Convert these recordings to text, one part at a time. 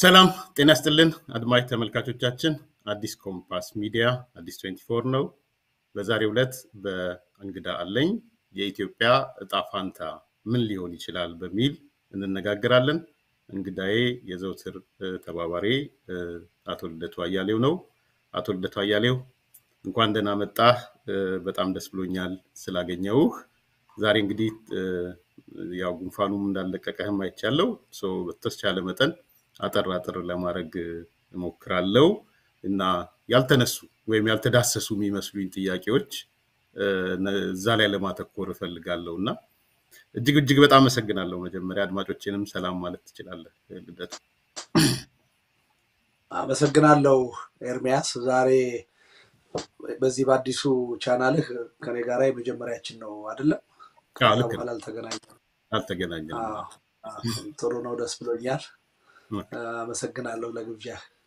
ሰላም ጤና ይስጥልን አድማጭ ተመልካቾቻችን፣ አዲስ ኮምፓስ ሚዲያ አዲስ 24 ነው። በዛሬው ዕለት በእንግዳ አለኝ የኢትዮጵያ እጣ ፋንታ ምን ሊሆን ይችላል በሚል እንነጋገራለን። እንግዳዬ የዘውትር ተባባሪ አቶ ልደቱ አያሌው ነው። አቶ ልደቱ አያሌው እንኳን ደህና መጣህ። በጣም ደስ ብሎኛል ስላገኘውህ። ዛሬ እንግዲህ ያው ጉንፋኑም እንዳለቀቀህም አይቻለው። በተቻለ መጠን አጠር አጠር ለማድረግ እሞክራለሁ እና ያልተነሱ ወይም ያልተዳሰሱ የሚመስሉኝ ጥያቄዎች እዛ ላይ ለማተኮር እፈልጋለሁ እና እጅግ እጅግ በጣም አመሰግናለሁ። መጀመሪያ አድማጮችንም ሰላም ማለት ትችላለህ ልደቱ። አመሰግናለሁ ኤርሚያስ። ዛሬ በዚህ በአዲሱ ቻናልህ ከኔ ጋራ የመጀመሪያችን ነው አይደለም? ከዛ ልክ በኋላ ነው። አልተገናኘንም። አልተገናኘንም። አዎ፣ ጥሩ ነው። ደስ ብሎኛል። አመሰግናለሁ ለግብዣ።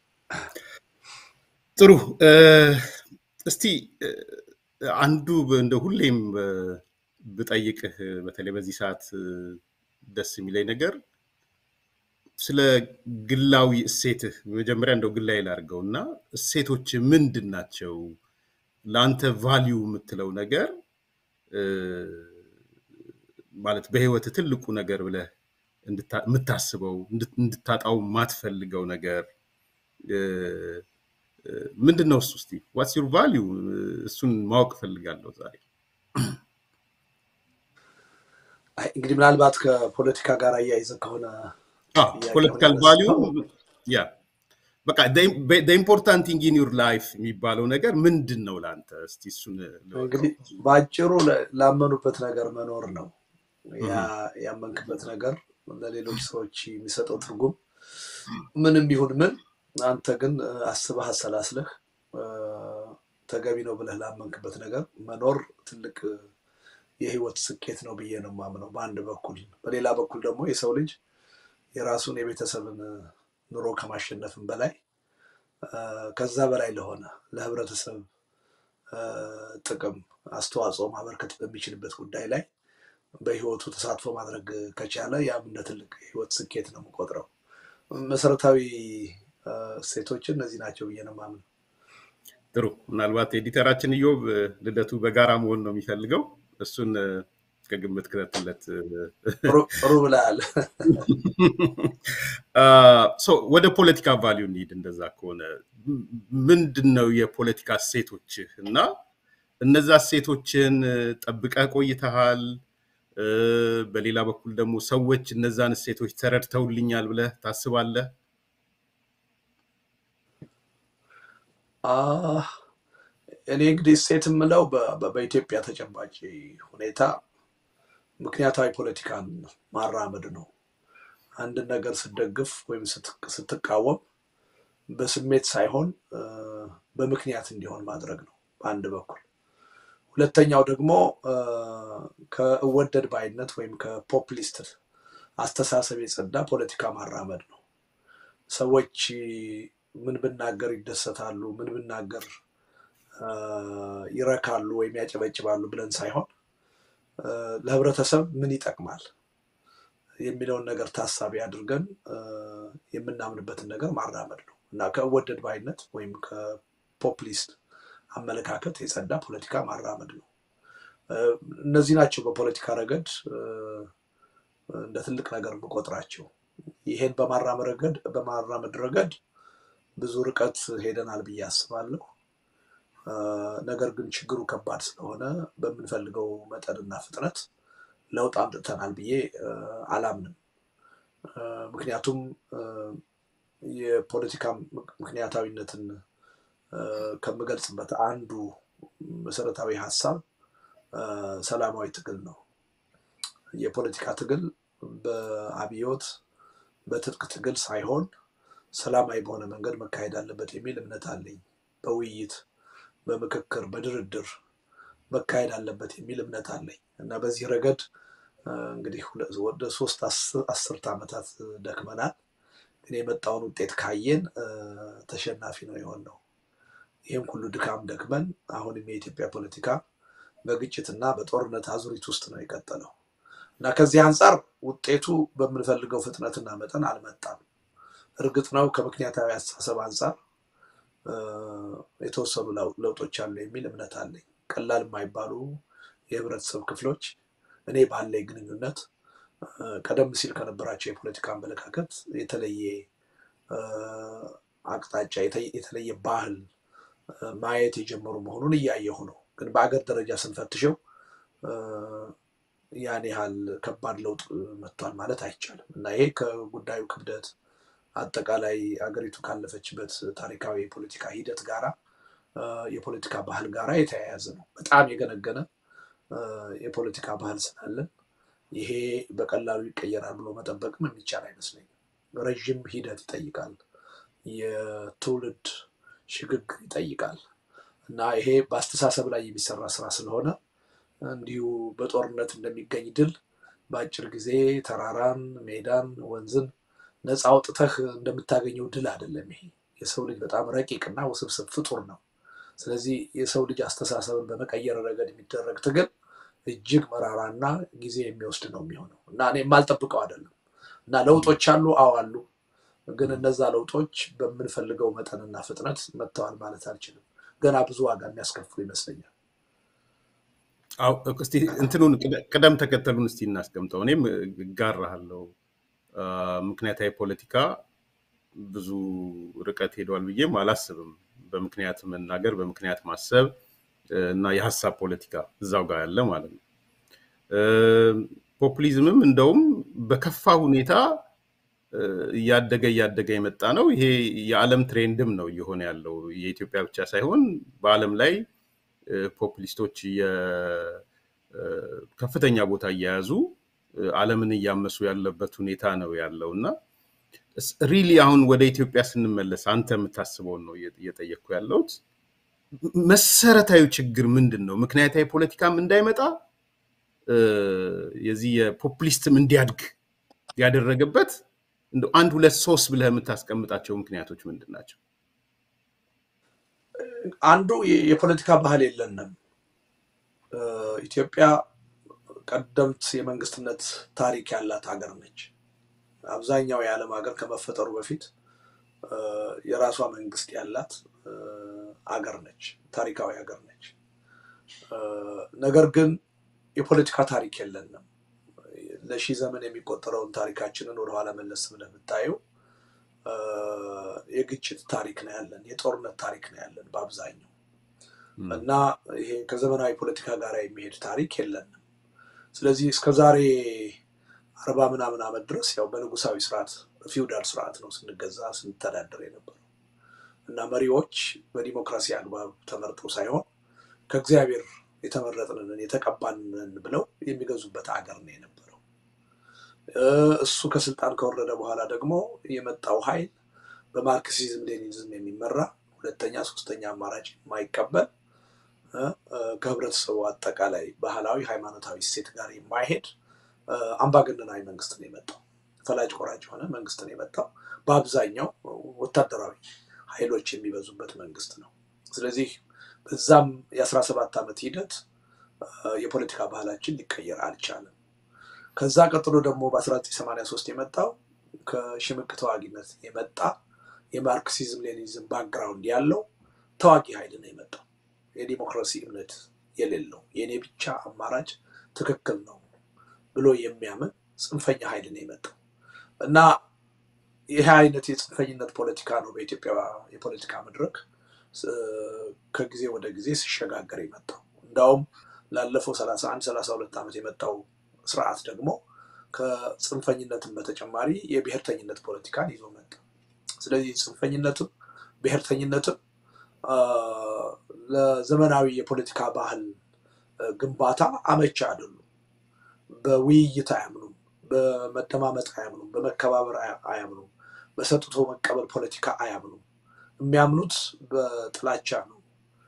ጥሩ እ፣ እስቲ እ፣ አንዱ በ- እንደ ሁሌም እ፣ ብጠይቅህ በተለይ በዚህ ሰዓት እ፣ ደስ የሚለኝ ነገር ስለ ግላዊ እሴትህ መጀመሪያ እንደው ግላዊ ላድርገው እና እሴቶች ምንድን ናቸው? ለአንተ ቫሊዩ የምትለው ነገር እ፣ ማለት በህይወት ትልቁ ነገር ብለህ እንድታ- የምታስበው እንድት- እንድታጣው የማትፈልገው ነገር እ፣ እ፣ ምንድን ነው? እሱ እስቲ ዋትስ ዩር ቫሊዩ እሱን ማወቅ እፈልጋለሁ ዛሬ። አይ፣ እንግዲህ ምናልባት ከፖለቲካ ጋር አያይዘህ ከሆነ ጥያቄውን ፖለቲካል ቫሊዩ ያነሳው ያ በቃ ኢምፖርታንት ቲንግ ኢን ዩር ላይፍ የሚባለው ነገር ምንድን ነው ለአንተ? እስቲ እሱን ልወቀው። እንግዲህ በአጭሩ ለ- ላመኑበት ነገር መኖር ነው። ያ ያመንክበት ነገር ለሌሎች ሰዎች የሚሰጠው ትርጉም ምንም ይሁን ምን፣ አንተ ግን እ፣ አስበህ አሰላስለህ እ፣ ተገቢ ነው ብለህ ላመንክበት ነገር መኖር ትልቅ እ፣ የህይወት ስኬት ነው ብዬ ነው የማምነው በአንድ በኩል። በሌላ በኩል ደግሞ የሰው ልጅ የራሱን የቤተሰብን እ፣ ኑሮ ከማሸነፍም በላይ እ፣ ከዛ በላይ ለሆነ ለህብረተሰብ እ፣ ጥቅም አስተዋጽኦ ማበርከት በሚችልበት ጉዳይ ላይ በህይወቱ ተሳትፎ ማድረግ ከቻለ ያም እንደ ትልቅ የህይወት ስኬት ነው የምቆጥረው። መሰረታዊ እ፣ እሴቶች እነዚህ ናቸው ብዬ ነው የማምነው። ጥሩ። ምናልባት ኤዲተራችን እዮብ እ፣ ልደቱ በጋራ መሆን ነው የሚፈልገው። እሱን እ፣ ከግምት ክተትለት። ጥሩ ጥሩ ብለሃል። ሶ ወደ ፖለቲካ ቫሊዩ እንሂድ። እንደዛ ከሆነ ም- ምንድን ነው የፖለቲካ እሴቶችህ እና እነዛ እሴቶችን እ፣ ጠብቀህ ቆይተሃል? እ፣ በሌላ በኩል ደግሞ ሰዎች እነዛን እሴቶች ተረድተውልኛል ብለህ ታስባለህ? አህ፣ እኔ እንግዲህ እሴት የምለው በ- በ- በኢትዮጵያ ተጨባጭ ሁኔታ ምክንያታዊ ፖለቲካን ማራመድ ነው። አንድን ነገር ስትደግፍ ወይም ስት- ስትቃወም በስሜት ሳይሆን እ፣ በምክንያት እንዲሆን ማድረግ ነው በአንድ በኩል። ሁለተኛው ደግሞ እ፣ ከእወደድ ባይነት ወይም ከፖፕሊስት አስተሳሰብ የጸዳ ፖለቲካ ማራመድ ነው። ሰዎች ምን ብናገር ይደሰታሉ፣ ምን ብናገር እ፣ ይረካሉ ወይም ያጨበጭባሉ ብለን ሳይሆን እ፣ ለህብረተሰብ ምን ይጠቅማል የሚለውን ነገር ታሳቢ አድርገን እ፣ የምናምንበትን ነገር ማራመድ ነው እና ከወደድ ባይነት ወይም ከፖፕሊስት አመለካከት የጸዳ ፖለቲካ ማራመድ ነው። እ፣ እነዚህ ናቸው በፖለቲካ ረገድ እ፣ እንደ ትልቅ ነገር የምቆጥራቸው። ይሄን በማራመድ ረገድ በማራመድ ረገድ ብዙ ርቀት ሄደናል ብዬ አስባለሁ። እ፣ ነገር ግን ችግሩ ከባድ ስለሆነ በምንፈልገው መጠንና ፍጥነት ለውጥ አምጥተናል ብዬ እ፣ አላምንም። እ፣ ምክንያቱም እ፣ የፖለቲካ ምክ- ምክንያታዊነትን እ፣ ከምገልጽበት አንዱ መሰረታዊ ሀሳብ እ፣ ሰላማዊ ትግል ነው። የፖለቲካ ትግል በአብዮት በትጥቅ ትግል ሳይሆን ሰላማዊ በሆነ መንገድ መካሄድ አለበት የሚል እምነት አለኝ። በውይይት በምክክር በድርድር መካሄድ አለበት የሚል እምነት አለኝ እና በዚህ ረገድ እ፣ እንግዲህ ሁለ- ወደ ሶስት አስ- አስርት ዓመታት ደክመናል። ግን የመጣውን ውጤት ካየን እ፣ ተሸናፊ ነው የሆነው። ይህም ሁሉ ድካም ደክመን አሁንም የኢትዮጵያ ፖለቲካ በግጭትና በጦርነት አዙሪት ውስጥ ነው የቀጠለው እና ከዚህ አንጻር ውጤቱ በምንፈልገው ፍጥነትና መጠን አልመጣም። እርግጥ ነው ከምክንያታዊ አስተሳሰብ አንጻር የተወሰኑ ለውጦች አሉ የሚል እምነት አለኝ። ቀላል የማይባሉ የህብረተሰብ ክፍሎች እኔ ባለኝ ግንኙነት ቀደም ሲል ከነበራቸው የፖለቲካ አመለካከት የተለየ አቅጣጫ የተለየ ባህል ማየት የጀመሩ መሆኑን እያየሁ ነው። ግን በአገር ደረጃ ስንፈትሸው ያን ያህል ከባድ ለውጥ መጥቷል ማለት አይቻልም እና ይሄ ከጉዳዩ ክብደት አጠቃላይ አገሪቱ ካለፈችበት ታሪካዊ የፖለቲካ ሂደት ጋራ የፖለቲካ ባህል ጋራ የተያያዘ ነው። በጣም የገነገነ የፖለቲካ ባህል ስላለን ይሄ በቀላሉ ይቀየራል ብሎ መጠበቅም የሚቻል አይመስለኝም። ረዥም ሂደት ይጠይቃል። የትውልድ ሽግግር ይጠይቃል እና ይሄ በአስተሳሰብ ላይ የሚሰራ ስራ ስለሆነ እንዲሁ በጦርነት እንደሚገኝ ድል በአጭር ጊዜ ተራራን፣ ሜዳን፣ ወንዝን ነፃ አውጥተህ እንደምታገኘው ድል አይደለም። ይሄ የሰው ልጅ በጣም ረቂቅና ውስብስብ ፍጡር ነው። ስለዚህ የሰው ልጅ አስተሳሰብን በመቀየር ረገድ የሚደረግ ትግል እጅግ መራራና ጊዜ የሚወስድ ነው የሚሆነው እና እኔ የማልጠብቀው አይደለም እና ለውጦች አሉ። አዎ አሉ። ግን እነዛ ለውጦች በምንፈልገው መጠንና ፍጥነት መጥተዋል ማለት አልችልም። ገና ብዙ ዋጋ የሚያስከፍሉ ይመስለኛል። እስቲ እንትኑን ቅደም ተከተሉን እስቲ እናስቀምጠው። እኔም እጋራሃለሁ። ምክንያታዊ ፖለቲካ ብዙ ርቀት ሄዷል ብዬም አላስብም። በምክንያት መናገር፣ በምክንያት ማሰብ እና የሀሳብ ፖለቲካ እዛው ጋር ያለ ማለት ነው። ፖፑሊዝምም እንደውም በከፋ ሁኔታ እያደገ እያደገ የመጣ ነው። ይሄ የዓለም ትሬንድም ነው እየሆነ ያለው የኢትዮጵያ ብቻ ሳይሆን በዓለም ላይ ፖፑሊስቶች ከፍተኛ ቦታ እየያዙ ዓለምን እያመሱ ያለበት ሁኔታ ነው ያለው እና ሪሊ አሁን ወደ ኢትዮጵያ ስንመለስ አንተ የምታስበውን ነው እየጠየቅኩ ያለሁት። መሰረታዊ ችግር ምንድን ነው? ምክንያታዊ ፖለቲካም እንዳይመጣ የዚህ የፖፑሊስትም እንዲያድግ ያደረገበት እንደው አንድ ሁለት ሶስት ብለህ የምታስቀምጣቸው ምክንያቶች ምንድን ናቸው? አንዱ የፖለቲካ ባህል የለንም። ኢትዮጵያ ቀደምት የመንግስትነት ታሪክ ያላት ሀገር ነች። አብዛኛው የዓለም ሀገር ከመፈጠሩ በፊት የራሷ መንግስት ያላት አገር ነች፣ ታሪካዊ ሀገር ነች። ነገር ግን የፖለቲካ ታሪክ የለንም። ለሺህ ዘመን የሚቆጠረውን ታሪካችንን ወደኋላ መለስ ብለህ ብታየው የግጭት ታሪክ ነው ያለን፣ የጦርነት ታሪክ ነው ያለን በአብዛኛው እና ይሄ ከዘመናዊ ፖለቲካ ጋር የሚሄድ ታሪክ የለንም። ስለዚህ እስከዛሬ አርባ ምናምን ዓመት ድረስ ያው በንጉሳዊ ስርዓት በፊውዳል ስርዓት ነው ስንገዛ ስንተዳደር የነበረው እና መሪዎች በዲሞክራሲ አግባብ ተመርጠው ሳይሆን ከእግዚአብሔር የተመረጥንን የተቀባንን ብለው የሚገዙበት ሀገር ነው የነበረው። እሱ ከስልጣን ከወረደ በኋላ ደግሞ የመጣው ኃይል በማርክሲዝም ሌኒዝም የሚመራ ሁለተኛ ሶስተኛ አማራጭ የማይቀበል ከህብረተሰቡ አጠቃላይ ባህላዊ ሃይማኖታዊ እሴት ጋር የማይሄድ አምባገነናዊ መንግስት ነው የመጣው። ፈላጭ ቆራጭ የሆነ መንግስት ነው የመጣው። በአብዛኛው ወታደራዊ ኃይሎች የሚበዙበት መንግስት ነው። ስለዚህ በዛም የአስራ ሰባት ዓመት ሂደት የፖለቲካ ባህላችን ሊቀየር አልቻለም። ከዛ ቀጥሎ ደግሞ በ1983 የመጣው ከሽምቅ ተዋጊነት የመጣ የማርክሲዝም ሌኒዝም ባክግራውንድ ያለው ተዋጊ ኃይል ነው የመጣው። የዲሞክራሲ እምነት የሌለው የእኔ ብቻ አማራጭ ትክክል ነው ብሎ የሚያምን ጽንፈኛ ኃይል ነው የመጣው እና ይህ አይነት የጽንፈኝነት ፖለቲካ ነው በኢትዮጵያ የፖለቲካ መድረክ ከጊዜ ወደ ጊዜ ሲሸጋገር የመጣው። እንዳውም ላለፈው 31 32 ዓመት የመጣው ስርዓት ደግሞ ከጽንፈኝነትም በተጨማሪ የብሔርተኝነት ፖለቲካን ይዞ መጣ። ስለዚህ ጽንፈኝነትም ብሔርተኝነትም ለዘመናዊ የፖለቲካ ባህል ግንባታ አመቻ አይደሉም። በውይይት አያምኑም፣ በመደማመጥ አያምኑም፣ በመከባበር አያምኑም፣ በሰጥቶ መቀበል ፖለቲካ አያምኑም። የሚያምኑት በጥላቻ ነው፣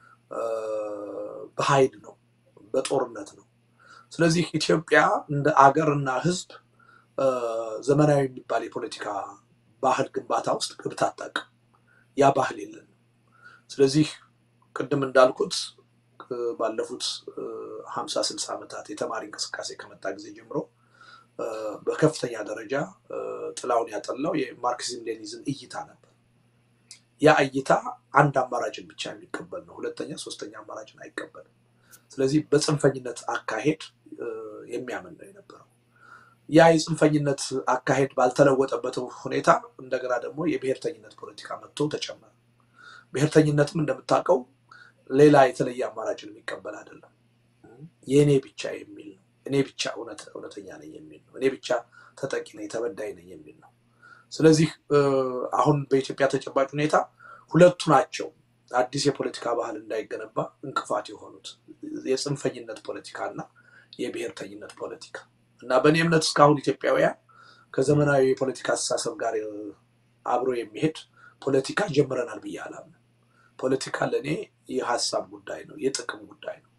በኃይል ነው፣ በጦርነት ነው። ስለዚህ ኢትዮጵያ እንደ አገር እና ሕዝብ ዘመናዊ የሚባል የፖለቲካ ባህል ግንባታ ውስጥ ገብታ አታውቅም። ያ ባህል የለንም። ስለዚህ ቅድም እንዳልኩት ባለፉት ሀምሳ ስልሳ ዓመታት የተማሪ እንቅስቃሴ ከመጣ ጊዜ ጀምሮ በከፍተኛ ደረጃ ጥላውን ያጠላው የማርክሲዝም ሌኒዝም እይታ ነበር። ያ እይታ አንድ አማራጭን ብቻ የሚቀበል ነው። ሁለተኛ፣ ሶስተኛ አማራጭን አይቀበልም። ስለዚህ በጽንፈኝነት አካሄድ የሚያምን ነው የነበረው። ያ የጽንፈኝነት አካሄድ ባልተለወጠበት ሁኔታ እንደገና ደግሞ የብሔርተኝነት ፖለቲካ መጥቶ ተጨመረ። ብሔርተኝነትም እንደምታውቀው ሌላ የተለየ አማራጭን የሚቀበል አይደለም። የእኔ ብቻ የሚል ነው። እኔ ብቻ እውነተኛ ነኝ የሚል ነው። እኔ ብቻ ተጠቂ ነኝ፣ ተበዳይ ነኝ የሚል ነው። ስለዚህ አሁን በኢትዮጵያ ተጨባጭ ሁኔታ ሁለቱ ናቸው አዲስ የፖለቲካ ባህል እንዳይገነባ እንቅፋት የሆኑት የጽንፈኝነት ፖለቲካ እና የብሔርተኝነት ፖለቲካ እና በእኔ እምነት እስካሁን ኢትዮጵያውያን ከዘመናዊ የፖለቲካ አስተሳሰብ ጋር አብሮ የሚሄድ ፖለቲካ ጀምረናል ብዬ አላምንም። ፖለቲካ ለእኔ የሀሳብ ጉዳይ ነው፣ የጥቅም ጉዳይ ነው፣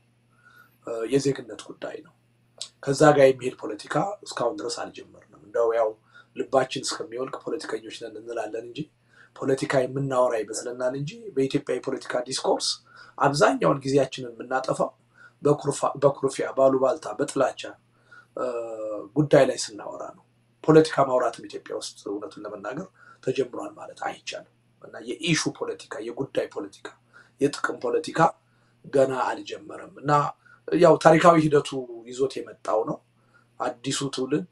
የዜግነት ጉዳይ ነው። ከዛ ጋር የሚሄድ ፖለቲካ እስካሁን ድረስ አልጀመርንም። እንደው ያው ልባችን እስከሚወልቅ ፖለቲከኞች ነን እንላለን እንጂ ፖለቲካ የምናወራ ይመስለናል እንጂ በኢትዮጵያ የፖለቲካ ዲስኮርስ አብዛኛውን ጊዜያችንን የምናጠፋው በኩርፊያ፣ ባሉባልታ፣ በጥላቻ ጉዳይ ላይ ስናወራ ነው። ፖለቲካ ማውራትም ኢትዮጵያ ውስጥ እውነቱን ለመናገር ተጀምሯል ማለት አይቻልም እና የኢሹ ፖለቲካ፣ የጉዳይ ፖለቲካ፣ የጥቅም ፖለቲካ ገና አልጀመረም እና ያው ታሪካዊ ሂደቱ ይዞት የመጣው ነው። አዲሱ ትውልድ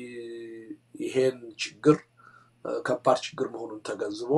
ይሄን ችግር ከባድ ችግር መሆኑን ተገንዝቦ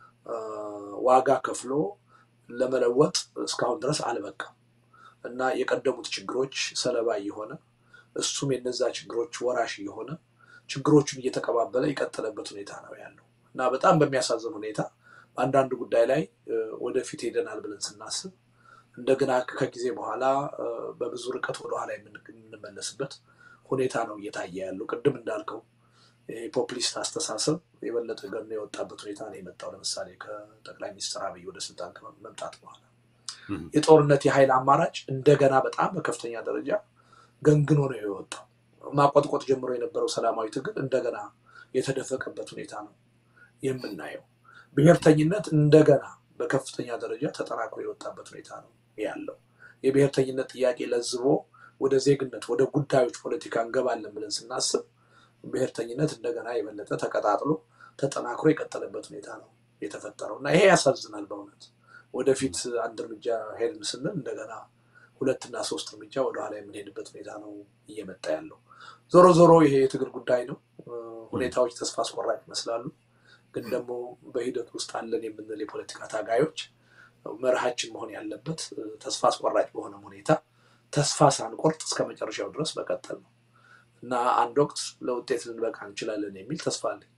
ዋጋ ከፍሎ ለመለወጥ እስካሁን ድረስ አልበቃም እና የቀደሙት ችግሮች ሰለባ እየሆነ እሱም የነዛ ችግሮች ወራሽ እየሆነ ችግሮቹን እየተቀባበለ የቀጠለበት ሁኔታ ነው ያለው እና በጣም በሚያሳዝን ሁኔታ በአንዳንድ ጉዳይ ላይ ወደፊት ሄደናል ብለን ስናስብ እንደገና ከጊዜ በኋላ በብዙ ርቀት ወደኋላ የምንመለስበት ሁኔታ ነው እየታየ ያለው። ቅድም እንዳልከው የፖፕሊስት አስተሳሰብ የበለጠ ገኖ የወጣበት ሁኔታ ነው የመጣው። ለምሳሌ ከጠቅላይ ሚኒስትር አብይ ወደ ስልጣን መምጣት በኋላ የጦርነት የኃይል አማራጭ እንደገና በጣም በከፍተኛ ደረጃ ገንግኖ ነው የወጣው። ማቆጥቆጥ ጀምሮ የነበረው ሰላማዊ ትግል እንደገና የተደፈቀበት ሁኔታ ነው የምናየው። ብሔርተኝነት እንደገና በከፍተኛ ደረጃ ተጠናክሮ የወጣበት ሁኔታ ነው ያለው። የብሔርተኝነት ጥያቄ ለዝቦ ወደ ዜግነት፣ ወደ ጉዳዮች ፖለቲካ እንገባለን ብለን ስናስብ ብሔርተኝነት እንደገና የበለጠ ተቀጣጥሎ ተጠናክሮ የቀጠለበት ሁኔታ ነው የተፈጠረው እና ይሄ ያሳዝናል በእውነት ወደፊት አንድ እርምጃ ሄድን ስንል እንደገና ሁለትና ሶስት እርምጃ ወደኋላ የምንሄድበት ሁኔታ ነው እየመጣ ያለው። ዞሮ ዞሮ ይሄ የትግል ጉዳይ ነው። ሁኔታዎች ተስፋ አስቆራጭ ይመስላሉ። ግን ደግሞ በሂደት ውስጥ አለን የምንል የፖለቲካ ታጋዮች መርሃችን መሆን ያለበት ተስፋ አስቆራጭ በሆነ ሁኔታ ተስፋ ሳንቆርጥ እስከ መጨረሻው ድረስ መቀጠል ነው እና አንድ ወቅት ለውጤት ልንበቃ እንችላለን የሚል ተስፋ አለኝ።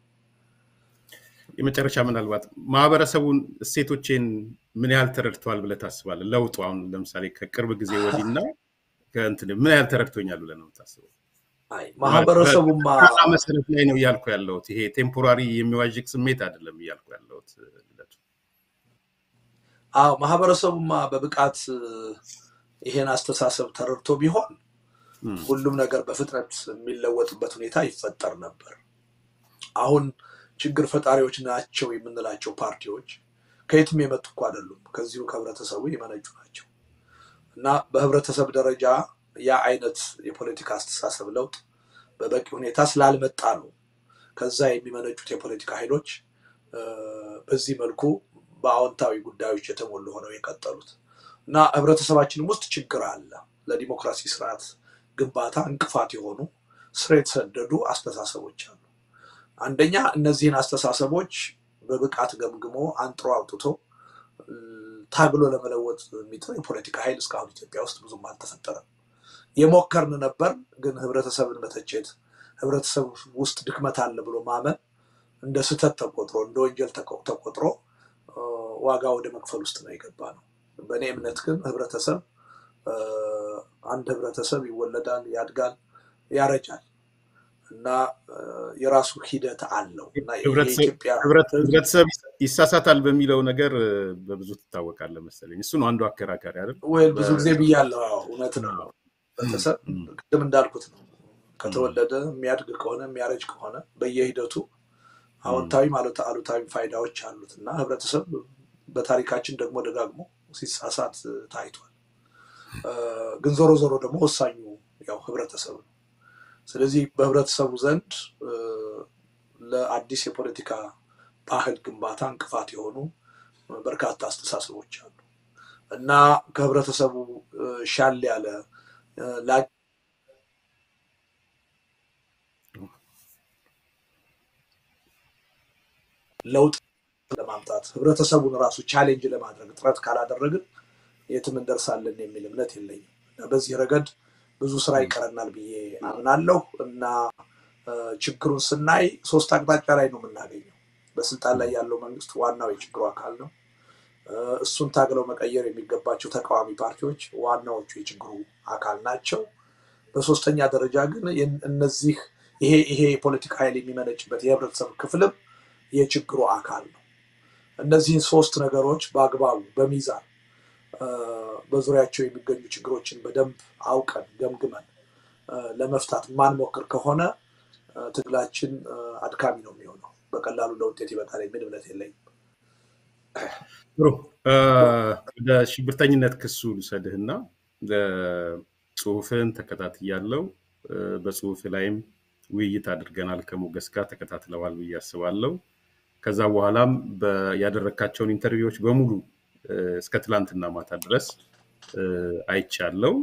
የመጨረሻ ምናልባት ማህበረሰቡን እሴቶቼን ምን ያህል ተረድተዋል ብለህ ታስባለህ? ለውጡ አሁን ለምሳሌ ከቅርብ ጊዜ ወዲህና ከእንትን ምን ያህል ተረድቶኛል ብለህ ነው የምታስበው? ማህበረሰቡማ መሰረት ላይ ነው እያልኩ ያለሁት። ይሄ ቴምፖራሪ የሚዋዥቅ ስሜት አይደለም እያልኩ ያለሁት። አዎ ማህበረሰቡማ በብቃት ይሄን አስተሳሰብ ተረድቶ ቢሆን ሁሉም ነገር በፍጥነት የሚለወጥበት ሁኔታ ይፈጠር ነበር። አሁን ችግር ፈጣሪዎች ናቸው የምንላቸው ፓርቲዎች ከየትም የመጡ እኮ አይደሉም። ከዚሁ ከህብረተሰቡ የመነጩ ናቸው እና በህብረተሰብ ደረጃ ያ አይነት የፖለቲካ አስተሳሰብ ለውጥ በበቂ ሁኔታ ስላልመጣ ነው ከዛ የሚመነጩት የፖለቲካ ኃይሎች በዚህ መልኩ በአዎንታዊ ጉዳዮች የተሞሉ ሆነው የቀጠሉት እና ህብረተሰባችንም ውስጥ ችግር አለ። ለዲሞክራሲ ስርዓት ግንባታ እንቅፋት የሆኑ ስር የተሰደዱ አስተሳሰቦች አሉ። አንደኛ እነዚህን አስተሳሰቦች በብቃት ገምግሞ አንጥሮ አውጥቶ ታግሎ ለመለወጥ የሚጥር የፖለቲካ ኃይል እስካሁን ኢትዮጵያ ውስጥ ብዙም አልተፈጠረም። የሞከርን ነበር፣ ግን ህብረተሰብን መተቸት፣ ህብረተሰብ ውስጥ ድክመት አለ ብሎ ማመን እንደ ስህተት ተቆጥሮ እንደ ወንጀል ተቆጥሮ ዋጋ ወደ መክፈል ውስጥ ነው የገባ ነው። በእኔ እምነት ግን ህብረተሰብ አንድ ህብረተሰብ ይወለዳል፣ ያድጋል፣ ያረጃል እና የራሱ ሂደት አለው እና ህብረተሰብ ይሳሳታል በሚለው ነገር በብዙ ትታወቃለህ መሰለኝ። እሱ ነው አንዱ አከራካሪ አይደል? ወይ ብዙ ጊዜ ብያለሁ። እውነት ነው። ህብረተሰብ ቅድም እንዳልኩት ነው። ከተወለደ የሚያድግ ከሆነ የሚያረጅ ከሆነ በየሂደቱ አዎንታዊ ማለት አሉታዊ ፋይዳዎች አሉት እና ህብረተሰብ በታሪካችን ደግሞ ደጋግሞ ሲሳሳት ታይቷል። ግን ዞሮ ዞሮ ደግሞ ወሳኙ ያው ህብረተሰብ ነው። ስለዚህ በህብረተሰቡ ዘንድ ለአዲስ የፖለቲካ ባህል ግንባታ እንቅፋት የሆኑ በርካታ አስተሳሰቦች አሉ እና ከህብረተሰቡ ሻል ያለ ለውጥ ለማምጣት ህብረተሰቡን ራሱ ቻሌንጅ ለማድረግ ጥረት ካላደረግን የትም እንደርሳለን የሚል እምነት የለኝም። በዚህ ረገድ ብዙ ስራ ይቀረናል ብዬ አምናለሁ እና ችግሩን ስናይ ሶስት አቅጣጫ ላይ ነው የምናገኘው። በስልጣን ላይ ያለው መንግስት ዋናው የችግሩ አካል ነው። እሱን ታግለው መቀየር የሚገባቸው ተቃዋሚ ፓርቲዎች ዋናዎቹ የችግሩ አካል ናቸው። በሶስተኛ ደረጃ ግን እነዚህ ይሄ ይሄ የፖለቲካ ኃይል የሚመነጭበት የህብረተሰብ ክፍልም የችግሩ አካል ነው። እነዚህን ሶስት ነገሮች በአግባቡ በሚዛን በዙሪያቸው የሚገኙ ችግሮችን በደንብ አውቀን ገምግመን ለመፍታት ማንሞክር ከሆነ ትግላችን አድካሚ ነው የሚሆነው። በቀላሉ ለውጤት ይመጣል የሚል እምነት የለኝም። ጥሩ። ወደ ሽብርተኝነት ክሱ ልውሰድህና ጽሁፍን ተከታትያለው። በጽሁፍ ላይም ውይይት አድርገናል ከሞገስ ጋር ተከታትለዋል ብዬ አስባለሁ። ከዛ በኋላም ያደረግካቸውን ኢንተርቪዎች በሙሉ እስከ ትላንትና ማታ ድረስ አይቻለው።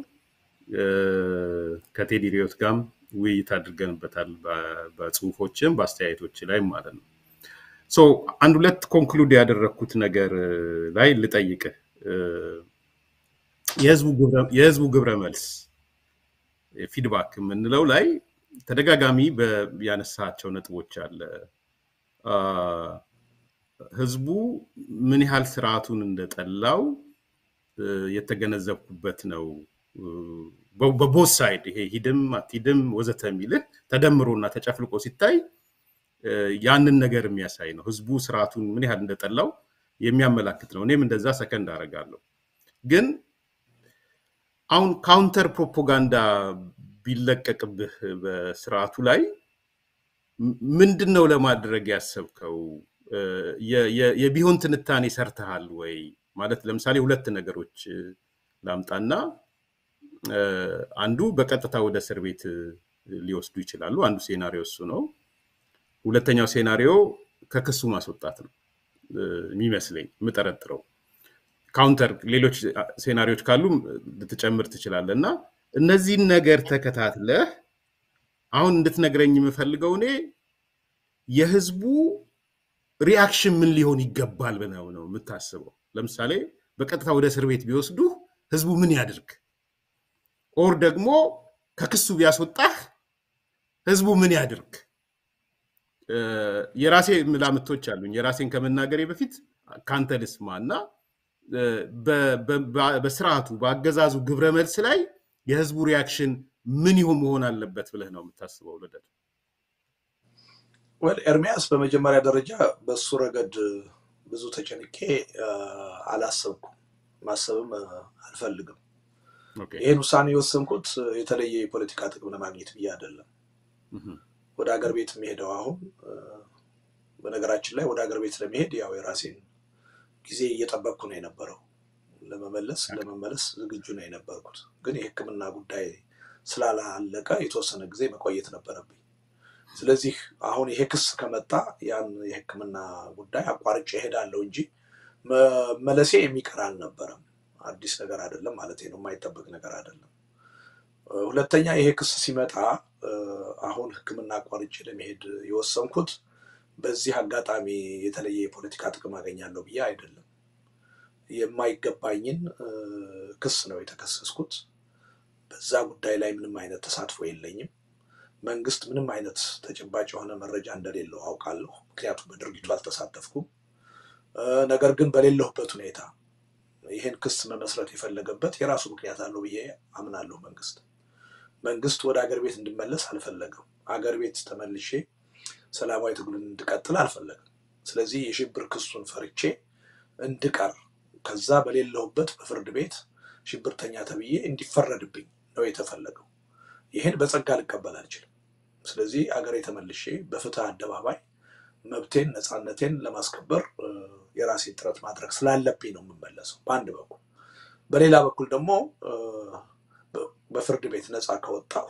ከቴዲ ሪዮት ጋርም ውይይት አድርገንበታል በጽሁፎችም በአስተያየቶች ላይ ማለት ነው። አንድ ሁለት ኮንክሉድ ያደረግኩት ነገር ላይ ልጠይቅህ። የህዝቡ ግብረ መልስ ፊድባክ የምንለው ላይ ተደጋጋሚ ያነሳቸው ነጥቦች አለ። ህዝቡ ምን ያህል ስርዓቱን እንደጠላው የተገነዘብኩበት ነው። በቦት ሳይድ ይሄ ሂድም አትሂድም ወዘተ የሚልህ ተደምሮና ተጨፍልቆ ሲታይ ያንን ነገር የሚያሳይ ነው። ህዝቡ ስርዓቱን ምን ያህል እንደጠላው የሚያመላክት ነው። እኔም እንደዛ ሰከንድ አደርጋለሁ። ግን አሁን ካውንተር ፕሮፓጋንዳ ቢለቀቅብህ በስርዓቱ ላይ ምንድን ነው ለማድረግ ያሰብከው? የቢሆን ትንታኔ ሰርተሃል ወይ? ማለት ለምሳሌ ሁለት ነገሮች ላምጣና አንዱ በቀጥታ ወደ እስር ቤት ሊወስዱ ይችላሉ። አንዱ ሴናሪዮ እሱ ነው። ሁለተኛው ሴናሪዮ ከክሱ ማስወጣት ነው የሚመስለኝ የምጠረጥረው። ካውንተር ሌሎች ሴናሪዎች ካሉ ልትጨምር ትችላለህ እና እነዚህን ነገር ተከታትለህ አሁን እንድትነግረኝ የምፈልገው እኔ የህዝቡ ሪያክሽን ምን ሊሆን ይገባል ብለው ነው የምታስበው? ለምሳሌ በቀጥታ ወደ እስር ቤት ቢወስዱ ህዝቡ ምን ያድርግ? ኦር ደግሞ ከክሱ ቢያስወጣህ ህዝቡ ምን ያድርግ? የራሴ ምላምቶች አሉኝ። የራሴን ከመናገሬ በፊት ካንተ ልስማ እና በስርዓቱ በአገዛዙ ግብረ መልስ ላይ የህዝቡ ሪያክሽን ምን ይሁን መሆን አለበት ብለህ ነው የምታስበው? ልደት ወል ኤርሚያስ፣ በመጀመሪያ ደረጃ በሱ ረገድ ብዙ ተጨንቄ አላሰብኩም፣ ማሰብም አልፈልግም። ይህን ውሳኔ የወሰንኩት የተለየ የፖለቲካ ጥቅም ለማግኘት ብዬ አይደለም። ወደ ሀገር ቤት የሚሄደው አሁን በነገራችን ላይ ወደ ሀገር ቤት ለመሄድ ያው የራሴን ጊዜ እየጠበቅኩ ነው የነበረው። ለመመለስ ለመመለስ ዝግጁ ነው የነበርኩት። ግን የሕክምና ጉዳይ ስላላለቀ የተወሰነ ጊዜ መቆየት ነበረብኝ። ስለዚህ አሁን ይሄ ክስ ከመጣ ያን የሕክምና ጉዳይ አቋርጬ እሄዳለሁ እንጂ መመለሴ የሚቀር አልነበረም። አዲስ ነገር አይደለም ማለት ነው፣ የማይጠበቅ ነገር አይደለም። ሁለተኛ ይሄ ክስ ሲመጣ አሁን ሕክምና አቋርጬ ለመሄድ የወሰንኩት በዚህ አጋጣሚ የተለየ የፖለቲካ ጥቅም አገኛለሁ ብዬ አይደለም። የማይገባኝን ክስ ነው የተከሰስኩት። በዛ ጉዳይ ላይ ምንም አይነት ተሳትፎ የለኝም። መንግስት ምንም አይነት ተጨባጭ የሆነ መረጃ እንደሌለው አውቃለሁ፣ ምክንያቱም በድርጊቱ አልተሳተፍኩም። ነገር ግን በሌለሁበት ሁኔታ ይህን ክስ መመስረት የፈለገበት የራሱ ምክንያት አለው ብዬ አምናለሁ። መንግስት መንግስት ወደ አገር ቤት እንድመለስ አልፈለገም። አገር ቤት ተመልሼ ሰላማዊ ትግሉን እንድቀጥል አልፈለግም። ስለዚህ የሽብር ክሱን ፈርቼ እንድቀር ከዛ በሌለሁበት በፍርድ ቤት ሽብርተኛ ተብዬ እንዲፈረድብኝ ነው የተፈለገው። ይህን በጸጋ ልቀበል አልችልም። ስለዚህ አገሬ ተመልሼ በፍትህ አደባባይ መብቴን ነፃነቴን ለማስከበር የራሴን ጥረት ማድረግ ስላለብኝ ነው የምመለሰው በአንድ በኩል። በሌላ በኩል ደግሞ በፍርድ ቤት ነፃ ከወጣሁ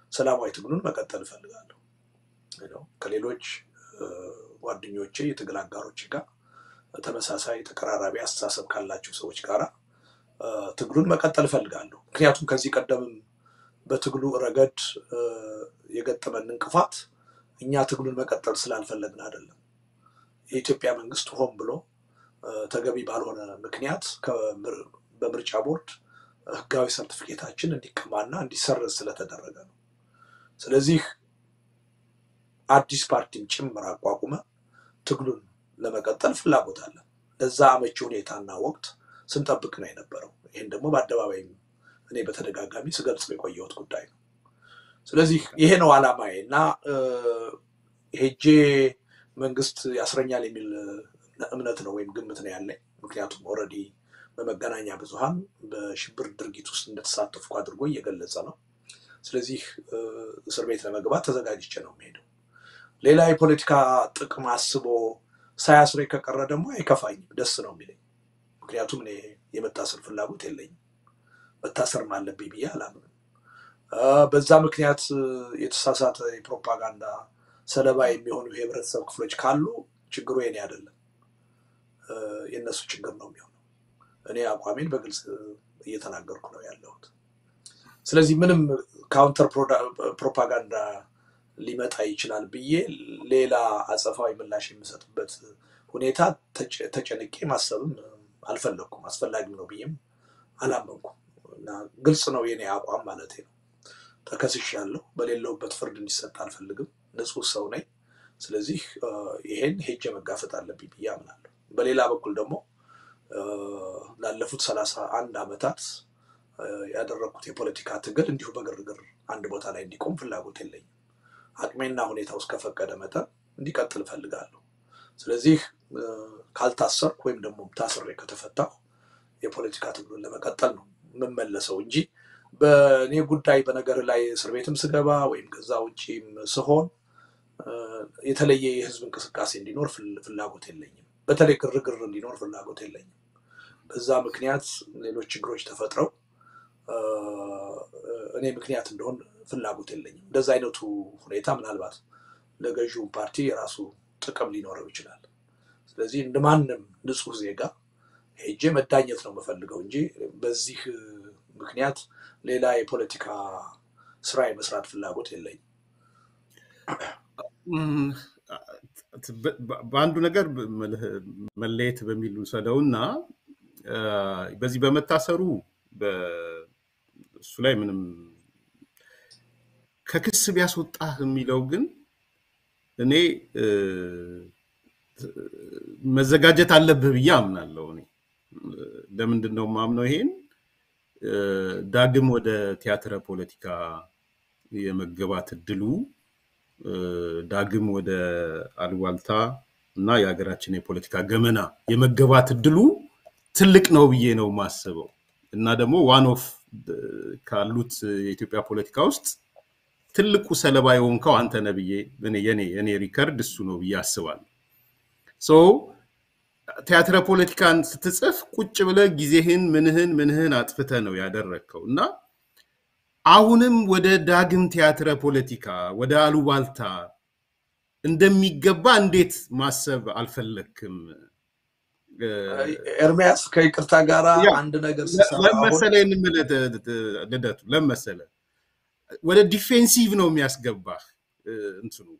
ሰላማዊ ትግሉን መቀጠል እፈልጋለሁ። ከሌሎች ጓደኞቼ የትግል አጋሮች ጋር ተመሳሳይ ተቀራራቢ አስተሳሰብ ካላቸው ሰዎች ጋር ትግሉን መቀጠል እፈልጋለሁ። ምክንያቱም ከዚህ ቀደምም በትግሉ ረገድ የገጠመን እንቅፋት እኛ ትግሉን መቀጠል ስላልፈለግን አይደለም። የኢትዮጵያ መንግስት ሆን ብሎ ተገቢ ባልሆነ ምክንያት በምርጫ ቦርድ ህጋዊ ሰርቲፊኬታችን እንዲቀማና እንዲሰረዝ ስለተደረገ ነው። ስለዚህ አዲስ ፓርቲም ጭምር አቋቁመ ትግሉን ለመቀጠል ፍላጎት አለን። ለዛ አመቺ ሁኔታና ወቅት ስንጠብቅ ነው የነበረው። ይህን ደግሞ በአደባባይም እኔ በተደጋጋሚ ስገልጽ የቆየሁት ጉዳይ ነው። ስለዚህ ይሄ ነው አላማዬ እና ሄጄ መንግስት ያስረኛል የሚል እምነት ነው ወይም ግምት ነው ያለኝ። ምክንያቱም ኦልሬዲ በመገናኛ ብዙሃን በሽብር ድርጊት ውስጥ እንደተሳተፍኩ አድርጎ እየገለጸ ነው። ስለዚህ እስር ቤት ለመግባት ተዘጋጅቼ ነው የሚሄደው። ሌላ የፖለቲካ ጥቅም አስቦ ሳያስረኝ ከቀረ ደግሞ አይከፋኝም፣ ደስ ነው የሚለኝ። ምክንያቱም እኔ የመታሰር ፍላጎት የለኝም፣ መታሰርም አለብኝ ብዬ አላምንም። በዛ ምክንያት የተሳሳተ የፕሮፓጋንዳ ሰለባ የሚሆኑ የህብረተሰብ ክፍሎች ካሉ ችግሩ የኔ አይደለም፣ የእነሱ ችግር ነው የሚሆነው። እኔ አቋሜን በግልጽ እየተናገርኩ ነው ያለሁት። ስለዚህ ምንም ካውንተር ፕሮፓጋንዳ ሊመጣ ይችላል ብዬ ሌላ አጸፋዊ ምላሽ የምሰጥበት ሁኔታ ተጨንቄ ማሰብም አልፈለግኩም። አስፈላጊም ነው ብዬም አላመንኩም እና ግልጽ ነው የኔ አቋም ማለት ነው። ተከስሻለሁ። በሌለውበት ፍርድ እንዲሰጥ አልፈልግም። ንጹህ ሰው ነኝ። ስለዚህ ይሄን ሄጄ መጋፈጥ አለብኝ ብዬ አምናለሁ። በሌላ በኩል ደግሞ ላለፉት ሰላሳ አንድ ዓመታት ያደረግኩት የፖለቲካ ትግል እንዲሁ በግርግር አንድ ቦታ ላይ እንዲቆም ፍላጎት የለኝም። አቅሜና ሁኔታ ውስጥ ከፈቀደ መጠን እንዲቀጥል እፈልጋለሁ። ስለዚህ ካልታሰርኩ ወይም ደግሞ ታስሬ ከተፈታሁ የፖለቲካ ትግሉን ለመቀጠል ነው የምመለሰው እንጂ በእኔ ጉዳይ በነገር ላይ እስር ቤትም ስገባ ወይም ከዛ ውጭም ስሆን የተለየ የህዝብ እንቅስቃሴ እንዲኖር ፍላጎት የለኝም። በተለይ ግርግር እንዲኖር ፍላጎት የለኝም። በዛ ምክንያት ሌሎች ችግሮች ተፈጥረው እኔ ምክንያት እንደሆን ፍላጎት የለኝም። እንደዛ አይነቱ ሁኔታ ምናልባት ለገዢውን ፓርቲ የራሱ ጥቅም ሊኖረው ይችላል። ስለዚህ እንደ ማንም ንጹህ ዜጋ ሄጄ መዳኘት ነው የምፈልገው እንጂ በዚህ ምክንያት ሌላ የፖለቲካ ስራ የመስራት ፍላጎት የለኝም። በአንዱ ነገር መለየት በሚል ውሰደው እና በዚህ በመታሰሩ እሱ ላይ ምንም ከክስ ቢያስወጣህ የሚለው ግን እኔ መዘጋጀት አለብህ ብዬ አምናለሁ። እኔ ለምንድን ነው የማምነው ይሄን ዳግም ወደ ቲያትረ ፖለቲካ የመገባት እድሉ ዳግም ወደ አሉባልታ እና የሀገራችን የፖለቲካ ገመና የመገባት እድሉ ትልቅ ነው ብዬ ነው የማስበው እና ደግሞ ዋን ኦፍ ካሉት የኢትዮጵያ ፖለቲካ ውስጥ ትልቁ ሰለባ የሆንከው አንተ ነህ ብዬ የኔ ሪከርድ እሱ ነው ብዬ አስባለሁ። ሶ ቲያትረ ፖለቲካን ስትጽፍ ቁጭ ብለህ ጊዜህን ምንህን ምንህን አጥፍተህ ነው ያደረግከው እና አሁንም ወደ ዳግም ቲያትረ ፖለቲካ ወደ አሉባልታ እንደሚገባ እንዴት ማሰብ አልፈለግክም? ኤርሚያስ ከይቅርታ ጋር አንድ ነገር ለመሰለ ልደቱ ለመሰለ ወደ ዲፌንሲቭ ነው የሚያስገባህ እንትኑ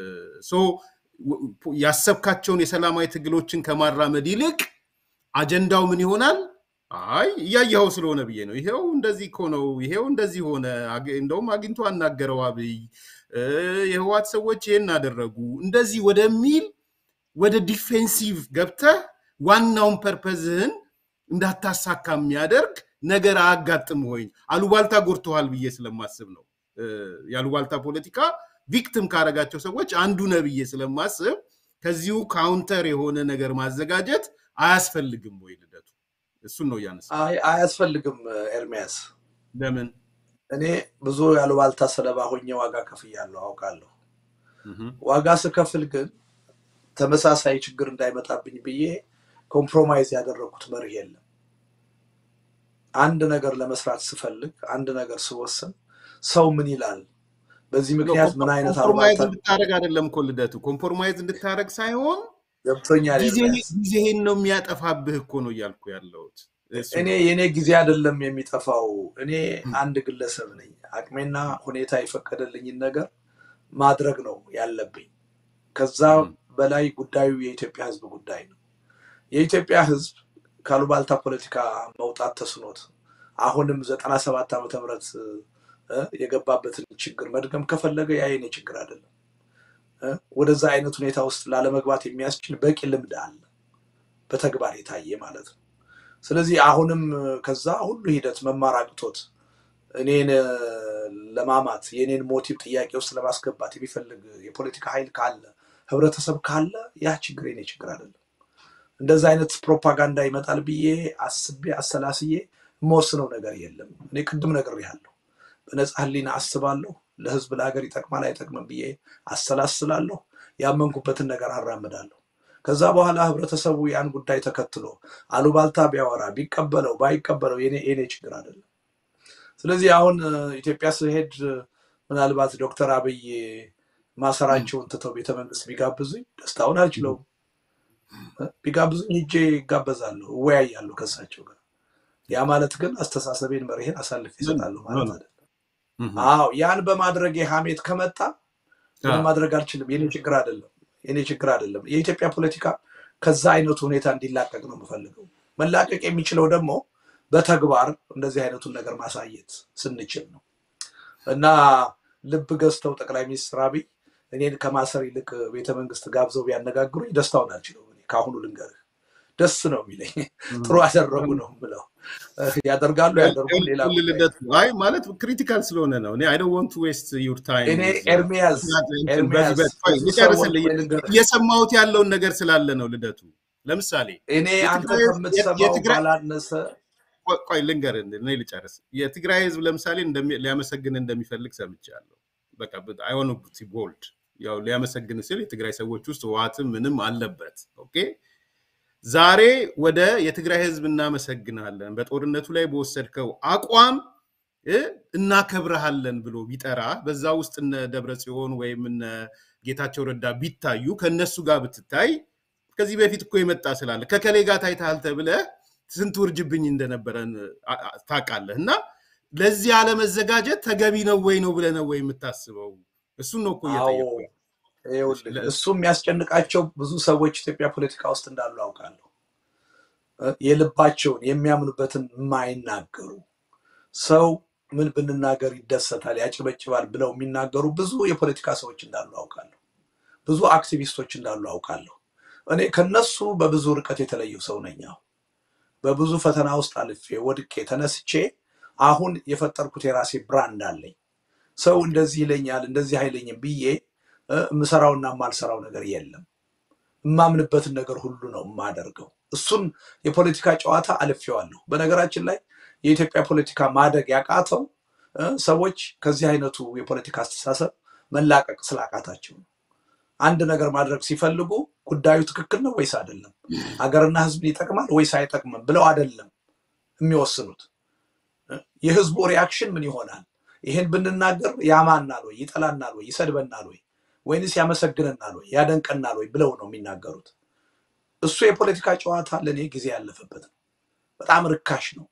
ያሰብካቸውን የሰላማዊ ትግሎችን ከማራመድ ይልቅ አጀንዳው ምን ይሆናል? አይ እያየኸው ስለሆነ ብዬ ነው። ይሄው እንደዚህ እኮ ነው፣ ይሄው እንደዚህ ሆነ፣ እንደውም አግኝቶ አናገረው አብይ፣ የህዋት ሰዎች ይሄን አደረጉ፣ እንደዚህ ወደሚል ወደ ዲፌንሲቭ ገብተህ ዋናውን ፐርፐዝህን እንዳታሳካ የሚያደርግ ነገር አያጋጥም ወይ? አሉባልታ ጎድተዋል ብዬ ስለማስብ ነው። የአሉባልታ ፖለቲካ ቪክቲም ካረጋቸው ሰዎች አንዱ ነህ ብዬ ስለማስብ ከዚሁ ካውንተር የሆነ ነገር ማዘጋጀት አያስፈልግም ወይ? ልደቱ እሱን ነው እያነሳ። አያስፈልግም ኤርሚያስ። ለምን? እኔ ብዙ የአሉባልታ ሰለባ ሆኜ ዋጋ ከፍያለሁ አውቃለሁ። ዋጋ ስከፍል ግን ተመሳሳይ ችግር እንዳይመጣብኝ ብዬ ኮምፕሮማይዝ ያደረግኩት መርህ የለም። አንድ ነገር ለመስራት ስፈልግ፣ አንድ ነገር ስወስን ሰው ምን ይላል፣ በዚህ ምክንያት ምን አይነት ኮምፕሮማይዝ አሉባልታ እንድታደረግ አይደለም እኮ ልደቱ፣ ኮምፕሮማይዝ እንድታደረግ ሳይሆን ገብቶኛል ጊዜ ኤርሚያስ። ጊዜህን ነው የሚያጠፋብህ እኮ ነው እያልኩ ያለሁት። እሱ እኔ ነው። የእኔ ጊዜ አይደለም የሚጠፋው። እኔ አንድ ግለሰብ ነኝ። አቅሜና ሁኔታ የፈቀደልኝን ነገር ማድረግ ነው ያለብኝ። ከዛ ም፣ በላይ ጉዳዩ የኢትዮጵያ ሕዝብ ጉዳይ ነው። የኢትዮጵያ ሕዝብ ካሉባልታ ፖለቲካ መውጣት ተስኖት አሁንም ዘጠና ሰባት ዓመተ ምህረት እ፣ የገባበትን ችግር መድገም ከፈለገ ያ የኔ ችግር አይደለም። እ፣ ወደዛ አይነት ሁኔታ ውስጥ ላለመግባት የሚያስችል በቂ ልምድ አለ፣ በተግባር የታየ ማለት ነው። ስለዚህ አሁንም ከዛ ሁሉ ሂደት መማር አቅቶት እኔን እ፣ ለማማት የእኔን ሞቲቭ ጥያቄ ውስጥ ለማስገባት የሚፈልግ የፖለቲካ ኃይል ካለ ህብረተሰብ ካለ ያ ችግር የኔ ችግር አይደለም። እንደዛ አይነት ፕሮፓጋንዳ ይመጣል ብዬ አስቤ አሰላስዬ የምወስነው ነገር የለም። እኔ ቅድም ነግሬሃለሁ። በነፃ ህሊና አስባለሁ። ለህዝብ ለሀገር ይጠቅማል አይጠቅምም ብዬ አሰላስላለሁ። ያመንኩበትን ነገር አራምዳለሁ። ከዛ በኋላ ህብረተሰቡ ያን ጉዳይ ተከትሎ አሉባልታ ቢያወራ ቢቀበለው ባይቀበለው የኔ የኔ ችግር አይደለም። ስለዚህ አሁን እ፣ ኢትዮጵያ ስሄድ እ፣ ምናልባት ዶክተር አብይ ማሰራቸውን ትተው ቤተመንግስት ቢጋብዙኝ ደስታውን አልችለውም። እ፣ ቢጋብዙኝ ሂጄ ይጋበዛለሁ፣ እወያያለሁ ከእሳቸው ጋር። ያ ማለት ግን አስተሳሰቤን መርሄን አሳልፌ ኖ ኖ ይሰጣለሁ ኖ ማለት ኖ። አይደለም። እህ፣ አዎ ያን በማድረግ የሀሜት ከመጣ ምንም አዎ፣ ማድረግ አልችልም። የኔ ችግር አይደለም። የኔ ችግር አይደለም። የኢትዮጵያ ፖለቲካ ከዛ አይነቱ ሁኔታ እንዲላቀቅ ነው የምፈልገው። መላቀቅ የሚችለው ደግሞ በተግባር እንደዚህ አይነቱን ነገር ማሳየት ስንችል ነው እና ልብ ገዝተው ጠቅላይ ሚኒስትር አብይ እኔን ከማሰር ይልቅ ቤተመንግስት ጋብዘው ቢያነጋግሩኝ ደስታውን አልችለውም። እኔ ከአሁኑ ልንገርህ ደስ ነው የሚለኝ። ጥሩ አደረጉ ነው ብለው ያደርጋሉ ያደርጉ ሌላ ሁል ጉዳይ ነው። ልደቱ አይ ማለት ክሪቲካል ስለሆነ ነው። እኔ አይ ዶንት ዋንት ቱ ዌስት ዩር ታይም እኔ ኤርሚያስ ኤርሚያስ ብዙ ሰዎች ልጨርስልህ ወይ ልንገርህ እየሰማሁት ያለውን ነገር ስላለ ነው ልደቱ። ለምሳሌ እኔ አንተ የትግራይ ከምትሰማው የትግራይ ባላነሰ ቆይ ቆይ ልንገርህ፣ እኔ ልጨርስ። የትግራይ ህዝብ ለምሳሌ እንደሚ- ሊያመሰግን እንደሚፈልግ ሰምቻለሁ። በቃ አይሆን ቦልድ ያው ሊያመሰግን ሲል የትግራይ ሰዎች ውስጥ ህወሓትም ምንም አለበት። ኦኬ ዛሬ ወደ የትግራይ ህዝብ እናመሰግናለን በጦርነቱ ላይ በወሰድከው አቋም እ እናከብረሃለን ብሎ ቢጠራ በዛ ውስጥ እነ ደብረ ጽዮን ወይም እነ ጌታቸው ረዳ ቢታዩ ከእነሱ ጋር ብትታይ ከዚህ በፊት እኮ የመጣ ስላለ ከከሌ ጋር ታይተሃል ተብለህ ስንት ውርጅብኝ እንደነበረ አ- አ- ታውቃለህ። እና ለዚህ አለመዘጋጀት ተገቢ ነው ወይ ነው ብለህ ነው ወይ የምታስበው? እሱን ነው እኮ አዎ እየጠየቁ ይኸውልህ ለ- እሱ የሚያስጨንቃቸው ብዙ ሰዎች ኢትዮጵያ ፖለቲካ ውስጥ እንዳሉ አውቃለሁ። እ፣ የልባቸውን የሚያምኑበትን የማይናገሩ ሰው ምን ብንናገር ይደሰታል፣ ያጭበጭባል ብለው የሚናገሩ ብዙ የፖለቲካ ሰዎች እንዳሉ አውቃለሁ። ብዙ አክቲቪስቶች እንዳሉ አውቃለሁ። እኔ ከነሱ በብዙ ርቀት የተለየው ሰው ነኝ። አሁን በብዙ ፈተና ውስጥ አልፌ ወድቄ ተነስቼ አሁን የፈጠርኩት የራሴ ብራንድ አለኝ። ሰው እንደዚህ ይለኛል እንደዚህ አይለኝም ብዬ እ፣ የምሰራውና የማልሰራው ነገር የለም። የማምንበትን ነገር ሁሉ ነው የማደርገው። እሱን የፖለቲካ ጨዋታ አልፌዋለሁ። በነገራችን ላይ የኢትዮጵያ ፖለቲካ ማደግ ያቃተው እ፣ ሰዎች ከዚህ አይነቱ የፖለቲካ አስተሳሰብ መላቀቅ ስላቃታቸው ነው። አንድ ነገር ማድረግ ሲፈልጉ ጉዳዩ ትክክል ነው ወይስ አይደለም፣ ሀገርና ሕዝብን ይጠቅማል ወይስ አይጠቅምም ብለው አይደለም የሚወስኑት። እ፣ የህዝቡ ሪያክሽን ምን ይሆናል? ይሄን ብንናገር ያማናል ወይ፣ ይጠላናል ወይ፣ ይሰድበናል ወይ ወይንስ ያመሰግነናል ወይ ያደንቀናል ወይ ብለው ነው የሚናገሩት። እሱ የፖለቲካ ጨዋታ ለእኔ ጊዜ ያለፈበት ነው። በጣም ርካሽ ነው።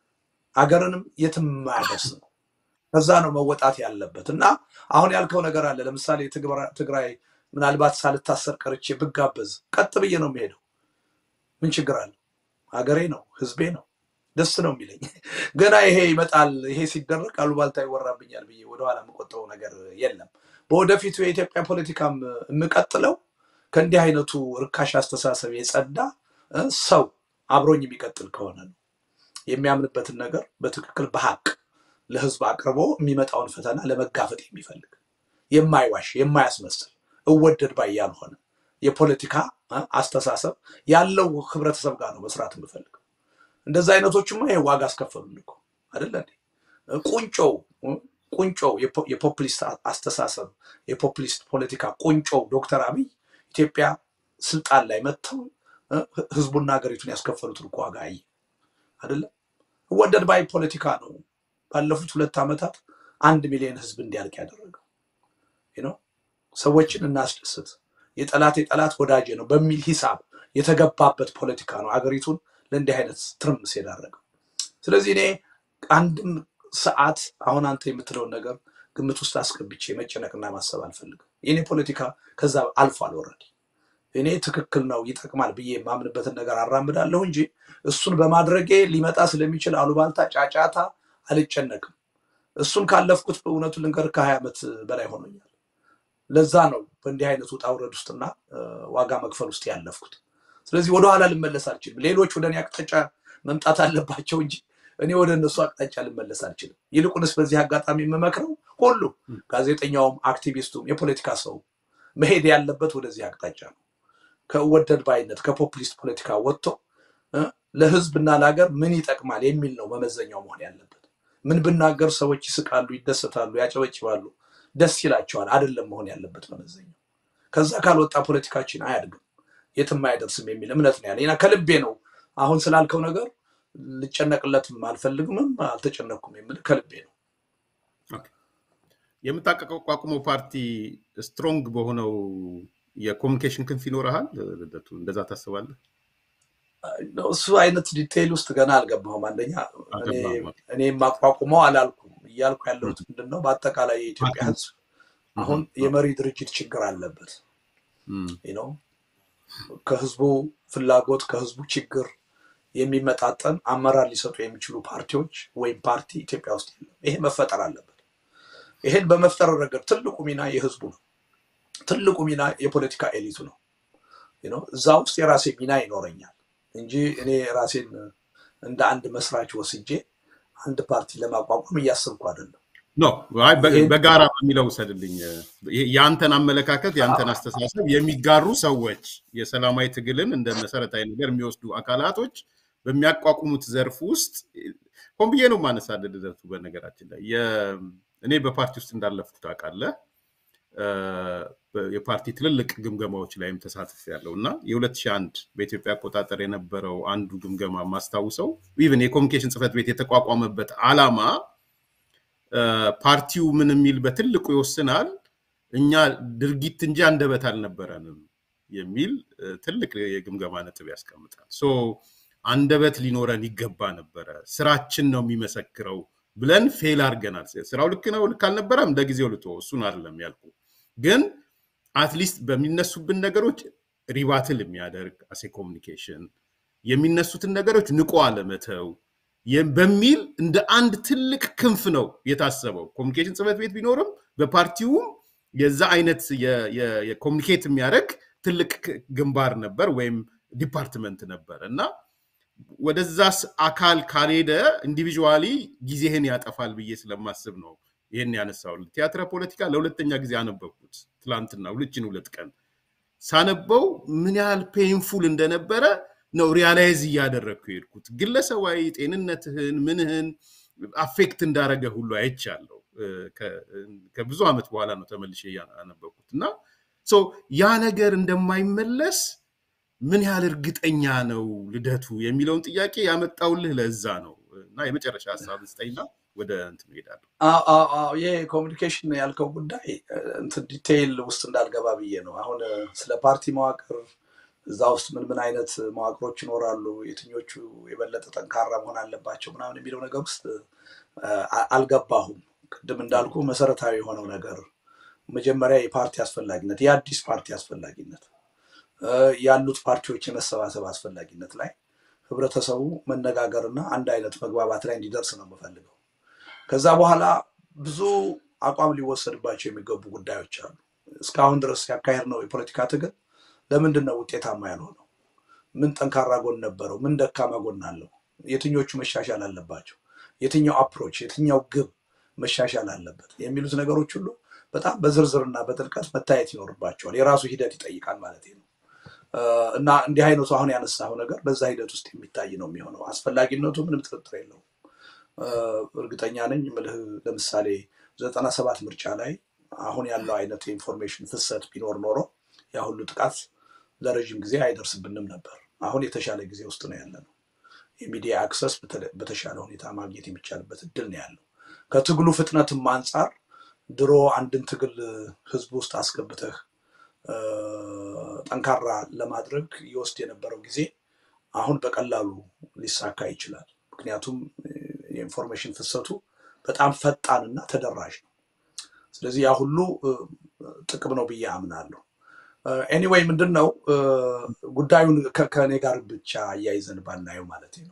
አገርንም የትም የማያደርስ ነው። ከዛ ነው መወጣት ያለበት እና አሁን ያልከው ነገር አለ። ለምሳሌ ትግራ- ትግራይ ምናልባት ሳልታሰር ቀርቼ ብጋበዝ ቀጥ ብዬ ነው የሚሄደው። ምን ችግር አለ? ሀገሬ ነው፣ ህዝቤ ነው፣ ደስ ነው የሚለኝ። ገና ይሄ ይመጣል፣ ይሄ ሲደረግ አሉባልታ ይወራብኛል ብዬ ወደኋላ የምቆጠው ነገር የለም። በወደፊቱ የኢትዮጵያ ፖለቲካም የምቀጥለው ከእንዲህ አይነቱ ርካሽ አስተሳሰብ የጸዳ እ፣ ሰው አብሮኝ የሚቀጥል ከሆነ ነው። የሚያምንበትን ነገር በትክክል በሀቅ ለህዝብ አቅርቦ የሚመጣውን ፈተና ለመጋፈጥ የሚፈልግ የማይዋሽ የማያስመስል እወደድ ባይ ያልሆነ የፖለቲካ እ፣ አስተሳሰብ ያለው ህብረተሰብ ጋር ነው መስራት የምፈልገው። እንደዛ አይነቶችማ ይሄ ዋጋ አስከፈሉን እኮ አይደለ እንዴ? ቁንጮው ቁንጮው የፖ- የፖፕሊስት አስተሳሰብ የፖፕሊስት ፖለቲካ ቁንጮው ዶክተር አብይ ኢትዮጵያ ስልጣን ላይ መጥተው እ፣ ህዝቡና ሀገሪቱን ያስከፈሉትን እኮ ዋጋ አየ አይደለም። ወደድ ባይ ፖለቲካ ነው ባለፉት ሁለት ዓመታት አንድ ሚሊዮን ህዝብ እንዲያልቅ ያደረገው ነው ሰዎችን እናስደስት፣ የጠላት የጠላት ወዳጄ ነው በሚል ሂሳብ የተገባበት ፖለቲካ ነው አገሪቱን ለእንዲህ አይነት ትርምስ የዳረገው። ስለዚህ እኔ አንድም ሰዓት አሁን አንተ የምትለውን ነገር ግምት ውስጥ አስገብቼ መጨነቅና ማሰብ አልፈልግም። የኔ ፖለቲካ ከዛ አልፏል። ወረድ እኔ ትክክል ነው ይጠቅማል ብዬ የማምንበትን ነገር አራምዳለሁ እንጂ እሱን በማድረጌ ሊመጣ ስለሚችል አሉባልታ፣ ጫጫታ አልጨነቅም። እሱን ካለፍኩት በእውነቱ ልንገር ከሀያ ዓመት በላይ ሆኖኛል። ለዛ ነው በእንዲህ አይነት ውጣ ውረድ ውስጥና ዋጋ መክፈል ውስጥ ያለፍኩት። ስለዚህ ወደኋላ ልመለስ አልችልም። ሌሎች ወደ እኔ አቅጣጫ መምጣት አለባቸው እንጂ እኔ ወደ እነሱ አቅጣጫ ልመለስ አልችልም። ይልቁንስ በዚህ አጋጣሚ የምመክረው ሁሉ ጋዜጠኛውም፣ አክቲቪስቱም፣ የፖለቲካ ሰው መሄድ ያለበት ወደዚህ አቅጣጫ ነው። ከወደድ ባይነት ከፖፑሊስት ፖለቲካ ወጥቶ ለህዝብና ለሀገር ምን ይጠቅማል የሚል ነው መመዘኛው መሆን ያለበት። ምን ብናገር ሰዎች ይስቃሉ፣ ይደሰታሉ፣ ያጨበጭባሉ፣ ደስ ይላቸዋል አይደለም መሆን ያለበት መመዘኛው። ከዛ ካልወጣ ፖለቲካችን አያድግም፣ የትም አይደርስም የሚል እምነት ነው ያለ ከልቤ ነው። አሁን ስላልከው ነገር ልጨነቅለትም አልፈልግምም አልተጨነቅኩም የምል ከልቤ ነው። የምታቋቁመው ፓርቲ ስትሮንግ በሆነው የኮሚኒኬሽን ክንፍ ይኖረሃል? ልደቱ እንደዛ ታስባለህ? እሱ አይነት ዲቴይል ውስጥ ገና አልገባሁም። አንደኛ እኔ የማቋቁመው አላልኩም። እያልኩ ያለሁት ምንድን ነው፣ በአጠቃላይ የኢትዮጵያ ሕዝብ አሁን የመሪ ድርጅት ችግር አለበት ነው። ከህዝቡ ፍላጎት ከህዝቡ ችግር የሚመጣጠን አመራር ሊሰጡ የሚችሉ ፓርቲዎች ወይም ፓርቲ ኢትዮጵያ ውስጥ የለም። ይሄ መፈጠር አለበት። ይሄን በመፍጠር ረገድ ትልቁ ሚና የህዝቡ ነው። ትልቁ ሚና የፖለቲካ ኤሊቱ ነው። እዛ ውስጥ የራሴ ሚና ይኖረኛል እንጂ እኔ ራሴን እንደ አንድ መስራች ወስጄ አንድ ፓርቲ ለማቋቋም እያሰብኩ አይደለም። ኖ በጋራ በሚለው ውሰድልኝ። የአንተን አመለካከት የአንተን አስተሳሰብ የሚጋሩ ሰዎች የሰላማዊ ትግልን እንደ መሰረታዊ ነገር የሚወስዱ አካላቶች በሚያቋቁሙት ዘርፍ ውስጥ ሆን ብዬ ነው ማነሳደድ ዘርፉ በነገራችን ላይ እኔ በፓርቲ ውስጥ እንዳለፍኩት ታውቃለህ። የፓርቲ ትልልቅ ግምገማዎች ላይም ተሳትፍ ያለው እና የ2001 በኢትዮጵያ አቆጣጠር የነበረው አንዱ ግምገማ ማስታውሰው ኢቨን የኮሚኒኬሽን ጽሕፈት ቤት የተቋቋመበት ዓላማ ፓርቲው ምን የሚል በትልቁ ይወስናል፣ እኛ ድርጊት እንጂ አንደበት አልነበረንም የሚል ትልቅ የግምገማ ነጥብ ያስቀምጣል። ሶ አንደበት ሊኖረን ይገባ ነበረ፣ ስራችን ነው የሚመሰክረው ብለን ፌል አድርገናል። ስራው ልክ ነው ልክ አልነበረም፣ ለጊዜው ልቶ እሱን አይደለም ያልኩ ግን አትሊስት በሚነሱብን ነገሮች ሪባትል የሚያደርግ አሴ ኮሚኒኬሽን የሚነሱትን ነገሮች ንቆ አለመተው በሚል እንደ አንድ ትልቅ ክንፍ ነው የታሰበው። ኮሚኒኬሽን ጽሕፈት ቤት ቢኖርም በፓርቲውም የዛ አይነት የኮሚኒኬት የሚያደርግ ትልቅ ግንባር ነበር ወይም ዲፓርትመንት ነበር እና ወደዛ አካል ካልሄደ ኢንዲቪዥዋሊ ጊዜህን ያጠፋል ብዬ ስለማስብ ነው ይህን ያነሳውል። ቲያትረ ፖለቲካ ለሁለተኛ ጊዜ አነበብኩት ትላንትና ሁለችን ሁለት ቀን ሳነበው ምን ያህል ፔንፉል እንደነበረ ነው ሪያላይዝ እያደረግኩ የሄድኩት። ግለሰባዊ ጤንነትህን ምንህን አፌክት እንዳረገ ሁሉ አይቻለሁ። ከብዙ ዓመት በኋላ ነው ተመልሼ ያነበብኩት እና ያ ነገር እንደማይመለስ ምን ያህል እርግጠኛ ነው ልደቱ የሚለውን ጥያቄ ያመጣውልህ ለዛ ነው እና የመጨረሻ ሀሳብ ስጠኝና ወደ እንትን እሄዳለሁ። ይህ ኮሚኒኬሽን ያልከው ጉዳይ እንትን ዲቴይል ውስጥ እንዳልገባ ብዬ ነው። አሁን ስለ ፓርቲ መዋቅር እዛ ውስጥ ምን ምን አይነት መዋቅሮች ይኖራሉ፣ የትኞቹ የበለጠ ጠንካራ መሆን አለባቸው ምናምን የሚለው ነገር ውስጥ አልገባሁም። ቅድም እንዳልኩ መሰረታዊ የሆነው ነገር መጀመሪያ የፓርቲ አስፈላጊነት፣ የአዲስ ፓርቲ አስፈላጊነት፣ ያሉት ፓርቲዎች የመሰባሰብ አስፈላጊነት ላይ ህብረተሰቡ መነጋገርና አንድ አይነት መግባባት ላይ እንዲደርስ ነው የምፈልገው። ከዛ በኋላ ብዙ አቋም ሊወሰድባቸው የሚገቡ ጉዳዮች አሉ። እስካሁን ድረስ ያካሄድ ነው የፖለቲካ ትግል ለምንድን ነው ውጤታማ ያልሆነው? ምን ጠንካራ ጎን ነበረው? ምን ደካማ ጎን አለው? የትኞቹ መሻሻል አለባቸው? የትኛው አፕሮች፣ የትኛው ግብ መሻሻል አለበት? የሚሉት ነገሮች ሁሉ በጣም በዝርዝርና በጥልቀት መታየት ይኖርባቸዋል። የራሱ ሂደት ይጠይቃል ማለት ነው። እና እንዲህ አይነቱ አሁን ያነሳው ነገር በዛ ሂደት ውስጥ የሚታይ ነው የሚሆነው። አስፈላጊነቱ ምንም ጥርጥር የለውም። እርግጠኛ ነኝ ምልህ ለምሳሌ ዘጠና ሰባት ምርጫ ላይ አሁን ያለው አይነት የኢንፎርሜሽን ፍሰት ቢኖር ኖሮ ያ ሁሉ ጥቃት ለረዥም ጊዜ አይደርስብንም ነበር። አሁን የተሻለ ጊዜ ውስጥ ነው ያለ ነው። የሚዲያ አክሰስ በተሻለ ሁኔታ ማግኘት የሚቻልበት እድል ነው ያለው። ከትግሉ ፍጥነትም አንጻር ድሮ አንድን ትግል ህዝብ ውስጥ አስገብተህ ጠንካራ ለማድረግ ይወስድ የነበረው ጊዜ አሁን በቀላሉ ሊሳካ ይችላል። ምክንያቱም የኢንፎርሜሽን ፍሰቱ በጣም ፈጣንና ተደራሽ ነው። ስለዚህ ያ ሁሉ ጥቅም ነው ብዬ አምናለሁ። ኤኒዌይ ምንድን ነው ጉዳዩን ከእኔ ጋር ብቻ አያይዘን ባናየው ማለት ነው።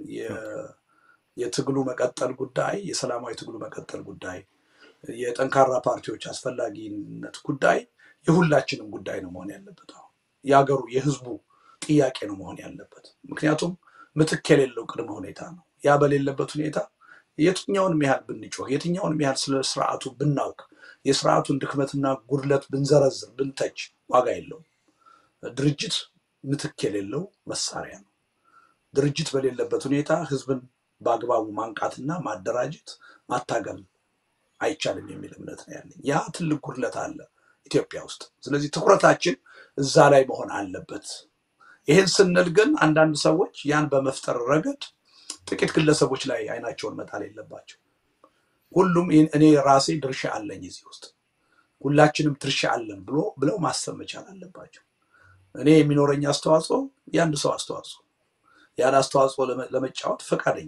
የትግሉ መቀጠል ጉዳይ፣ የሰላማዊ ትግሉ መቀጠል ጉዳይ፣ የጠንካራ ፓርቲዎች አስፈላጊነት ጉዳይ የሁላችንም ጉዳይ ነው መሆን ያለበት። አሁን የሀገሩ የህዝቡ ጥያቄ ነው መሆን ያለበት። ምክንያቱም ምትክ የሌለው ቅድመ ሁኔታ ነው። ያ በሌለበት ሁኔታ የትኛውንም ያህል ብንጮህ፣ የትኛውንም ያህል ስለ ስርዓቱ ብናውቅ፣ የስርዓቱን ድክመትና ጉድለት ብንዘረዝር፣ ብንተች ዋጋ የለውም። ድርጅት ምትክ የሌለው መሳሪያ ነው። ድርጅት በሌለበት ሁኔታ ህዝብን በአግባቡ ማንቃትና ማደራጀት ማታገል አይቻልም የሚል እምነት ነው ያለኝ። ያ ትልቅ ጉድለት አለ ኢትዮጵያ ውስጥ። ስለዚህ ትኩረታችን እዛ ላይ መሆን አለበት። ይህን ስንል ግን አንዳንድ ሰዎች ያን በመፍጠር ረገድ ጥቂት ግለሰቦች ላይ አይናቸውን መጣል የለባቸው። ሁሉም እኔ ራሴ ድርሻ አለኝ እዚህ ውስጥ ሁላችንም ድርሻ አለን ብሎ ብለው ማሰብ መቻል አለባቸው። እኔ የሚኖረኝ አስተዋጽኦ የአንድ ሰው አስተዋጽኦ ያን አስተዋጽኦ ለመጫወት ፈቃደኛ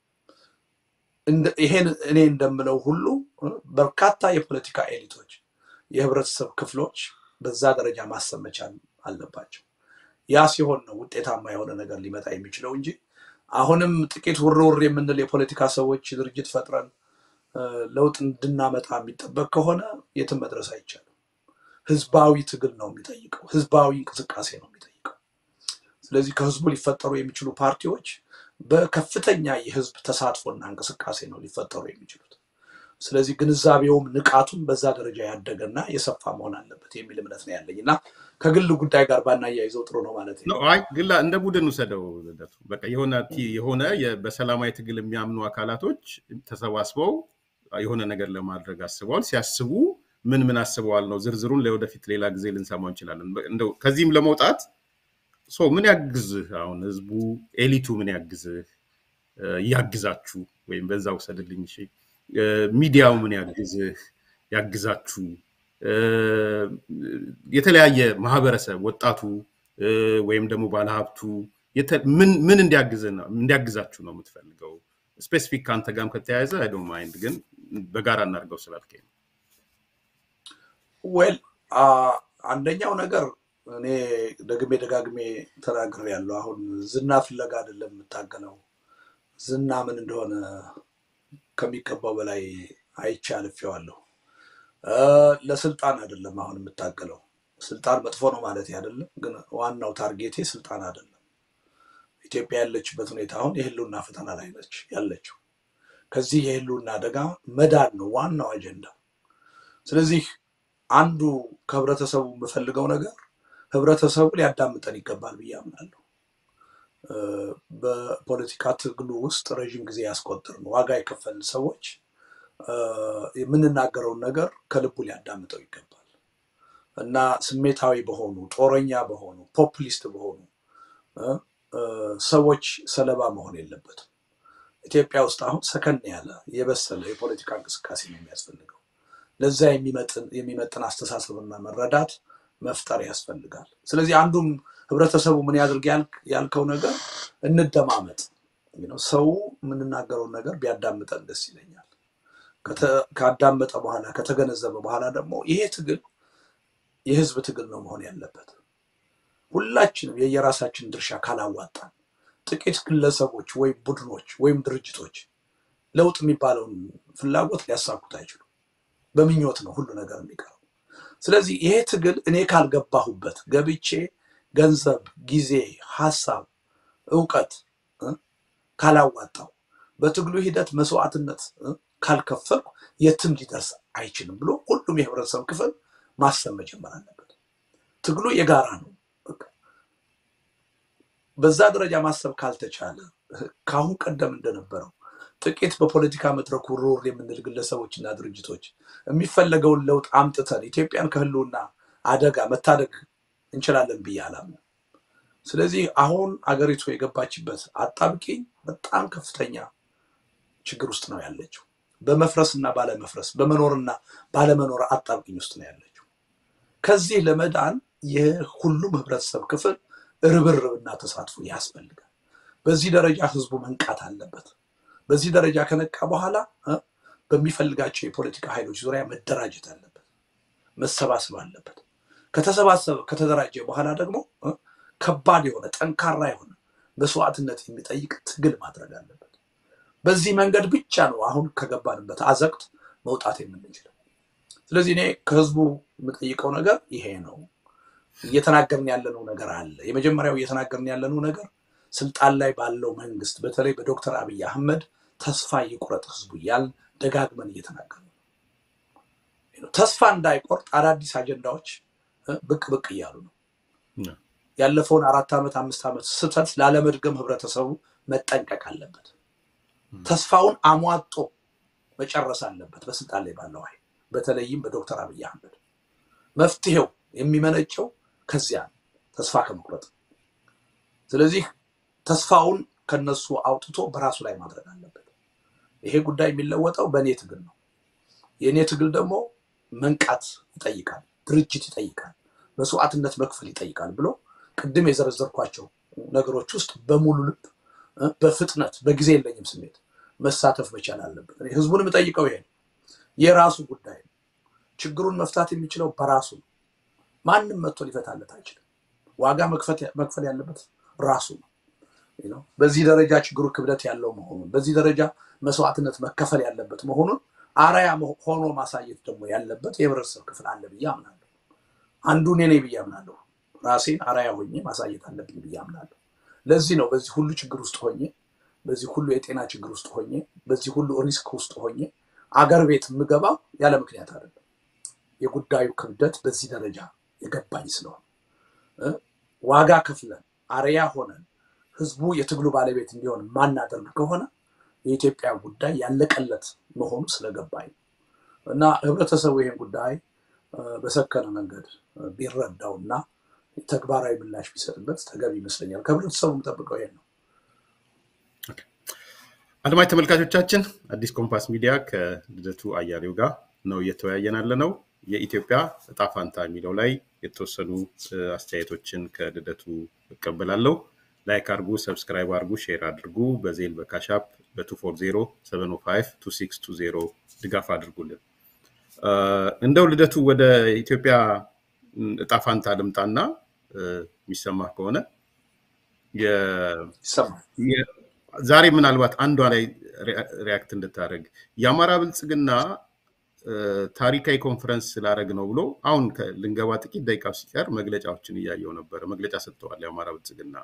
ይሄን እኔ እንደምለው ሁሉ በርካታ የፖለቲካ ኤሊቶች፣ የህብረተሰብ ክፍሎች በዛ ደረጃ ማሰብ መቻል አለባቸው። ያ ሲሆን ነው ውጤታማ የሆነ ነገር ሊመጣ የሚችለው እንጂ አሁንም ጥቂት ውር ውር የምንል የፖለቲካ ሰዎች ድርጅት ፈጥረን ለውጥ እንድናመጣ የሚጠበቅ ከሆነ የትም መድረስ አይቻልም። ህዝባዊ ትግል ነው የሚጠይቀው። ህዝባዊ እንቅስቃሴ ነው የሚጠይቀው። ስለዚህ ከህዝቡ ሊፈጠሩ የሚችሉ ፓርቲዎች በከፍተኛ የህዝብ ተሳትፎና እንቅስቃሴ ነው ሊፈጠሩ የሚችሉት። ስለዚህ ግንዛቤውም ንቃቱም በዛ ደረጃ ያደገና የሰፋ መሆን አለበት የሚል እምነት ነው ያለኝ እና ከግል ጉዳይ ጋር ባናያይዘው ጥሩ ነው ማለት ነው። አይ ግላ እንደ ቡድን ውሰደው። በቃ የሆነ የሆነ በሰላማዊ ትግል የሚያምኑ አካላቶች ተሰባስበው የሆነ ነገር ለማድረግ አስበዋል። ሲያስቡ ምን ምን አስበዋል ነው ዝርዝሩን ለወደፊት ሌላ ጊዜ ልንሰማው እንችላለን። እንደው ከዚህም ለመውጣት ምን ያግዝህ? አሁን ህዝቡ ኤሊቱ ምን ያግዝህ? ያግዛችሁ ወይም በዛ ውሰድልኝ። እሺ ሚዲያው ምን ያግዝህ? ያግዛችሁ የተለያየ ማህበረሰብ ወጣቱ ወይም ደግሞ ባለሀብቱ ምን እንዲያግዛችሁ ነው የምትፈልገው? ስፔሲፊክ ከአንተ ጋርም ከተያያዘ አይ ዶንት ማይንድ፣ ግን በጋራ እናድርገው ስላልከኝ ነው። ዌል አንደኛው ነገር እኔ ደግሜ ደጋግሜ ተናግሬ ያለው አሁን ዝና ፍለጋ አይደለም የምታገለው። ዝና ምን እንደሆነ ከሚገባው በላይ አይቼ አልፌዋለሁ። ለስልጣን አይደለም አሁን የምታገለው። ስልጣን መጥፎ ነው ማለት አይደለም፣ ግን ዋናው ታርጌቴ ስልጣን አይደለም። ኢትዮጵያ ያለችበት ሁኔታ አሁን የህልውና ፈተና ላይ ነች ያለችው። ከዚህ የህልውና አደጋ መዳን ነው ዋናው አጀንዳ። ስለዚህ አንዱ ከህብረተሰቡ የምፈልገው ነገር ህብረተሰቡ ሊያዳምጠን ይገባል ብዬ አምናለሁ። በፖለቲካ ትግሉ ውስጥ ረዥም ጊዜ ያስቆጠርን ዋጋ የከፈልን ሰዎች የምንናገረውን ነገር ከልቡ ሊያዳምጠው ይገባል እና ስሜታዊ በሆኑ ጦረኛ በሆኑ ፖፑሊስት በሆኑ ሰዎች ሰለባ መሆን የለበትም። ኢትዮጵያ ውስጥ አሁን ሰከን ያለ የበሰለ የፖለቲካ እንቅስቃሴ ነው የሚያስፈልገው። ለዛ የሚመጥን አስተሳሰብና መረዳት መፍጠር ያስፈልጋል። ስለዚህ አንዱም ህብረተሰቡ ምን ያድርግ ያልከው ነገር እንደማመጥ፣ ሰው የምንናገረውን ነገር ቢያዳምጠን ደስ ይለኛል። ካዳመጠ በኋላ ከተገነዘበ በኋላ ደግሞ ይሄ ትግል የህዝብ ትግል ነው መሆን ያለበት። ሁላችንም የየራሳችን ድርሻ ካላዋጣን ጥቂት ግለሰቦች ወይም ቡድኖች ወይም ድርጅቶች ለውጥ የሚባለውን ፍላጎት ሊያሳኩት አይችሉም። በምኞት ነው ሁሉ ነገር የሚቀረው። ስለዚህ ይሄ ትግል እኔ ካልገባሁበት ገብቼ ገንዘብ፣ ጊዜ፣ ሀሳብ፣ እውቀት ካላዋጣው በትግሉ ሂደት መስዋዕትነት ካልከፈልኩ የትም ሊደርስ አይችልም ብሎ ሁሉም የህብረተሰብ ክፍል ማሰብ መጀመር አለበት። ትግሉ የጋራ ነው። በዛ ደረጃ ማሰብ ካልተቻለ ከአሁን ቀደም እንደነበረው ጥቂት በፖለቲካ መድረኩ ሩር የምንል ግለሰቦችና ድርጅቶች የሚፈለገውን ለውጥ አምጥተን ኢትዮጵያን ከህልውና አደጋ መታደግ እንችላለን ብዬ አላምንም። ስለዚህ አሁን አገሪቱ የገባችበት አጣብቂኝ በጣም ከፍተኛ ችግር ውስጥ ነው ያለችው። በመፍረስና ባለመፍረስ በመኖርና ባለመኖር አጣብቂኝ ውስጥ ነው ያለችው። ከዚህ ለመዳን የሁሉም ህብረተሰብ ክፍል ርብርብና ተሳትፎ ያስፈልጋል። በዚህ ደረጃ ህዝቡ መንቃት አለበት። በዚህ ደረጃ ከነቃ በኋላ በሚፈልጋቸው የፖለቲካ ኃይሎች ዙሪያ መደራጀት አለበት፣ መሰባሰብ አለበት። ከተሰባሰበ ከተደራጀ በኋላ ደግሞ ከባድ የሆነ ጠንካራ የሆነ መስዋዕትነት የሚጠይቅ ትግል ማድረግ አለበት። በዚህ መንገድ ብቻ ነው አሁን ከገባንበት አዘቅት መውጣት የምንችለው። ስለዚህ እኔ ከህዝቡ የምጠይቀው ነገር ይሄ ነው። እየተናገርን ያለነው ነገር አለ። የመጀመሪያው እየተናገርን ያለነው ነገር ስልጣን ላይ ባለው መንግስት በተለይ በዶክተር አብይ አህመድ ተስፋ ይቁረጥ ህዝቡ እያልን ደጋግመን እየተናገርን ነው። ተስፋ እንዳይቆርጥ አዳዲስ አጀንዳዎች ብቅ ብቅ እያሉ ነው። ያለፈውን አራት ዓመት አምስት ዓመት ስህተት ላለመድገም ህብረተሰቡ መጠንቀቅ አለበት። ተስፋውን አሟጦ መጨረስ አለበት በስልጣን ላይ ባለው ኃይል በተለይም በዶክተር አብይ አህመድ መፍትሄው የሚመነጨው ከዚያ ተስፋ ከመቁረጥ ስለዚህ ተስፋውን ከነሱ አውጥቶ በራሱ ላይ ማድረግ አለበት። ይሄ ጉዳይ የሚለወጠው በእኔ ትግል ነው። የእኔ ትግል ደግሞ መንቃት ይጠይቃል፣ ድርጅት ይጠይቃል፣ መስዋዕትነት መክፈል ይጠይቃል ብሎ ቅድም የዘረዘርኳቸው ነገሮች ውስጥ በሙሉ ልብ በፍጥነት በጊዜ የለኝም ስሜት መሳተፍ መቻል አለበት። ህዝቡን የምጠይቀው ይሄ ነው። የራሱ ጉዳይ ነው። ችግሩን መፍታት የሚችለው በራሱ ነው። ማንም መጥቶ ሊፈታለት አይችልም። ዋጋ መክፈል ያለበት ራሱ ነው። በዚህ ደረጃ ችግሩ ክብደት ያለው መሆኑን በዚህ ደረጃ መስዋዕትነት መከፈል ያለበት መሆኑን አርአያ ሆኖ ማሳየት ደግሞ ያለበት የህብረተሰብ ክፍል አለ ብዬ አምናለሁ። አንዱ እኔ ነኝ ብዬ አምናለሁ። ራሴን አርአያ ሆኜ ማሳየት አለብኝ ብዬ አምናለሁ። ለዚህ ነው በዚህ ሁሉ ችግር ውስጥ ሆኜ በዚህ ሁሉ የጤና ችግር ውስጥ ሆኜ በዚህ ሁሉ ሪስክ ውስጥ ሆኜ አገር ቤት የምገባው ያለ ምክንያት አይደለም። የጉዳዩ ክብደት በዚህ ደረጃ የገባኝ ስለሆነ ዋጋ ከፍለን አርያ ሆነን ህዝቡ የትግሉ ባለቤት እንዲሆን ማናደርግ ከሆነ የኢትዮጵያ ጉዳይ ያለቀለት መሆኑ ስለገባኝ ነው እና ህብረተሰቡ ይህን ጉዳይ በሰከነ መንገድ ቢረዳው እና ተግባራዊ ምላሽ ቢሰጥበት ተገቢ ይመስለኛል። ከህብረተሰቡ የምጠብቀው ይሄን ነው። አድማጭ ተመልካቾቻችን አዲስ ኮምፓስ ሚዲያ ከልደቱ አያሌው ጋር ነው እየተወያየን ያለ ነው። የኢትዮጵያ እጣ ፋንታ የሚለው ላይ የተወሰኑ አስተያየቶችን ከልደቱ እቀበላለሁ። ላይክ አድርጉ፣ ሰብስክራይብ አድርጉ፣ ሼር አድርጉ። በዜል በካሻፕ በ240 705 ድጋፍ አድርጉልን። እንደው ልደቱ ወደ ኢትዮጵያ እጣ ፋንታ ልምጣና የሚሰማ ከሆነ ዛሬ ምናልባት አንዷ ላይ ሪያክት እንድታደርግ የአማራ ብልጽግና ታሪካዊ ኮንፈረንስ ስላደረግ ነው ብሎ አሁን ልንገባ ጥቂት ደቂቃ ሲቀር መግለጫዎችን እያየው ነበረ። መግለጫ ሰጥተዋል። የአማራ ብልጽግና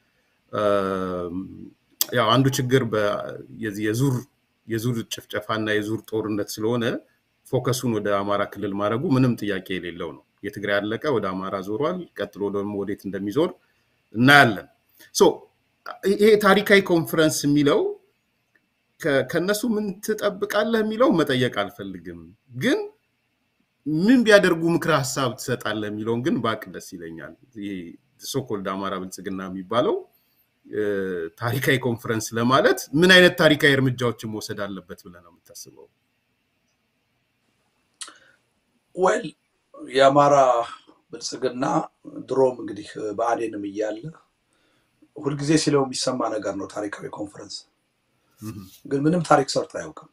ያው አንዱ ችግር የዙር የዙር ጭፍጨፋና የዙር ጦርነት ስለሆነ ፎከሱን ወደ አማራ ክልል ማድረጉ ምንም ጥያቄ የሌለው ነው። የትግራይ አለቀ፣ ወደ አማራ ዞሯል። ቀጥሎ ደግሞ ወዴት እንደሚዞር እናያለን። ይሄ ታሪካዊ ኮንፈረንስ የሚለው ከነሱ ምን ትጠብቃለህ የሚለው መጠየቅ አልፈልግም፣ ግን ምን ቢያደርጉ ምክረ ሀሳብ ትሰጣለህ የሚለውን ግን ባቅ ደስ ይለኛል። ሶኮልድ አማራ ብልጽግና የሚባለው ታሪካዊ ኮንፈረንስ ለማለት ምን አይነት ታሪካዊ እርምጃዎችን መውሰድ አለበት ብለህ ነው የምታስበው? ወል የአማራ ብልጽግና ድሮም እንግዲህ በአዴንም እያለ ሁልጊዜ ሲለው የሚሰማ ነገር ነው ታሪካዊ ኮንፈረንስ። ግን ምንም ታሪክ ሰርቶ አያውቅም።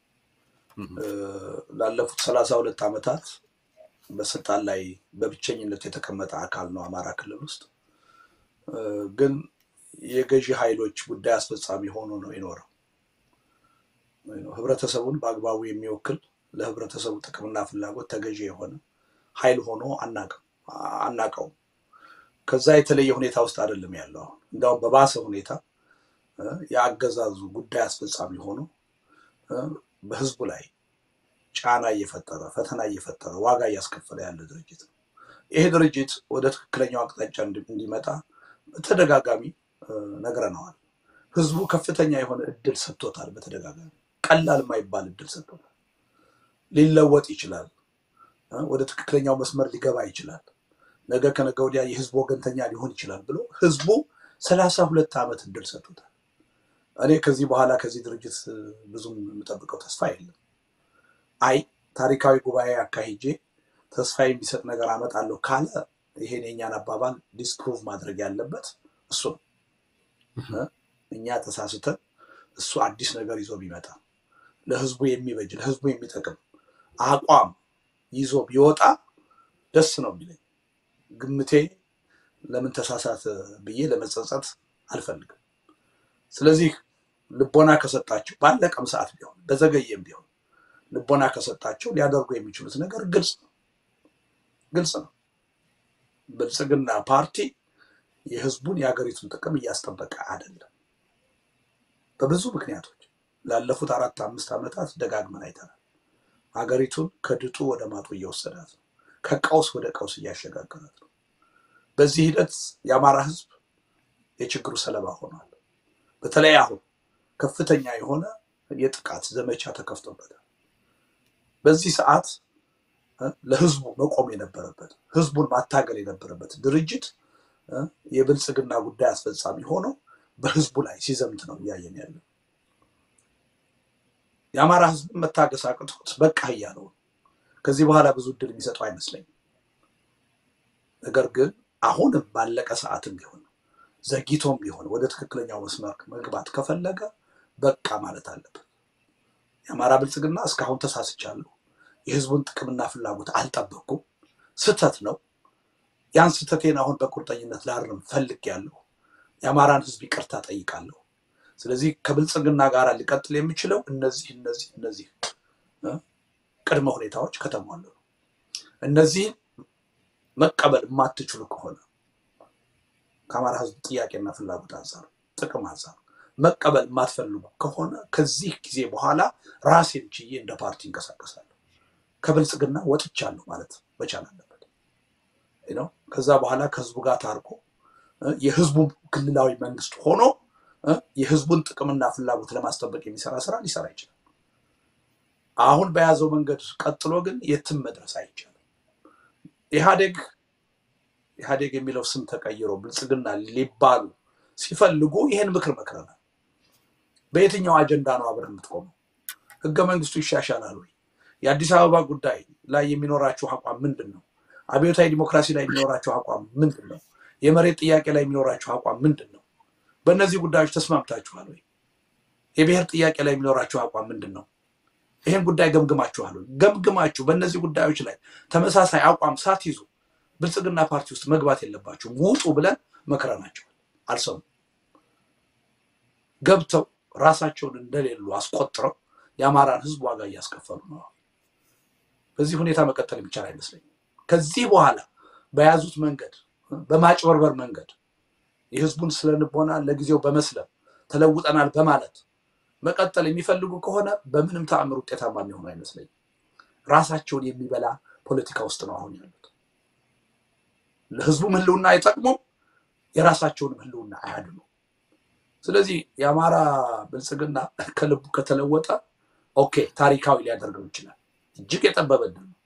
ላለፉት ሰላሳ ሁለት ዓመታት በስልጣን ላይ በብቸኝነት የተቀመጠ አካል ነው አማራ ክልል ውስጥ። ግን የገዢ ኃይሎች ጉዳይ አስፈጻሚ ሆኖ ነው የኖረው። ህብረተሰቡን በአግባቡ የሚወክል ለህብረተሰቡ ጥቅምና ፍላጎት ተገዢ የሆነ ኃይል ሆኖ አናቀውም። ከዛ የተለየ ሁኔታ ውስጥ አይደለም ያለው። አሁን እንዲያውም በባሰ ሁኔታ የአገዛዙ ጉዳይ አስፈጻሚ ሆኖ በህዝቡ ላይ ጫና እየፈጠረ ፈተና እየፈጠረ ዋጋ እያስከፈለ ያለ ድርጅት ነው። ይሄ ድርጅት ወደ ትክክለኛው አቅጣጫ እንዲመጣ በተደጋጋሚ ነግረነዋል። ህዝቡ ከፍተኛ የሆነ እድል ሰጥቶታል። በተደጋጋሚ ቀላል የማይባል እድል ሰጥቶታል። ሊለወጥ ይችላል። ወደ ትክክለኛው መስመር ሊገባ ይችላል። ነገ ከነገ ወዲያ የህዝቡ ወገንተኛ ሊሆን ይችላል ብሎ ህዝቡ ሰላሳ ሁለት ዓመት እድል ሰጥቶታል። እኔ ከዚህ በኋላ ከዚህ ድርጅት ብዙም የምጠብቀው ተስፋ የለም። አይ ታሪካዊ ጉባኤ አካሂጄ ተስፋ የሚሰጥ ነገር አመጣለሁ ካለ ይሄን የኛን አባባል ዲስፕሩቭ ማድረግ ያለበት እሱ ነው። እኛ ተሳስተን እሱ አዲስ ነገር ይዞ ቢመጣ ለህዝቡ የሚበጅ ለህዝቡ የሚጠቅም አቋም ይዞ ቢወጣ ደስ ነው የሚለኝ። ግምቴ ለምን ተሳሳተ ብዬ ለመጸጸት አልፈልግም። ስለዚህ ልቦና ከሰጣቸው ባለቀም ሰዓት ቢሆን በዘገየም ቢሆን ልቦና ከሰጣቸው ሊያደርጉ የሚችሉት ነገር ግልጽ ነው ግልጽ ነው። ብልጽግና ፓርቲ የህዝቡን የሀገሪቱን ጥቅም እያስጠበቀ አይደለም። በብዙ ምክንያቶች ላለፉት አራት አምስት ዓመታት ደጋግመን አይተናል። ሀገሪቱን ከድጡ ወደ ማጡ እየወሰዳት ነው። ከቀውስ ወደ ቀውስ እያሸጋገራት ነው። በዚህ ሂደት የአማራ ህዝብ የችግሩ ሰለባ ሆኗል። በተለይ አሁን ከፍተኛ የሆነ የጥቃት ዘመቻ ተከፍቶበታል። በዚህ ሰዓት ለህዝቡ መቆም የነበረበት ህዝቡን ማታገል የነበረበት ድርጅት የብልጽግና ጉዳይ አስፈጻሚ ሆኖ በህዝቡ ላይ ሲዘምት ነው እያየን ያለው። የአማራ ህዝብ መታገስ አቅቶት በቃ እያለው ከዚህ በኋላ ብዙ እድል የሚሰጠው አይመስለኝም። ነገር ግን አሁንም ባለቀ ሰዓትም ቢሆን ዘግይቶም ቢሆን ወደ ትክክለኛው መስመር መግባት ከፈለገ በቃ ማለት አለበት። የአማራ ብልጽግና እስካሁን ተሳስቻለሁ፣ የህዝቡን ጥቅምና ፍላጎት አልጠበቅኩም፣ ስህተት ነው። ያን ስህተቴን አሁን በቁርጠኝነት ላርም ፈልጌያለሁ። የአማራን ህዝብ ይቅርታ ጠይቃለሁ። ስለዚህ ከብልጽግና ጋር ሊቀጥል የሚችለው እነዚህ እነዚህ እነዚህ ቅድመ ሁኔታዎች ከተሟሉ ነው። እነዚህን መቀበል የማትችሉ ከሆነ ከአማራ ህዝብ ጥያቄና ፍላጎት አንጻር ጥቅም አንጻር መቀበል የማትፈልጉ ከሆነ ከዚህ ጊዜ በኋላ ራሴን ችዬ እንደ ፓርቲ እንቀሳቀሳለሁ። ከብልጽግና ወጥቻለሁ ማለት መቻል አለበት ነው። ከዛ በኋላ ከህዝቡ ጋር ታርቆ የህዝቡ ክልላዊ መንግስት ሆኖ የህዝቡን ጥቅምና ፍላጎት ለማስጠበቅ የሚሰራ ስራ ሊሰራ ይችላል። አሁን በያዘው መንገድ ቀጥሎ ግን የትም መድረስ አይቻልም። ኢህአዴግ ኢህአዴግ የሚለው ስም ተቀይሮ ብልጽግና ሊባሉ ሲፈልጉ ይህን ምክር መክረናል። በየትኛው አጀንዳ ነው አብረን የምትቆመው? ህገ መንግስቱ ይሻሻላል ወይ? የአዲስ አበባ ጉዳይ ላይ የሚኖራችሁ አቋም ምንድን ነው? አብዮታዊ ዲሞክራሲ ላይ የሚኖራችሁ አቋም ምንድን ነው? የመሬት ጥያቄ ላይ የሚኖራችሁ አቋም ምንድን ነው? በእነዚህ ጉዳዮች ተስማምታችኋል ወይ? የብሔር ጥያቄ ላይ የሚኖራችሁ አቋም ምንድን ነው? ይህን ጉዳይ ገምግማችኋል ወይ? ገምግማችሁ በእነዚህ ጉዳዮች ላይ ተመሳሳይ አቋም ሳትይዙ ብልጽግና ፓርቲ ውስጥ መግባት የለባችሁም ውጡ ብለን መክረናቸዋል። አልሰሙም። ገብተው ራሳቸውን እንደሌሉ አስቆጥረው የአማራን ህዝብ ዋጋ እያስከፈሉ ነው። በዚህ ሁኔታ መቀጠል የሚቻል አይመስለኝም። ከዚህ በኋላ በያዙት መንገድ በማጭበርበር መንገድ የህዝቡን ስለንቦና ለጊዜው በመስለም ተለውጠናል በማለት መቀጠል የሚፈልጉ ከሆነ በምንም ተአምር ውጤታማ የሚሆኑ አይመስለኝም። ራሳቸውን የሚበላ ፖለቲካ ውስጥ ነው አሁን ያሉት። ለህዝቡም ህልውና አይጠቅሙም፣ የራሳቸውንም ህልውና አያድኑ። ስለዚህ የአማራ ብልጽግና ከልቡ ከተለወጠ ኦኬ ታሪካዊ ሊያደርገው ይችላል። እጅግ የጠበበ ድል ነው።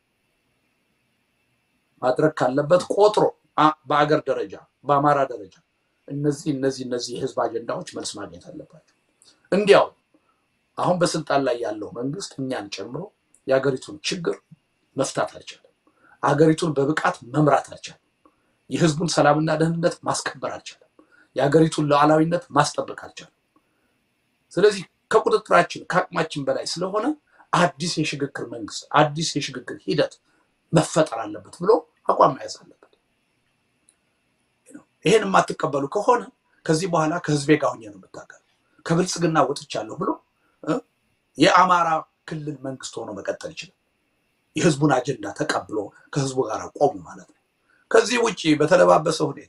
ማድረግ ካለበት ቆጥሮ በአገር ደረጃ በአማራ ደረጃ እነዚህ እነዚህ እነዚህ የህዝብ አጀንዳዎች መልስ ማግኘት አለባቸው። እንዲያው አሁን በስልጣን ላይ ያለው መንግስት እኛን ጨምሮ የሀገሪቱን ችግር መፍታት አልቻለም። ሀገሪቱን በብቃት መምራት አልቻለም። የህዝቡን ሰላምና ደህንነት ማስከበር አልቻለም። የሀገሪቱን ሉዓላዊነት ማስጠበቅ አልቻለም። ስለዚህ ከቁጥጥራችን ከአቅማችን በላይ ስለሆነ አዲስ የሽግግር መንግስት አዲስ የሽግግር ሂደት መፈጠር አለበት ብሎ አቋም መያዝ አለበት። ይሄን የማትቀበሉ ከሆነ ከዚህ በኋላ ከህዝቤ ጋር ሆኜ ነው የምታገል ከብልጽግና ወጥቻለሁ ብሎ የአማራ ክልል መንግስት ሆኖ መቀጠል ይችላል። የህዝቡን አጀንዳ ተቀብሎ ከህዝቡ ጋር ቆሙ ማለት ነው። ከዚህ ውጭ በተለባበሰ ሁኔታ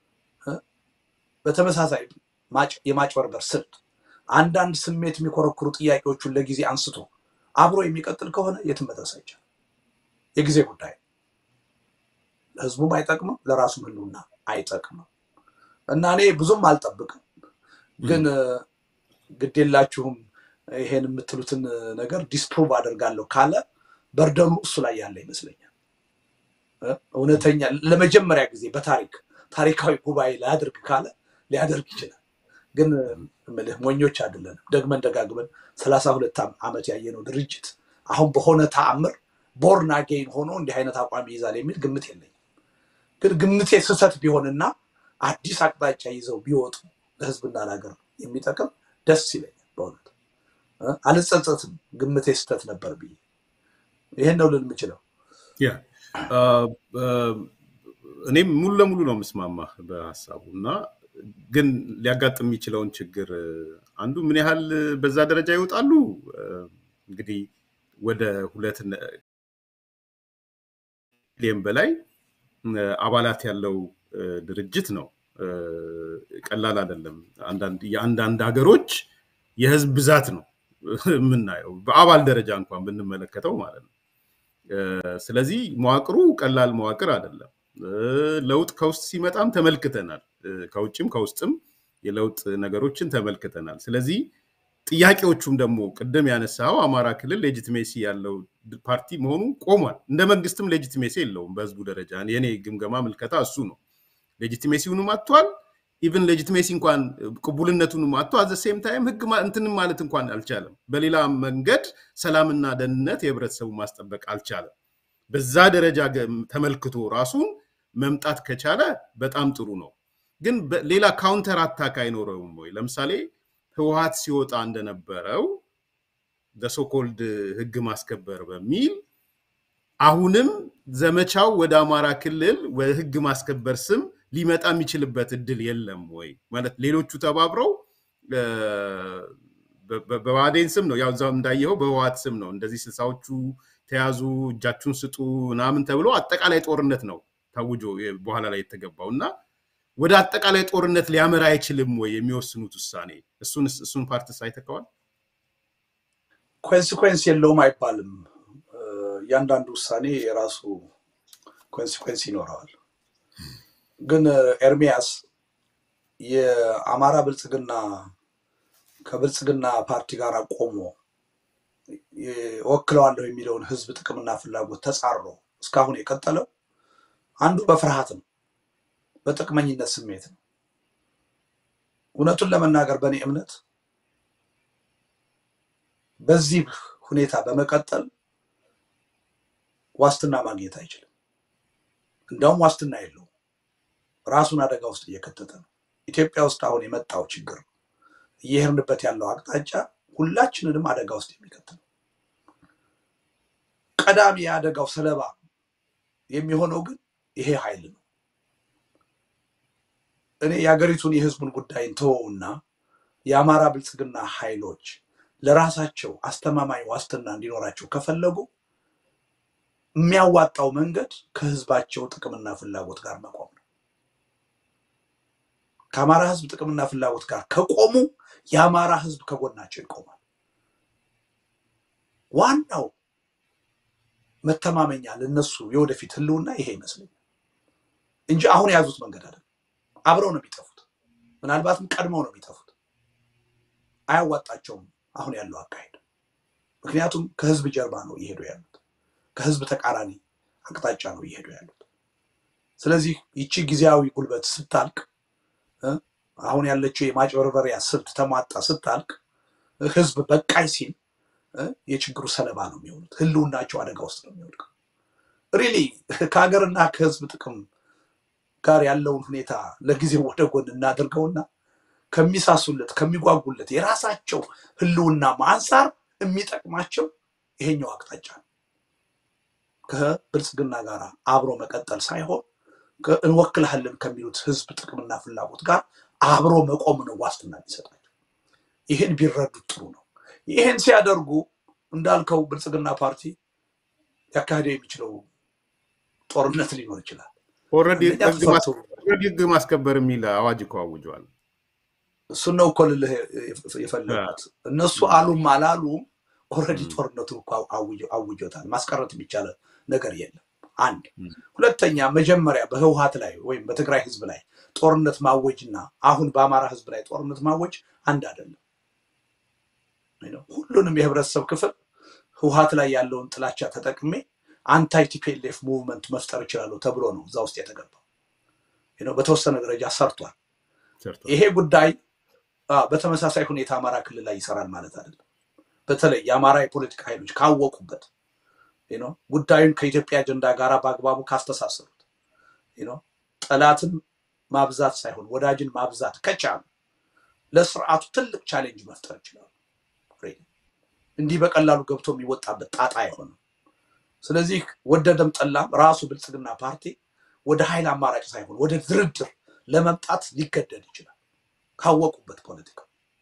በተመሳሳይ የማጭበርበር ስልት አንዳንድ ስሜት የሚኮረኩሩ ጥያቄዎቹን ለጊዜ አንስቶ አብሮ የሚቀጥል ከሆነ የትም መድረስ አይቻልም። የጊዜ ጉዳይ ለህዝቡም አይጠቅምም፣ ለራሱም ህልውና አይጠቅምም እና እኔ ብዙም አልጠብቅም። ግን ግዴላችሁም ይሄን የምትሉትን ነገር ዲስፕሩቭ አደርጋለሁ ካለ በርደኑ እሱ ላይ ያለ ይመስለኛል። እውነተኛ ለመጀመሪያ ጊዜ በታሪክ ታሪካዊ ጉባኤ ሊያደርግ ካለ ሊያደርግ ይችላል። ግን እምልህ ሞኞች አይደለንም። ደግመን ደጋግመን ሰላሳ ሁለት ዓመት ያየነው ድርጅት አሁን በሆነ ተአምር ቦርን አጌን ሆኖ እንዲህ አይነት አቋም ይይዛል የሚል ግምት የለኝም። ግን ግምቴ ስህተት ቢሆንና አዲስ አቅጣጫ ይዘው ቢወጡ ለህዝብና ለሀገር የሚጠቅም ደስ ይለኛል። በእውነት አልጸጸትም፣ ግምቴ ስህተት ነበር ብዬ ይህን ነው ልል የምችለው። እኔም ሙሉ ለሙሉ ነው የምስማማ በሀሳቡ እና ግን ሊያጋጥም የሚችለውን ችግር አንዱ ምን ያህል በዛ ደረጃ ይወጣሉ እንግዲህ ወደ ሁለት ሚሊዮን በላይ አባላት ያለው ድርጅት ነው። ቀላል አይደለም። የአንዳንድ ሀገሮች የህዝብ ብዛት ነው የምናየው በአባል ደረጃ እንኳን ብንመለከተው ማለት ነው። ስለዚህ መዋቅሩ ቀላል መዋቅር አይደለም። ለውጥ ከውስጥ ሲመጣም ተመልክተናል። ከውጭም ከውስጥም የለውጥ ነገሮችን ተመልክተናል። ስለዚህ ጥያቄዎቹም ደግሞ ቅድም ያነሳው አማራ ክልል ሌጂትሜሲ ያለው ፓርቲ መሆኑ ቆሟል። እንደ መንግስትም ሌጂትሜሲ የለውም በህዝቡ ደረጃ። የኔ ግምገማ ምልከታ እሱ ነው። ሌጂትሜሲውንም አጥቷል። ኢቨን ሌጂትሜሲ እንኳን ቅቡልነቱንም አጥቶ አዘ ሴም ታይም ህግ እንትንም ማለት እንኳን አልቻለም። በሌላ መንገድ ሰላምና ደህንነት የህብረተሰቡ ማስጠበቅ አልቻለም። በዛ ደረጃ ተመልክቶ ራሱን መምጣት ከቻለ በጣም ጥሩ ነው። ግን ሌላ ካውንተር አታክ አይኖረውም ወይ? ለምሳሌ ህወሀት ሲወጣ እንደነበረው በሶኮልድ ህግ ማስከበር በሚል አሁንም ዘመቻው ወደ አማራ ክልል ህግ ማስከበር ስም ሊመጣ የሚችልበት እድል የለም ወይ? ማለት ሌሎቹ ተባብረው በባዴን ስም ነው ያው እዛው እንዳየኸው በህወሀት ስም ነው እንደዚህ ስልሳዎቹ ተያዙ እጃችሁን ስጡ ምናምን ተብሎ አጠቃላይ ጦርነት ነው ታውጆ በኋላ ላይ የተገባው እና ወደ አጠቃላይ ጦርነት ሊያመራ አይችልም ወይ የሚወስኑት ውሳኔ? እሱን ፓርትስ አይተከዋል? ኮንሲኮንስ የለውም አይባልም። እያንዳንዱ ውሳኔ የራሱ ኮንሲኮንስ ይኖረዋል። ግን ኤርሚያስ የአማራ ብልጽግና ከብልጽግና ፓርቲ ጋር ቆሞ ወክለዋለሁ የሚለውን ህዝብ ጥቅምና ፍላጎት ተጻሮ እስካሁን የቀጠለው አንዱ በፍርሃት ነው፣ በጥቅመኝነት ስሜት ነው። እውነቱን ለመናገር በእኔ እምነት በዚህ ሁኔታ በመቀጠል ዋስትና ማግኘት አይችልም። እንደውም ዋስትና የለውም። ራሱን አደጋ ውስጥ እየከተተ ነው። ኢትዮጵያ ውስጥ አሁን የመጣው ችግር እየሄድንበት ያለው አቅጣጫ ሁላችንንም አደጋ ውስጥ የሚከት ነው። ቀዳሚ የአደጋው ሰለባ የሚሆነው ግን ይሄ ኃይል ነው። እኔ የሀገሪቱን የህዝቡን ጉዳይ እንተወውና የአማራ ብልጽግና ኃይሎች ለራሳቸው አስተማማኝ ዋስትና እንዲኖራቸው ከፈለጉ የሚያዋጣው መንገድ ከህዝባቸው ጥቅምና ፍላጎት ጋር መቆም ነው። ከአማራ ህዝብ ጥቅምና ፍላጎት ጋር ከቆሙ የአማራ ህዝብ ከጎናቸው ይቆማል። ዋናው መተማመኛ ለነሱ የወደፊት ህልውና ይሄ ይመስለኛል እንጂ አሁን የያዙት መንገድ አይደለም። አብረው ነው የሚጠፉት። ምናልባትም ቀድመው ነው የሚጠፉት። አያዋጣቸውም አሁን ያለው አካሄድ። ምክንያቱም ከህዝብ ጀርባ ነው እየሄዱ ያሉት፣ ከህዝብ ተቃራኒ አቅጣጫ ነው እየሄዱ ያሉት። ስለዚህ ይቺ ጊዜያዊ ጉልበት ስታልቅ፣ አሁን ያለችው የማጭበርበሪያ ስልት ተሟጣ ስታልቅ፣ ህዝብ በቃይ ሲል የችግሩ ሰለባ ነው የሚሆኑት። ህልውናቸው አደጋ ውስጥ ነው የሚወድቀው። ሪሊ ከሀገርና ከህዝብ ጥቅም ጋር ያለውን ሁኔታ ለጊዜው ወደ ጎን እናድርገውና ከሚሳሱለት ከሚጓጉለት የራሳቸው ህልውና አንጻር የሚጠቅማቸው ይሄኛው አቅጣጫ ነው። ከብልጽግና ጋር አብሮ መቀጠል ሳይሆን እንወክልሃለን ከሚሉት ህዝብ ጥቅምና ፍላጎት ጋር አብሮ መቆም ነው ዋስትና የሚሰጣቸው። ይህን ቢረዱት ጥሩ ነው። ይህን ሲያደርጉ እንዳልከው ብልጽግና ፓርቲ ሊያካሂደው የሚችለው ጦርነት ሊኖር ይችላል። ኦልሬዲ ህግ ማስከበር የሚል አዋጅ እኮ አውጀዋል። እሱን ነው እኮ ልልህ የፈለጉት እነሱ አሉም አላሉም ኦልሬዲ ጦርነቱን እኮ አውጆታል። ማስቀረት የሚቻለ ነገር የለም። አንድ ሁለተኛ፣ መጀመሪያ በህወሀት ላይ ወይም በትግራይ ህዝብ ላይ ጦርነት ማወጅና አሁን በአማራ ህዝብ ላይ ጦርነት ማወጅ አንድ አይደለም። ሁሉንም የህብረተሰብ ክፍል ህወሀት ላይ ያለውን ጥላቻ ተጠቅሜ አንታይ ቲፒኤልኤፍ ሙቭመንት መፍጠር እችላለሁ ተብሎ ነው እዛ ውስጥ የተገባው። በተወሰነ ደረጃ ሰርቷል። ይሄ ጉዳይ በተመሳሳይ ሁኔታ አማራ ክልል ላይ ይሰራል ማለት አይደለም። በተለይ የአማራ የፖለቲካ ኃይሎች ካወቁበት ጉዳዩን ከኢትዮጵያ አጀንዳ ጋር በአግባቡ ካስተሳሰሩት ጠላትን ማብዛት ሳይሆን ወዳጅን ማብዛት ከቻሉ ለስርዓቱ ትልቅ ቻሌንጅ መፍጠር ይችላሉ። እንዲህ በቀላሉ ገብቶ የሚወጣበት ጣጣ አይሆንም። ስለዚህ ወደደም ጠላም ራሱ ብልጽግና ፓርቲ ወደ ኃይል አማራጭ ሳይሆን ወደ ድርድር ለመምጣት ሊገደድ ይችላል ካወቁበት ፖለቲካ።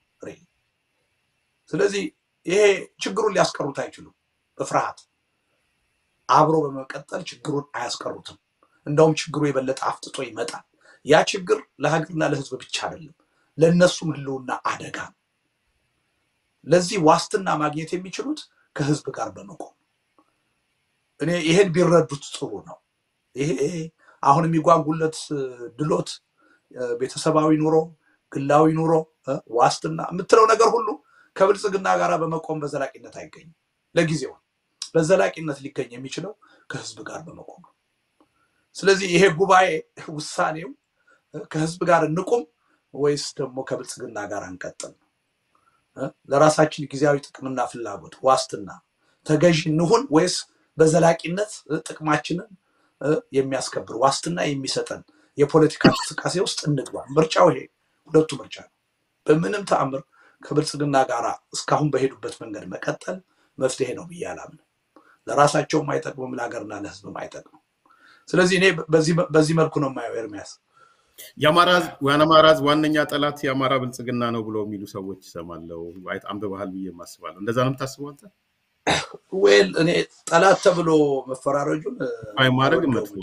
ስለዚህ ይሄ ችግሩን ሊያስቀሩት አይችሉም። በፍርሃት አብሮ በመቀጠል ችግሩን አያስቀሩትም። እንደውም ችግሩ የበለጠ አፍጥጦ ይመጣል። ያ ችግር ለሀገርና ለሕዝብ ብቻ አይደለም፣ ለእነሱም ህልውና አደጋ ነው። ለዚህ ዋስትና ማግኘት የሚችሉት ከህዝብ ጋር በመቆም እኔ ይሄን ቢረዱት ጥሩ ነው። ይሄ አሁን የሚጓጉለት ድሎት፣ ቤተሰባዊ ኑሮ፣ ግላዊ ኑሮ፣ ዋስትና የምትለው ነገር ሁሉ ከብልጽግና ጋር በመቆም በዘላቂነት አይገኝም። ለጊዜው በዘላቂነት ሊገኝ የሚችለው ከህዝብ ጋር በመቆም ነው። ስለዚህ ይሄ ጉባኤ ውሳኔው ከህዝብ ጋር እንቁም ወይስ ደግሞ ከብልጽግና ጋር አንቀጥል ነው። ለራሳችን ጊዜያዊ ጥቅምና ፍላጎት ዋስትና ተገዥ እንሁን ወይስ በዘላቂነት ጥቅማችንን የሚያስከብር ዋስትና የሚሰጠን የፖለቲካ እንቅስቃሴ ውስጥ እንግባ። ምርጫው ይሄ ሁለቱ ምርጫ ነው። በምንም ተአምር ከብልጽግና ጋር እስካሁን በሄዱበት መንገድ መቀጠል መፍትሄ ነው ብዬ አላምንም። ለራሳቸውም አይጠቅምም፣ ለሀገርና ለህዝብም አይጠቅምም። ስለዚህ እኔ በዚህ መልኩ ነው የማየው። ኤርሚያስ የአማራ ህዝብ ዋነኛ ጠላት የአማራ ብልጽግና ነው ብሎ የሚሉ ሰዎች ይሰማለው። አንብበሃል ብዬ የማስባለሁ። እንደዛ ነው የምታስበው አንተ? ዌል እኔ ጠላት ተብሎ መፈራረጁን ማድረግ መጥፎ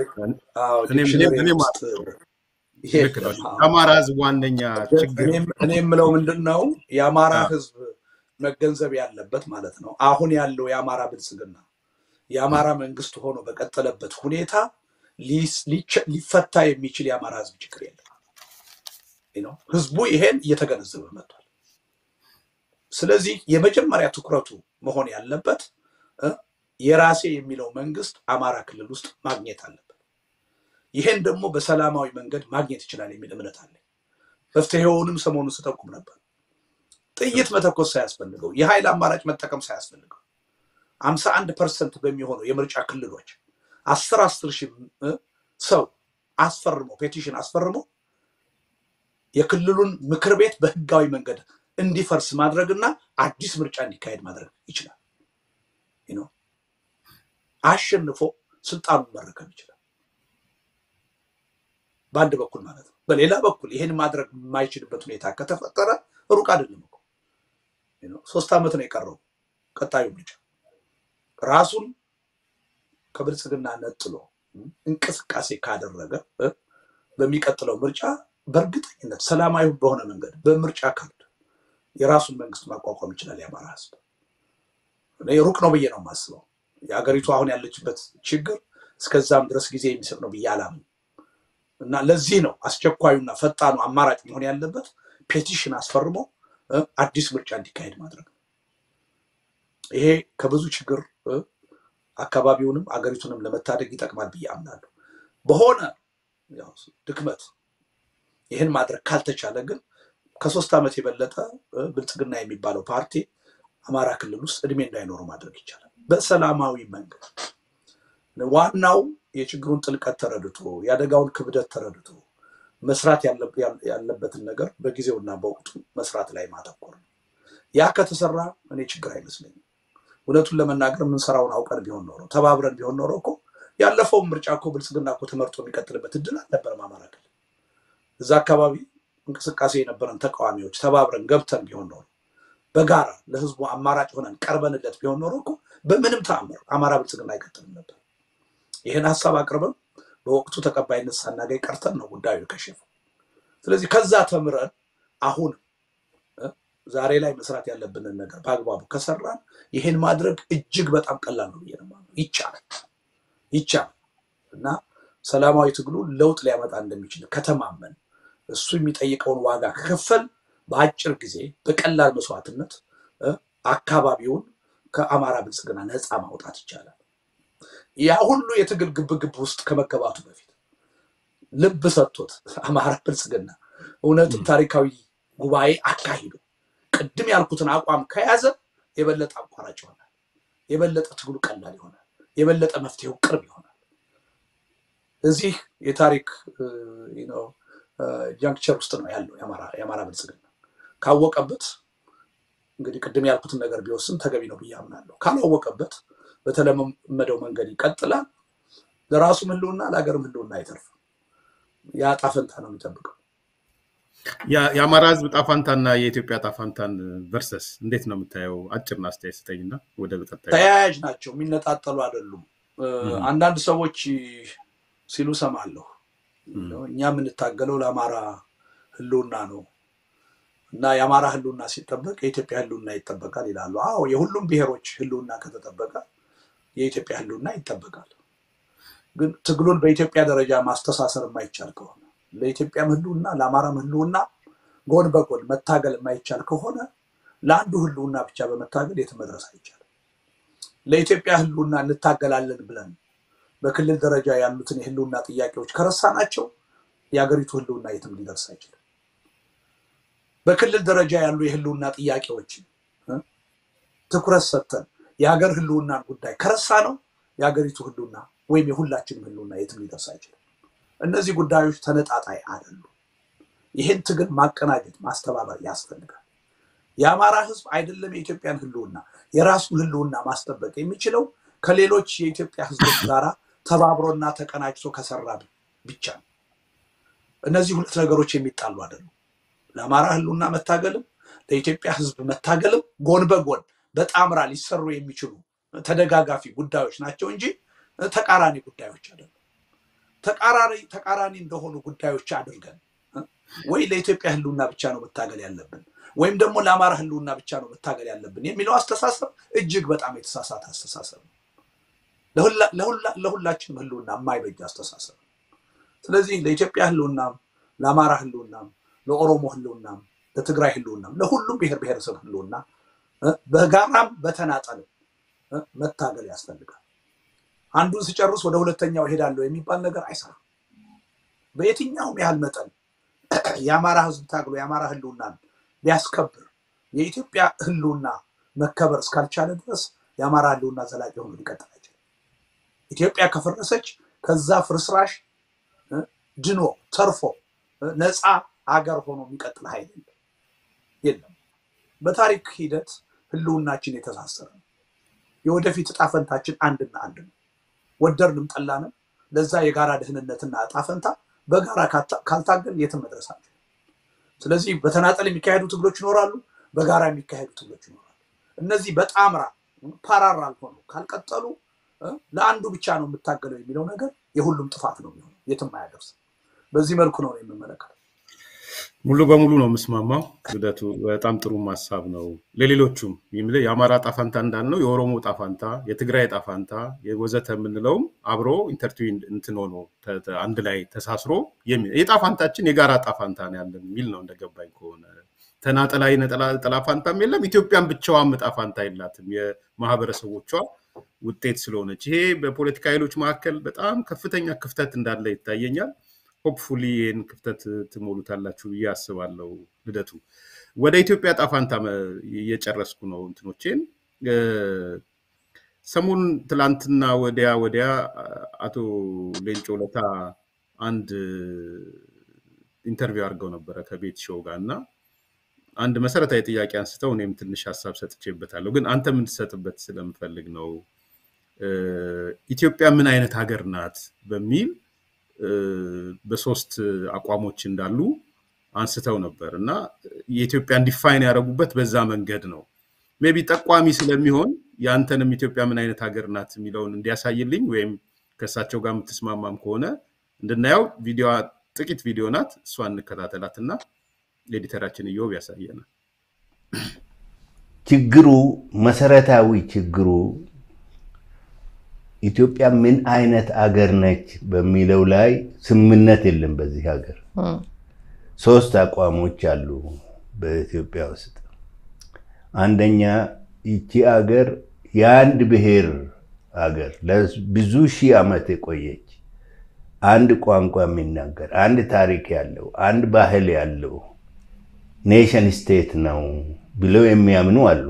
የአማራ ህዝብ ዋነኛ ችግር እኔ የምለው ምንድን ነው የአማራ ህዝብ መገንዘብ ያለበት ማለት ነው አሁን ያለው የአማራ ብልጽግና የአማራ መንግስት ሆኖ በቀጠለበት ሁኔታ ሊፈታ የሚችል የአማራ ህዝብ ችግር የለም። ህዝቡ ይሄን እየተገነዘበ መጥቷል። ስለዚህ የመጀመሪያ ትኩረቱ መሆን ያለበት የራሴ የሚለው መንግስት አማራ ክልል ውስጥ ማግኘት አለበት። ይሄን ደግሞ በሰላማዊ መንገድ ማግኘት ይችላል የሚል እምነት አለኝ። መፍትሄውንም ሰሞኑን ስጠቁም ነበር። ጥይት መተኮስ ሳያስፈልገው፣ የኃይል አማራጭ መጠቀም ሳያስፈልገው አምሳ አንድ ፐርሰንት በሚሆነው የምርጫ ክልሎች አስር አስር ሺህ ሰው አስፈርሞ ፔቲሽን አስፈርሞ የክልሉን ምክር ቤት በህጋዊ መንገድ እንዲፈርስ ማድረግና አዲስ ምርጫ እንዲካሄድ ማድረግ ይችላል። አሸንፎ ስልጣኑን መረከብ ይችላል። በአንድ በኩል ማለት ነው። በሌላ በኩል ይህን ማድረግ የማይችልበት ሁኔታ ከተፈጠረ ሩቅ አይደለም እኮ ሶስት ዓመት ነው የቀረው ቀጣዩ ምርጫ ራሱን ከብልጽግና ነጥሎ እንቅስቃሴ ካደረገ በሚቀጥለው ምርጫ በእርግጠኝነት ሰላማዊ በሆነ መንገድ በምርጫ ካርድ የራሱን መንግስት ማቋቋም ይችላል። የአማራ ህዝብ ሩቅ ነው ብዬ ነው የማስበው። የሀገሪቱ አሁን ያለችበት ችግር እስከዛም ድረስ ጊዜ የሚሰጥ ነው ብዬ አላምንም እና ለዚህ ነው አስቸኳዩና ፈጣኑ አማራጭ መሆን ያለበት ፔቲሽን አስፈርሞ አዲስ ምርጫ እንዲካሄድ ማድረግ ነው። ይሄ ከብዙ ችግር አካባቢውንም አገሪቱንም ለመታደግ ይጠቅማል ብዬ አምናለሁ። በሆነ ድክመት ይህን ማድረግ ካልተቻለ ግን ከሶስት ዓመት የበለጠ ብልጽግና የሚባለው ፓርቲ አማራ ክልል ውስጥ እድሜ እንዳይኖሩ ማድረግ ይቻላል በሰላማዊ መንገድ። ዋናው የችግሩን ጥልቀት ተረድቶ የአደጋውን ክብደት ተረድቶ መስራት ያለበትን ነገር በጊዜውና በወቅቱ መስራት ላይ ማተኮር ነው። ያ ከተሰራ እኔ ችግር አይመስለኝም። እውነቱን ለመናገር የምንሰራውን አውቀን ቢሆን ኖሮ ተባብረን ቢሆን ኖሮ እኮ ያለፈውን ምርጫ እኮ ብልጽግና እኮ ተመርጦ የሚቀጥልበት እድል አልነበረም። አማራ ክልል እዛ አካባቢ እንቅስቃሴ የነበረን ተቃዋሚዎች ተባብረን ገብተን ቢሆን ኖሮ በጋራ ለህዝቡ አማራጭ ሆነን ቀርበንለት ቢሆን ኖሮ እኮ በምንም ተአምር አማራ ብልጽግና አይቀጥልም ነበር። ይህን ሀሳብ አቅርበን በወቅቱ ተቀባይነት ሳናገኝ ቀርተን ነው ጉዳዩ የከሸፈው። ስለዚህ ከዛ ተምረን አሁን ዛሬ ላይ መስራት ያለብንን ነገር በአግባቡ ከሰራን ይሄን ማድረግ እጅግ በጣም ቀላል ነው ብዬ ነው የማምነው። ይቻላል ይቻላል እና ሰላማዊ ትግሉ ለውጥ ሊያመጣ እንደሚችል ከተማመን እሱ የሚጠይቀውን ዋጋ ከከፈል በአጭር ጊዜ በቀላል መስዋዕትነት አካባቢውን ከአማራ ብልጽግና ነፃ ማውጣት ይቻላል። ያ ሁሉ የትግል ግብግብ ውስጥ ከመገባቱ በፊት ልብ ሰጥቶት አማራ ብልጽግና እውነትም ታሪካዊ ጉባኤ አካሂዶ ቅድም ያልኩትን አቋም ከያዘ የበለጠ አቋራጭ ይሆናል። የበለጠ ትግሉ ቀላል ይሆናል። የበለጠ መፍትሄው ቅርብ ይሆናል። እዚህ የታሪክ ጃንክቸር ውስጥ ነው ያለው የአማራ ብልጽግና ካወቀበት እንግዲህ ቅድም ያልኩትን ነገር ቢወስን ተገቢ ነው ብዬ አምናለሁ። ካላወቀበት በተለመደው መንገድ ይቀጥላል። ለራሱም ህልውና ለሀገርም ህልውና አይተርፍም። ያ ጣፈንታ ነው የሚጠብቀው። የአማራ ህዝብ ጣፋንታና የኢትዮጵያ ጣፋንታን ቨርሰስ እንዴት ነው የምታየው? አጭርና አስተያየት ስጠኝና ወደ ቀጣዩ። ተያያዥ ናቸው፣ የሚነጣጠሉ አይደሉም። አንዳንድ ሰዎች ሲሉ ሰማለሁ። እኛ የምንታገለው ለአማራ ህልውና ነው እና የአማራ ህልውና ሲጠበቅ የኢትዮጵያ ህልውና ይጠበቃል ይላሉ። አዎ የሁሉም ብሔሮች ህልውና ከተጠበቀ የኢትዮጵያ ህልውና ይጠበቃል። ግን ትግሉን በኢትዮጵያ ደረጃ ማስተሳሰር የማይቻል ከሆነ ለኢትዮጵያም ህልውና ለአማራም ህልውና ጎን በጎን መታገል የማይቻል ከሆነ ለአንዱ ህልውና ብቻ በመታገል የትም መድረስ አይቻልም። ለኢትዮጵያ ህልውና እንታገላለን ብለን በክልል ደረጃ ያሉትን የህልውና ጥያቄዎች ከረሳናቸው የሀገሪቱ ህልውና የትም ሊደርስ አይችልም። በክልል ደረጃ ያሉ የህልውና ጥያቄዎችን ትኩረት ሰጥተን የሀገር ህልውናን ጉዳይ ከረሳ ነው የሀገሪቱ ህልውና ወይም የሁላችንም ህልውና የትም ሊደርስ አይችልም። እነዚህ ጉዳዮች ተነጣጣይ አይደሉም። ይህን ትግል ማቀናጀት ማስተባበር ያስፈልጋል። የአማራ ህዝብ አይደለም የኢትዮጵያን ህልውና የራሱን ህልውና ማስጠበቅ የሚችለው ከሌሎች የኢትዮጵያ ህዝቦች ጋር ተባብሮና ተቀናጅቶ ከሰራ ብቻ ነው። እነዚህ ሁለት ነገሮች የሚጣሉ አይደሉም። ለአማራ ህልውና መታገልም ለኢትዮጵያ ህዝብ መታገልም ጎን በጎን በጣምራ ሊሰሩ የሚችሉ ተደጋጋፊ ጉዳዮች ናቸው እንጂ ተቃራኒ ጉዳዮች አይደሉም። ተቃራኒ ተቃራኒ እንደሆኑ ጉዳዮች አድርገን ወይ ለኢትዮጵያ ህልውና ብቻ ነው መታገል ያለብን ወይም ደግሞ ለአማራ ህልውና ብቻ ነው መታገል ያለብን የሚለው አስተሳሰብ እጅግ በጣም የተሳሳተ አስተሳሰብ ነው። ለሁላችንም ህልውና የማይበጅ አስተሳሰብ ነው። ስለዚህ ለኢትዮጵያ ህልውናም፣ ለአማራ ህልውናም፣ ለኦሮሞ ህልውናም፣ ለትግራይ ህልውናም፣ ለሁሉም ብሔር ብሔረሰብ ህልውና በጋራም በተናጠልም መታገል ያስፈልጋል። አንዱን ሲጨርስ ወደ ሁለተኛው እሄዳለሁ የሚባል ነገር አይሰራም። በየትኛውም ያህል መጠን የአማራ ህዝብ ታግሎ የአማራ ህልውናን ሊያስከብር የኢትዮጵያ ህልውና መከበር እስካልቻለ ድረስ የአማራ ህልውና ዘላቂ ሆኖ ሊቀጥል አይችልም። ኢትዮጵያ ከፈረሰች ከዛ ፍርስራሽ ድኖ ተርፎ ነፃ አገር ሆኖ የሚቀጥል ኃይል የለም የለም። በታሪክ ሂደት ህልውናችን የተሳሰረ ነው። የወደፊት እጣ ፈንታችን አንድና አንድ ነው። ወደድንም ጠላንም ለዛ የጋራ ደህንነትና እጣ ፈንታ በጋራ ካልታገል የትም መድረስ አንችልም። ስለዚህ በተናጠል የሚካሄዱ ትግሎች ይኖራሉ፣ በጋራ የሚካሄዱ ትግሎች ይኖራሉ። እነዚህ በጣምራ ፓራራል ሆኖ ካልቀጠሉ ለአንዱ ብቻ ነው የምታገለው የሚለው ነገር የሁሉም ጥፋት ነው የሚሆነው፣ የትም አያደርስ። በዚህ መልኩ ነው የምመለከተው። ሙሉ በሙሉ ነው የምስማማው። ልደቱ በጣም ጥሩ ሀሳብ ነው። ለሌሎቹም የአማራ ጣፋንታ እንዳልነው የኦሮሞ ጣፋንታ፣ የትግራይ ጣፋንታ ወዘተ የምንለውም አብሮ ኢንተርትዊን እንትን ሆኖ አንድ ላይ ተሳስሮ የጣፋንታችን የጋራ ጣፋንታ ነው ያለን የሚል ነው እንደገባኝ ከሆነ ተናጠላዊ ነጠላ ፋንታም የለም። ኢትዮጵያን ብቻዋን ጣፋንታ የላትም የማህበረሰቦቿ ውጤት ስለሆነች ይሄ በፖለቲካ ኃይሎች መካከል በጣም ከፍተኛ ክፍተት እንዳለ ይታየኛል። ሆፕፉሊ ይህን ክፍተት ትሞሉታላችሁ ብዬ አስባለሁ። ልደቱ ወደ ኢትዮጵያ ጣፋንታ እየጨረስኩ ነው እንትኖቼን። ሰሞኑን ትላንትና ወዲያ ወዲያ አቶ ሌንጮ ለታ አንድ ኢንተርቪው አድርገው ነበረ ከቤት ሾው ጋር እና አንድ መሰረታዊ ጥያቄ አንስተው እኔም ትንሽ ሀሳብ ሰጥቼበታለሁ፣ ግን አንተ የምትሰጥበት ስለምፈልግ ነው። ኢትዮጵያ ምን አይነት ሀገር ናት በሚል በሶስት አቋሞች እንዳሉ አንስተው ነበር እና የኢትዮጵያን ዲፋይን ያደረጉበት በዛ መንገድ ነው። ሜይ ቢ ጠቋሚ ስለሚሆን የአንተንም ኢትዮጵያ ምን አይነት ሀገር ናት የሚለውን እንዲያሳይልኝ ወይም ከእሳቸው ጋር የምትስማማም ከሆነ እንድናየው ቪዲዮ ጥቂት ቪዲዮ ናት፣ እሷን እንከታተላት እና ኤዲተራችን እዮብ ያሳየናል። ችግሩ መሰረታዊ ችግሩ ኢትዮጵያ ምን አይነት አገር ነች በሚለው ላይ ስምምነት የለም። በዚህ ሀገር ሶስት አቋሞች አሉ በኢትዮጵያ ውስጥ። አንደኛ ይቺ አገር የአንድ ብሔር አገር ለብዙ ሺህ ዓመት የቆየች አንድ ቋንቋ የሚናገር አንድ ታሪክ ያለው አንድ ባህል ያለው ኔሽን ስቴት ነው ብለው የሚያምኑ አሉ።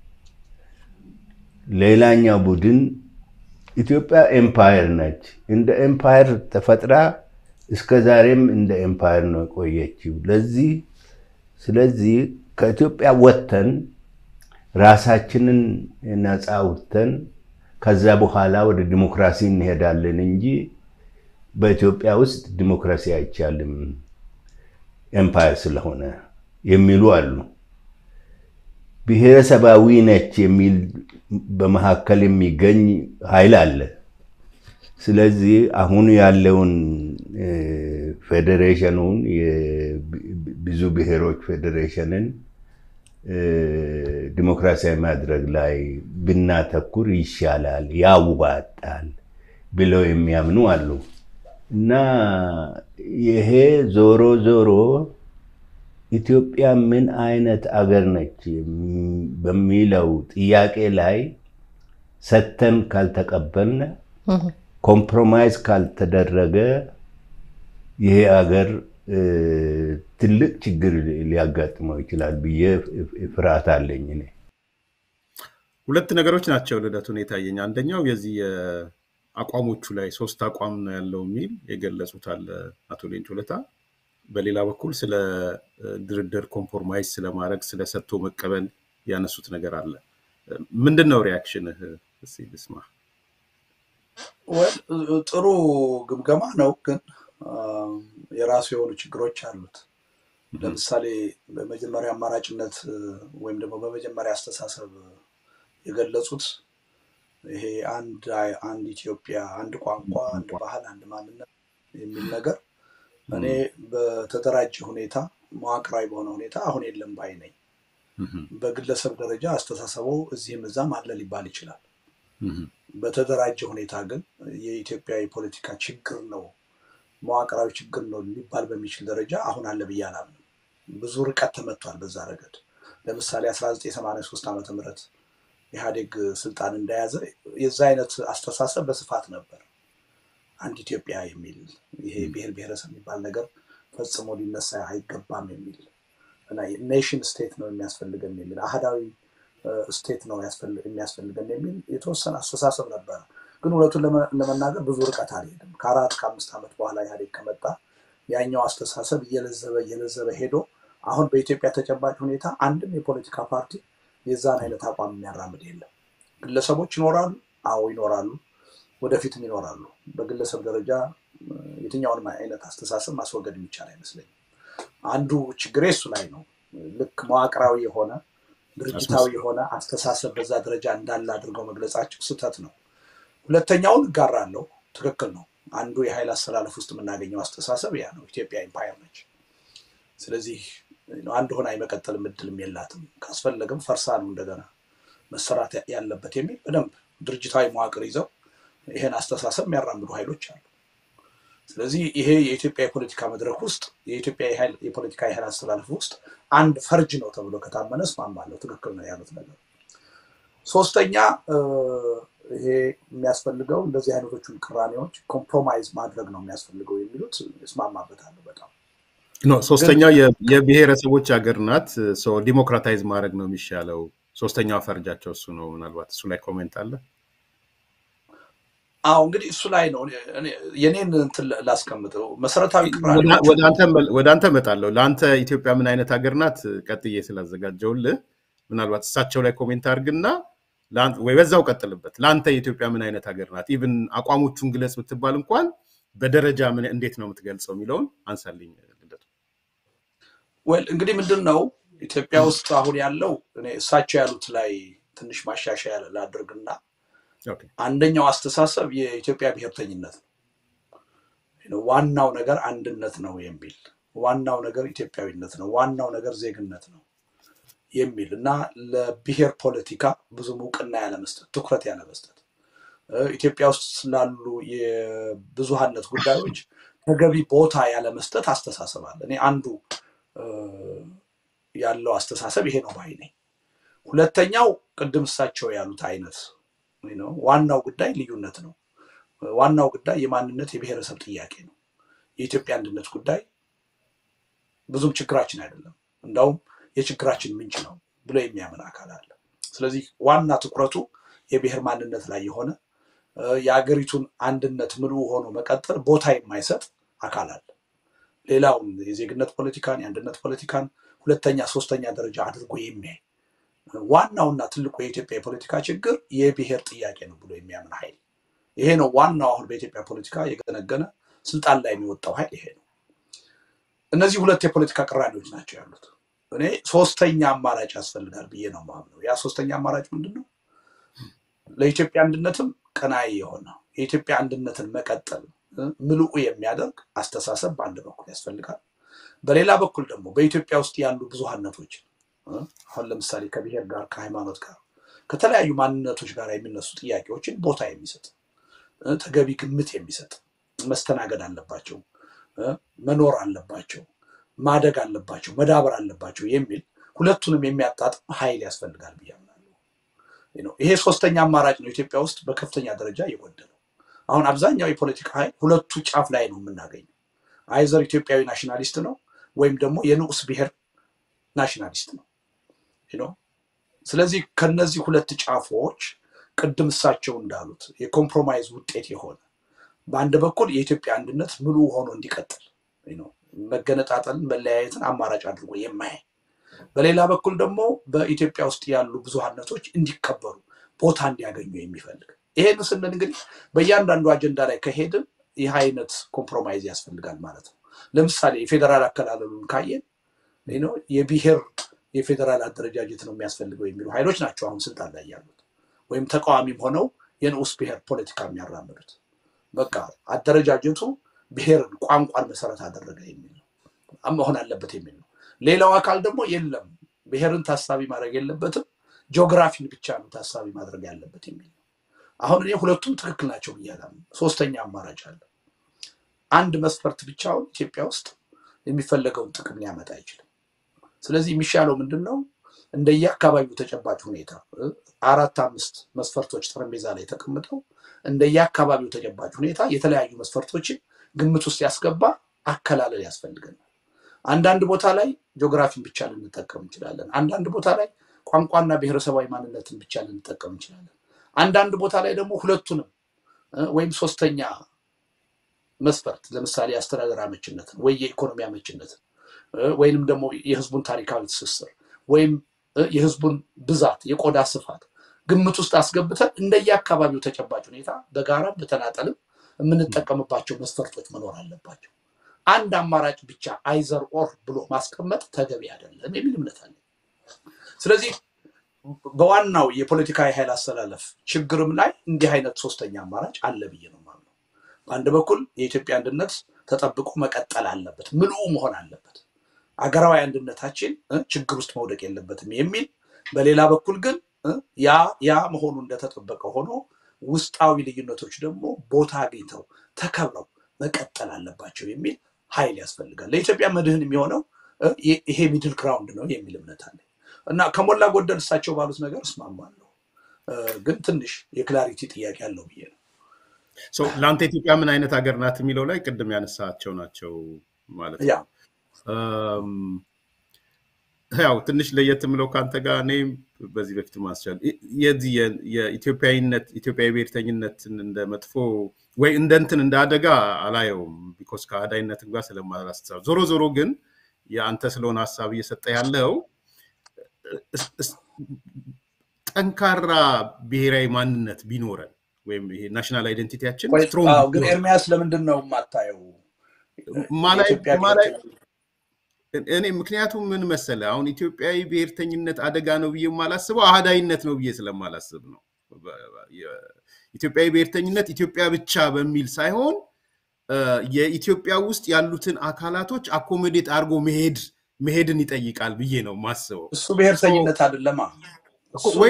ሌላኛው ቡድን ኢትዮጵያ ኤምፓየር ነች፣ እንደ ኤምፓየር ተፈጥራ እስከ ዛሬም እንደ ኤምፓየር ነው የቆየችው። ለዚህ ስለዚህ ከኢትዮጵያ ወጥተን ራሳችንን ነፃ አውጥተን ከዛ በኋላ ወደ ዲሞክራሲ እንሄዳለን እንጂ በኢትዮጵያ ውስጥ ዲሞክራሲ አይቻልም ኤምፓየር ስለሆነ የሚሉ አሉ። ብሔረሰባዊ ነች የሚል በመካከል የሚገኝ ኃይል አለ። ስለዚህ አሁን ያለውን ፌዴሬሽኑን ብዙ ብሔሮች ፌዴሬሽንን ዲሞክራሲያዊ ማድረግ ላይ ብናተኩር ይሻላል፣ ያዋጣል ብለው የሚያምኑ አሉ እና ይሄ ዞሮ ዞሮ ኢትዮጵያ ምን አይነት አገር ነች በሚለው ጥያቄ ላይ ሰተን ካልተቀበልን ኮምፕሮማይዝ ካልተደረገ ይሄ አገር ትልቅ ችግር ሊያጋጥመው ይችላል ብዬ ፍርሃት አለኝ። እኔ ሁለት ነገሮች ናቸው ልደቱን የታየኝ። አንደኛው የዚህ አቋሞቹ ላይ ሶስት አቋም ነው ያለው የሚል የገለጹት አለ አቶ ሌንጮ ለታ። በሌላ በኩል ስለ ድርድር ኮምፕሮማይዝ ስለማድረግ ስለ ሰጥቶ መቀበል ያነሱት ነገር አለ። ምንድን ነው ሪያክሽንህ? እስኪ ልስማ። ጥሩ ግምገማ ነው፣ ግን የራሱ የሆኑ ችግሮች አሉት። ለምሳሌ በመጀመሪያ አማራጭነት ወይም ደግሞ በመጀመሪያ አስተሳሰብ የገለጹት ይሄ አንድ አንድ ኢትዮጵያ፣ አንድ ቋንቋ፣ አንድ ባህል፣ አንድ ማንነት የሚል ነገር እኔ በተደራጀ ሁኔታ መዋቅራዊ በሆነ ሁኔታ አሁን የለም ባይ ነኝ። በግለሰብ ደረጃ አስተሳሰቡ እዚህም እዛም አለ ሊባል ይችላል። በተደራጀ ሁኔታ ግን የኢትዮጵያ የፖለቲካ ችግር ነው መዋቅራዊ ችግር ነው ሊባል በሚችል ደረጃ አሁን አለ ብዬ አላምንም። ብዙ ርቀት ተመቷል በዛ ረገድ። ለምሳሌ 1983 ዓመተ ምህረት ኢህአዴግ ስልጣን እንደያዘ የዛ አይነት አስተሳሰብ በስፋት ነበር። አንድ ኢትዮጵያ የሚል ይሄ ብሔር ብሔረሰብ የሚባል ነገር ፈጽሞ ሊነሳ አይገባም የሚል እና ኔሽን ስቴት ነው የሚያስፈልገን የሚል አህዳዊ ስቴት ነው የሚያስፈልገን የሚል የተወሰነ አስተሳሰብ ነበረ። ግን እውነቱን ለመናገር ብዙ ርቀት አልሄድም። ከአራት ከአምስት ዓመት በኋላ ኢህአዴግ ከመጣ ያኛው አስተሳሰብ እየለዘበ እየለዘበ ሄዶ አሁን በኢትዮጵያ ተጨባጭ ሁኔታ አንድም የፖለቲካ ፓርቲ የዛን አይነት አቋም የሚያራምድ የለም። ግለሰቦች ይኖራሉ፣ አዎ ይኖራሉ፣ ወደፊትም ይኖራሉ። በግለሰብ ደረጃ የትኛውንም አይነት አስተሳሰብ ማስወገድ የሚቻል አይመስለኝም። አንዱ ችግሬ እሱ ላይ ነው። ልክ መዋቅራዊ የሆነ ድርጅታዊ የሆነ አስተሳሰብ በዛ ደረጃ እንዳለ አድርገው መግለጻቸው ስህተት ነው። ሁለተኛውን እጋራለሁ፣ ትክክል ነው። አንዱ የኃይል አስተላለፍ ውስጥ የምናገኘው አስተሳሰብ ያ ነው። ኢትዮጵያ ኢምፓየር ነች። ስለዚህ አንድ ሆና የመቀጠል እድልም የላትም። ካስፈለገም ፈርሳ ነው እንደገና መሰራት ያለበት የሚል በደንብ ድርጅታዊ መዋቅር ይዘው ይሄን አስተሳሰብ የሚያራምዱ ኃይሎች አሉ። ስለዚህ ይሄ የኢትዮጵያ የፖለቲካ መድረክ ውስጥ የኢትዮጵያ የፖለቲካ የኃይል አስተላለፍ ውስጥ አንድ ፈርጅ ነው ተብሎ ከታመነ እስማማለሁ። ትክክል ነው ያሉት ነገር። ሶስተኛ ይሄ የሚያስፈልገው እንደዚህ አይነቶቹን ቅራኔዎች ኮምፕሮማይዝ ማድረግ ነው የሚያስፈልገው የሚሉት እስማማበታለሁ በጣም ኖ ሶስተኛው የብሔረሰቦች ሀገር ናት። ዲሞክራታይዝ ማድረግ ነው የሚሻለው። ሶስተኛው ፈርጃቸው እሱ ነው። ምናልባት እሱ ላይ ኮሜንት አለ። አዎ እንግዲህ እሱ ላይ ነው የኔን እንትን ላስቀምጠው። መሰረታዊ ወደ አንተ እመጣለሁ። ለአንተ ኢትዮጵያ ምን አይነት ሀገር ናት ቀጥዬ ስላዘጋጀውልህ ምናልባት እሳቸው ላይ ኮሜንት አድርግና ወይ በዛው ቀጥልበት። ለአንተ የኢትዮጵያ ምን አይነት ሀገር ናት? ኢቭን አቋሞቹን ግለጽ ብትባል እንኳን በደረጃ ምን እንዴት ነው የምትገልጸው የሚለውን አንሳልኝ። ልደቱ ወል እንግዲህ ምንድን ነው ኢትዮጵያ ውስጥ አሁን ያለው እሳቸው ያሉት ላይ ትንሽ ማሻሻያ ላድርግና አንደኛው አስተሳሰብ የኢትዮጵያ ብሔርተኝነት ነው። ዋናው ነገር አንድነት ነው የሚል ዋናው ነገር ኢትዮጵያዊነት ነው፣ ዋናው ነገር ዜግነት ነው የሚል እና ለብሔር ፖለቲካ ብዙም እውቅና ያለመስጠት፣ ትኩረት ያለመስጠት፣ ኢትዮጵያ ውስጥ ስላሉ የብዙሃነት ጉዳዮች ተገቢ ቦታ ያለመስጠት አስተሳሰብ አለ። እኔ አንዱ ያለው አስተሳሰብ ይሄ ነው ባይ ነኝ። ሁለተኛው ቅድም እሳቸው ያሉት አይነት ዋናው ጉዳይ ልዩነት ነው። ዋናው ጉዳይ የማንነት የብሔረሰብ ጥያቄ ነው። የኢትዮጵያ አንድነት ጉዳይ ብዙም ችግራችን አይደለም። እንዳውም የችግራችን ምንጭ ነው ብሎ የሚያምን አካል አለ። ስለዚህ ዋና ትኩረቱ የብሔር ማንነት ላይ የሆነ የአገሪቱን አንድነት ምሉ ሆኖ መቀጠል ቦታ የማይሰጥ አካል አለ። ሌላውን የዜግነት ፖለቲካን፣ የአንድነት ፖለቲካን ሁለተኛ ሶስተኛ ደረጃ አድርጎ የሚያይ ዋናውና ትልቁ የኢትዮጵያ የፖለቲካ ችግር የብሔር ጥያቄ ነው ብሎ የሚያምን ኃይል ይሄ ነው ዋናው። አሁን በኢትዮጵያ ፖለቲካ የገነገነ ስልጣን ላይ የሚወጣው ኃይል ይሄ ነው። እነዚህ ሁለት የፖለቲካ ቅራኔዎች ናቸው ያሉት። እኔ ሶስተኛ አማራጭ ያስፈልጋል ብዬ ነው የማምነው። ያ ሶስተኛ አማራጭ ምንድን ነው? ለኢትዮጵያ አንድነትም ቀናይ የሆነ የኢትዮጵያ አንድነትን መቀጠል ምልኡ የሚያደርግ አስተሳሰብ በአንድ በኩል ያስፈልጋል። በሌላ በኩል ደግሞ በኢትዮጵያ ውስጥ ያሉ ብዙሃነቶች አሁን ለምሳሌ ከብሔር ጋር ከሃይማኖት ጋር ከተለያዩ ማንነቶች ጋር የሚነሱ ጥያቄዎችን ቦታ የሚሰጥ ተገቢ ግምት የሚሰጥ መስተናገድ አለባቸው፣ መኖር አለባቸው፣ ማደግ አለባቸው፣ መዳበር አለባቸው የሚል ሁለቱንም የሚያጣጥም ኃይል ያስፈልጋል ብዬ አምናለሁ። ይሄ ሶስተኛ አማራጭ ነው ኢትዮጵያ ውስጥ በከፍተኛ ደረጃ የጎደለው። አሁን አብዛኛው የፖለቲካ ኃይል ሁለቱ ጫፍ ላይ ነው የምናገኘው። አይዘር ኢትዮጵያዊ ናሽናሊስት ነው ወይም ደግሞ የንዑስ ብሔር ናሽናሊስት ነው። ስለዚህ ከነዚህ ሁለት ጫፎች ቅድም እሳቸው እንዳሉት የኮምፕሮማይዝ ውጤት የሆነ በአንድ በኩል የኢትዮጵያ አንድነት ሙሉ ሆኖ እንዲቀጥል መገነጣጠልን፣ መለያየትን አማራጭ አድርጎ የማያይ በሌላ በኩል ደግሞ በኢትዮጵያ ውስጥ ያሉ ብዙሃነቶች እንዲከበሩ ቦታ እንዲያገኙ የሚፈልግ ይሄን ስንል እንግዲህ በእያንዳንዱ አጀንዳ ላይ ከሄድን ይህ አይነት ኮምፕሮማይዝ ያስፈልጋል ማለት ነው። ለምሳሌ የፌዴራል አከላለሉን ካየን የብሔር የፌዴራል አደረጃጀት ነው የሚያስፈልገው የሚሉ ኃይሎች ናቸው አሁን ስልጣን ላይ ያሉት ወይም ተቃዋሚም ሆነው የንዑስ ብሔር ፖለቲካ የሚያራምዱት። በቃ አደረጃጀቱ ብሔርን፣ ቋንቋን መሰረት አደረገ የሚል ነው መሆን አለበት የሚል ነው። ሌላው አካል ደግሞ የለም ብሔርን ታሳቢ ማድረግ የለበትም ጂኦግራፊን ብቻ ነው ታሳቢ ማድረግ ያለበት የሚል ነው። አሁን እኔ ሁለቱም ትክክል ናቸው ብያለሁ። ሶስተኛ አማራጭ አለ። አንድ መስፈርት ብቻውን ኢትዮጵያ ውስጥ የሚፈለገውን ጥቅም ሊያመጣ አይችልም። ስለዚህ የሚሻለው ምንድን ነው? እንደየአካባቢው ተጨባጭ ሁኔታ አራት አምስት መስፈርቶች ጠረጴዛ ላይ ተቀምጠው እንደየአካባቢው ተጨባጭ ሁኔታ የተለያዩ መስፈርቶችን ግምት ውስጥ ያስገባ አከላለል ያስፈልገናል። አንዳንድ ቦታ ላይ ጂኦግራፊን ብቻ ልንጠቀም እንችላለን። አንዳንድ ቦታ ላይ ቋንቋና ብሔረሰባዊ ማንነትን ብቻ ልንጠቀም እንችላለን። አንዳንድ ቦታ ላይ ደግሞ ሁለቱንም ወይም ሶስተኛ መስፈርት ለምሳሌ የአስተዳደር አመችነትን ወይ የኢኮኖሚ አመችነትን ወይንም ደግሞ የህዝቡን ታሪካዊ ትስስር ወይም የህዝቡን ብዛት የቆዳ ስፋት ግምት ውስጥ አስገብተን እንደየአካባቢው ተጨባጭ ሁኔታ በጋራም በተናጠልም የምንጠቀምባቸው መስፈርቶች መኖር አለባቸው። አንድ አማራጭ ብቻ አይዘር ኦር ብሎ ማስቀመጥ ተገቢ አይደለም የሚል እምነት አለ። ስለዚህ በዋናው የፖለቲካ የኃይል አስተላለፍ ችግርም ላይ እንዲህ አይነት ሶስተኛ አማራጭ አለ ብዬ ነው የማምነው። በአንድ በኩል የኢትዮጵያ አንድነት ተጠብቆ መቀጠል አለበት፣ ምልኡ መሆን አለበት፣ አገራዊ አንድነታችን ችግር ውስጥ መውደቅ የለበትም የሚል በሌላ በኩል ግን ያ ያ መሆኑ እንደተጠበቀ ሆኖ ውስጣዊ ልዩነቶች ደግሞ ቦታ አግኝተው ተከብረው መቀጠል አለባቸው የሚል ኃይል ያስፈልጋል። ለኢትዮጵያ መድህን የሚሆነው ይሄ ሚድል ግራውንድ ነው የሚል እምነት አለ እና ከሞላ ጎደል እሳቸው ባሉት ነገር እስማማለሁ፣ ግን ትንሽ የክላሪቲ ጥያቄ አለው ብዬ ነው። ለአንተ ኢትዮጵያ ምን አይነት ሀገር ናት የሚለው ላይ ቅድም ያነሳቸው ናቸው ማለት ነው። ያው ትንሽ ለየት የምለው ከአንተ ጋር እኔ በዚህ በፊት ማስቻል የዚህ የኢትዮጵያዊነት ኢትዮጵያዊ ብሔርተኝነትን እንደ መጥፎ ወይ እንደ እንትን እንደ አደጋ አላየውም። ቢኮስ ከአዳይነትን ጋር ስለማላስተሳብ ዞሮ ዞሮ ግን የአንተ ስለሆነ ሀሳብ እየሰጠ ያለው ጠንካራ ብሔራዊ ማንነት ቢኖረን ወይም ይሄ ናሽናል አይደንቲቲያችን ግን ኤርሚያስ ለምንድን ነው የማታየው? እኔ ምክንያቱም ምን መሰለ አሁን ኢትዮጵያዊ ብሔርተኝነት አደጋ ነው ብዬ የማላስበው አህዳይነት ነው ብዬ ስለማላስብ ነው። ኢትዮጵያዊ ብሔርተኝነት ኢትዮጵያ ብቻ በሚል ሳይሆን የኢትዮጵያ ውስጥ ያሉትን አካላቶች አኮሞዴት አድርጎ መሄድ መሄድን ይጠይቃል ብዬ ነው ማስበው። እሱ ብሔርተኝነት አይደለማ ወይ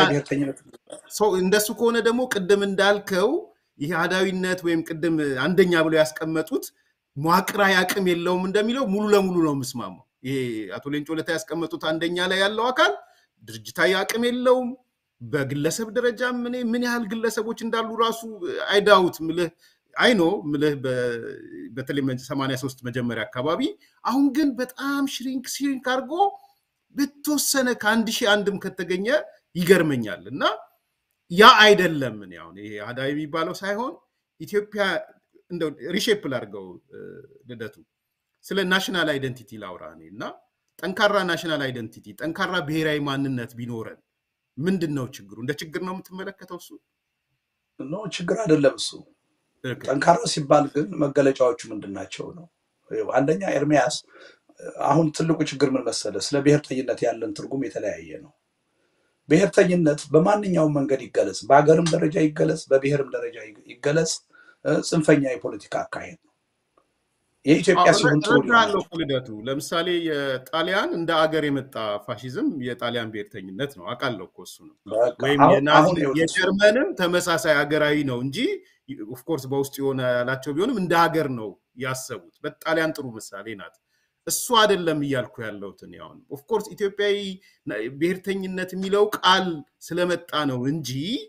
እንደሱ ከሆነ ደግሞ ቅድም እንዳልከው ይሄ አህዳዊነት ወይም ቅድም አንደኛ ብለው ያስቀመጡት መዋቅራዊ አቅም የለውም እንደሚለው ሙሉ ለሙሉ ነው የምስማማው። ይሄ አቶ ሌንጮ ለታ ያስቀመጡት አንደኛ ላይ ያለው አካል ድርጅታዊ አቅም የለውም። በግለሰብ ደረጃ ምን ምን ያህል ግለሰቦች እንዳሉ ራሱ አይዳውት ምልህ አይኖ ምልህ በተለይ ሰማንያ ሶስት መጀመሪያ አካባቢ አሁን ግን በጣም ሽሪንክ ሽሪንክ አድርጎ በተወሰነ ከአንድ ሺህ አንድም ከተገኘ ይገርመኛል እና ያ አይደለም። እኔ አሁን ይሄ አህዳዊ የሚባለው ሳይሆን ኢትዮጵያ እንደው ሪሼፕ ላድርገው ልደቱ ስለ ናሽናል አይደንቲቲ ላውራ እኔ እና ጠንካራ ናሽናል አይደንቲቲ ጠንካራ ብሔራዊ ማንነት ቢኖረን ምንድን ነው ችግሩ? እንደ ችግር ነው የምትመለከተው? እሱ ኖ ችግር አይደለም። እሱ ጠንካራ ሲባል ግን መገለጫዎቹ ምንድን ናቸው ነው። አንደኛ ኤርሚያስ፣ አሁን ትልቁ ችግር ምን መሰለ፣ ስለ ብሔርተኝነት ያለን ትርጉም የተለያየ ነው። ብሔርተኝነት በማንኛውም መንገድ ይገለጽ፣ በሀገርም ደረጃ ይገለጽ፣ በብሔርም ደረጃ ይገለጽ፣ ጽንፈኛ የፖለቲካ አካሄድ ነው። የኢትዮጵያ ሲሆን እረዳለሁ እኮ ልደቱ። ለምሳሌ የጣሊያን እንደ አገር የመጣ ፋሽዝም የጣሊያን ብሔርተኝነት ነው አውቃለሁ እኮ እሱ ነው። ወይም የጀርመንም ተመሳሳይ ሀገራዊ ነው እንጂ ኦፍኮርስ በውስጡ የሆነ ያላቸው ቢሆንም እንደ ሀገር ነው ያሰቡት። በጣሊያን ጥሩ ምሳሌ ናት። እሱ አይደለም እያልኩ ያለሁት እኔ አሁን ኦፍኮርስ ኢትዮጵያዊ ብሔርተኝነት የሚለው ቃል ስለመጣ ነው እንጂ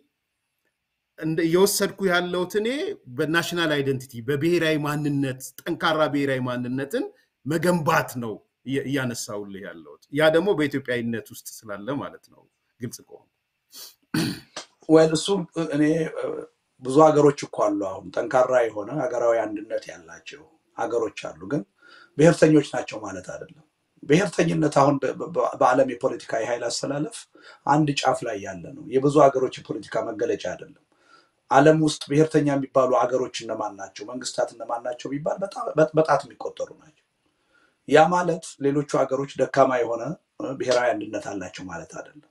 እየወሰድኩ ያለሁት እኔ በናሽናል አይደንቲቲ በብሔራዊ ማንነት ጠንካራ ብሔራዊ ማንነትን መገንባት ነው እያነሳውልህ ያለሁት። ያ ደግሞ በኢትዮጵያዊነት ውስጥ ስላለ ማለት ነው። ግልጽ ከሆነ ወይ እሱ እኔ ብዙ ሀገሮች እኮ አሉ። አሁን ጠንካራ የሆነ ሀገራዊ አንድነት ያላቸው ሀገሮች አሉ፣ ግን ብሔርተኞች ናቸው ማለት አይደለም። ብሔርተኝነት አሁን በዓለም የፖለቲካ የኃይል አስተላለፍ አንድ ጫፍ ላይ ያለ ነው። የብዙ ሀገሮች የፖለቲካ መገለጫ አይደለም። ዓለም ውስጥ ብሔርተኛ የሚባሉ ሀገሮች እነማን ናቸው? መንግስታት እነማን ናቸው ቢባል በጣት የሚቆጠሩ ናቸው። ያ ማለት ሌሎቹ ሀገሮች ደካማ የሆነ ብሔራዊ አንድነት አላቸው ማለት አይደለም።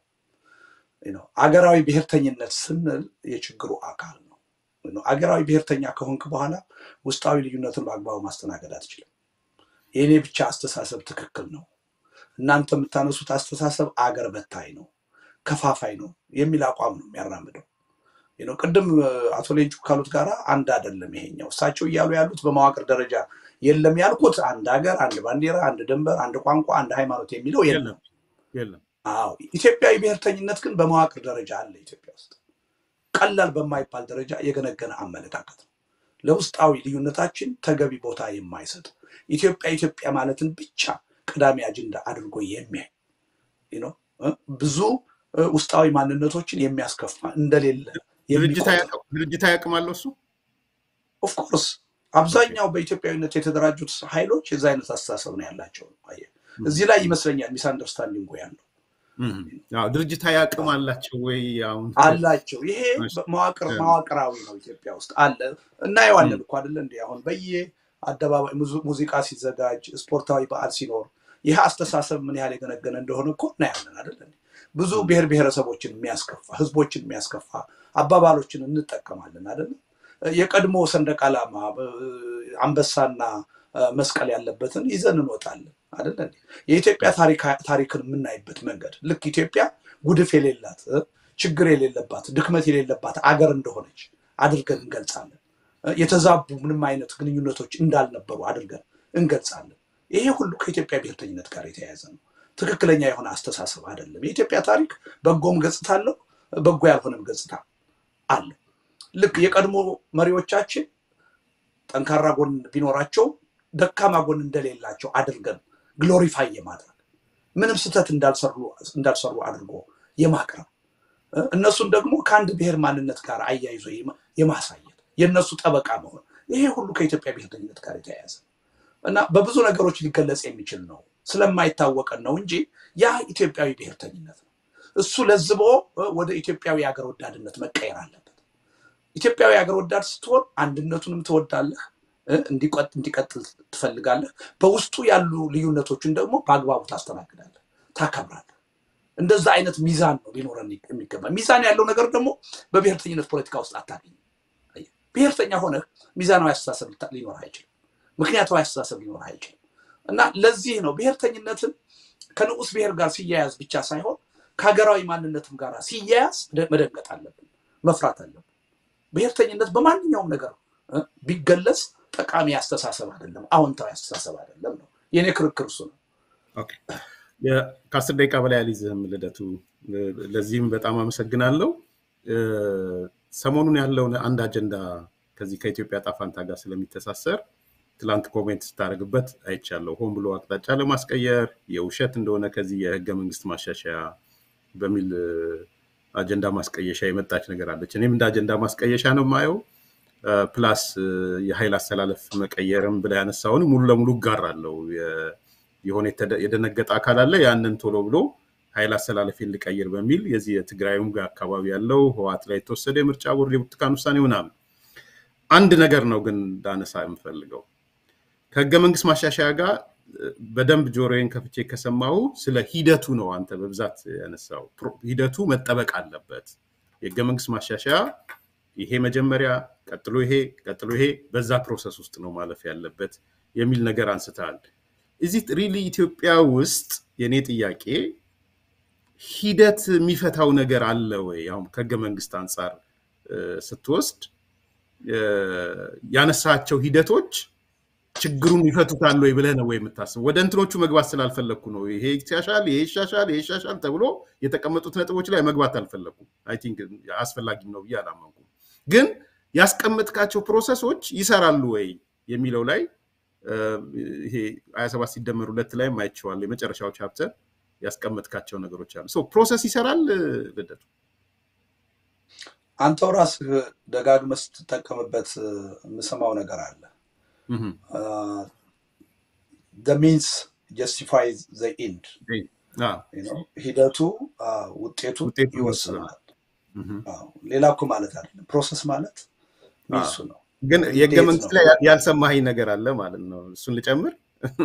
አገራዊ ብሔርተኝነት ስንል የችግሩ አካል ነው። አገራዊ ብሔርተኛ ከሆንክ በኋላ ውስጣዊ ልዩነትን በአግባቡ ማስተናገድ አትችልም። የእኔ ብቻ አስተሳሰብ ትክክል ነው፣ እናንተ የምታነሱት አስተሳሰብ አገር በታይ ነው፣ ከፋፋይ ነው የሚል አቋም ነው የሚያራምደው። ቅድም አቶ ሌንጩ ካሉት ጋር አንድ አይደለም ይሄኛው። እሳቸው እያሉ ያሉት በመዋቅር ደረጃ የለም ያልኩት አንድ ሀገር፣ አንድ ባንዲራ፣ አንድ ድንበር፣ አንድ ቋንቋ፣ አንድ ሃይማኖት የሚለው የለም። አዎ ኢትዮጵያዊ ብሔርተኝነት ግን በመዋቅር ደረጃ አለ። ኢትዮጵያ ውስጥ ቀላል በማይባል ደረጃ የገነገነ አመለካከት ነው። ለውስጣዊ ልዩነታችን ተገቢ ቦታ የማይሰጥ ኢትዮጵያ ኢትዮጵያ ማለትን ብቻ ቀዳሚ አጀንዳ አድርጎ የሚያይ ብዙ ውስጣዊ ማንነቶችን የሚያስከፋ እንደሌለ ድርጅት ያቅማለሁ እሱ ኦፍኮርስ አብዛኛው በኢትዮጵያዊነት የተደራጁት ኃይሎች የዚ አይነት አስተሳሰብ ነው ያላቸው። እዚህ ላይ ይመስለኛል ሚስ አንደርስታንዲንጉ ያለው ድርጅታዊ አቅም አላቸው ወይ? አሁን አላቸው። ይሄ መዋቅር መዋቅራዊ ነው ኢትዮጵያ ውስጥ አለ። እናየዋለን እኮ አይደለ እንዲ አሁን በየ አደባባይ ሙዚቃ ሲዘጋጅ፣ ስፖርታዊ በዓል ሲኖር ይህ አስተሳሰብ ምን ያህል የገነገነ እንደሆነ እኮ እናያለን አይደለ? ብዙ ብሔር ብሔረሰቦችን የሚያስከፋ ህዝቦችን የሚያስከፋ አባባሎችን እንጠቀማለን አይደለም። የቀድሞ ሰንደቅ ዓላማ አንበሳና መስቀል ያለበትን ይዘን እንወጣለን አይደለ? የኢትዮጵያ ታሪክን የምናይበት መንገድ ልክ ኢትዮጵያ ጉድፍ የሌላት ችግር የሌለባት ድክመት የሌለባት አገር እንደሆነች አድርገን እንገልጻለን። የተዛቡ ምንም አይነት ግንኙነቶች እንዳልነበሩ አድርገን እንገልጻለን። ይሄ ሁሉ ከኢትዮጵያ ብሔርተኝነት ጋር የተያያዘ ነው። ትክክለኛ የሆነ አስተሳሰብ አይደለም። የኢትዮጵያ ታሪክ በጎም ገጽታ አለው፣ በጎ ያልሆነም ገጽታ አለው። ልክ የቀድሞ መሪዎቻችን ጠንካራ ጎን ቢኖራቸው ደካማ ጎን እንደሌላቸው አድርገን ግሎሪፋይ የማድረግ ምንም ስህተት እንዳልሰሩ አድርጎ የማቅረብ እነሱን ደግሞ ከአንድ ብሔር ማንነት ጋር አያይዞ የማሳየት የእነሱ ጠበቃ መሆን ይሄ ሁሉ ከኢትዮጵያ ብሔርተኝነት ጋር የተያያዘ እና በብዙ ነገሮች ሊገለጽ የሚችል ነው። ስለማይታወቀን ነው እንጂ ያ ኢትዮጵያዊ ብሔርተኝነት ነው። እሱ ለዝቦ ወደ ኢትዮጵያዊ ሀገር ወዳድነት መቀየር አለበት። ኢትዮጵያዊ ሀገር ወዳድ ስትሆን አንድነቱንም ትወዳለህ፣ እንዲቀጥል ትፈልጋለህ። በውስጡ ያሉ ልዩነቶችን ደግሞ በአግባቡ ታስተናግዳለህ፣ ታከብራለህ። እንደዛ አይነት ሚዛን ነው ሊኖረን የሚገባ። ሚዛን ያለው ነገር ደግሞ በብሔርተኝነት ፖለቲካ ውስጥ አታገኝም። ብሔርተኛ ሆነህ ሚዛናዊ አስተሳሰብ ሊኖር አይችልም። ምክንያታዊ አስተሳሰብ ሊኖር አይችልም። እና ለዚህ ነው ብሔርተኝነትን ከንዑስ ብሔር ጋር ሲያያዝ ብቻ ሳይሆን ከሀገራዊ ማንነትም ጋር ሲያያዝ መደንገጥ አለብን፣ መፍራት አለብን። ብሔርተኝነት በማንኛውም ነገር ቢገለጽ ጠቃሚ አስተሳሰብ አይደለም፣ አዎንታዊ አስተሳሰብ አይደለም ነው የኔ ክርክር እሱ ነው። ከአስር ደቂቃ በላይ አልይዝህም ልደቱ። ለዚህም በጣም አመሰግናለሁ። ሰሞኑን ያለውን አንድ አጀንዳ ከዚህ ከኢትዮጵያ ጣፋንታ ጋር ስለሚተሳሰር ትላንት ኮሜንት ስታደርግበት አይቻለሁ። ሆን ብሎ አቅጣጫ ለማስቀየር የውሸት እንደሆነ ከዚህ የህገ መንግስት ማሻሻያ በሚል አጀንዳ ማስቀየሻ የመጣች ነገር አለች። እኔም እንደ አጀንዳ ማስቀየሻ ነው የማየው። ፕላስ የኃይል አስተላለፍ መቀየርም ብላ ያነሳውን ሙሉ ለሙሉ እጋራለሁ። የሆነ የደነገጠ አካል አለ። ያንን ቶሎ ብሎ ኃይል አስተላለፌን ልቀይር በሚል የዚህ የትግራዩም ጋር አካባቢ ያለው ህወሓት ላይ የተወሰደ የምርጫ ቦርድ የብርቱካን ውሳኔ ምናምን አንድ ነገር ነው ግን እንዳነሳ የምፈልገው ከህገ መንግስት ማሻሻያ ጋር በደንብ ጆሮዬን ከፍቼ ከሰማሁ ስለ ሂደቱ ነው አንተ በብዛት ያነሳው። ሂደቱ መጠበቅ አለበት። የህገ መንግስት ማሻሻያ ይሄ መጀመሪያ፣ ቀጥሎ ይሄ፣ ቀጥሎ ይሄ፣ በዛ ፕሮሰስ ውስጥ ነው ማለፍ ያለበት የሚል ነገር አንስተሃል። እዚህ ሪሊ ኢትዮጵያ ውስጥ የእኔ ጥያቄ ሂደት የሚፈታው ነገር አለ ወይ? አሁን ከህገ መንግስት አንጻር ስትወስድ ያነሳቸው ሂደቶች ችግሩን ይፈቱታል ወይ ብለህ ነው ወይ የምታስበው? ወደ እንትኖቹ መግባት ስላልፈለግኩ ነው። ይሄ ይሻሻል፣ ይሄ ይሻሻል፣ ይሄ ይሻሻል ተብሎ የተቀመጡት ነጥቦች ላይ መግባት አልፈለኩም። አይ ቲንክ አስፈላጊም ነው ብዬ አላመንኩም። ግን ያስቀመጥካቸው ፕሮሰሶች ይሰራሉ ወይ የሚለው ላይ ይሄ ሀያ ሰባት ሲደመር ሁለት ላይም አይቼዋለሁ። የመጨረሻው ቻፕተር ያስቀመጥካቸው ነገሮች አሉ። ፕሮሰስ ይሰራል ልደቱ? አንተው ራስህ ደጋግመህ ስትጠቀምበት የምሰማው ነገር አለ። ሚንስ ጀስቲፋይ ዘ ኢንድ ሂደቱ ውጤቱ ይወስናል። ሌላ እኮ ማለት አይደለም። ፕሮሰስ ማለት ሚንሱ ነው። ግን የህገ መንግስት ላይ ያልሰማኸኝ ነገር አለ ማለት ነው። እሱን ልጨምር።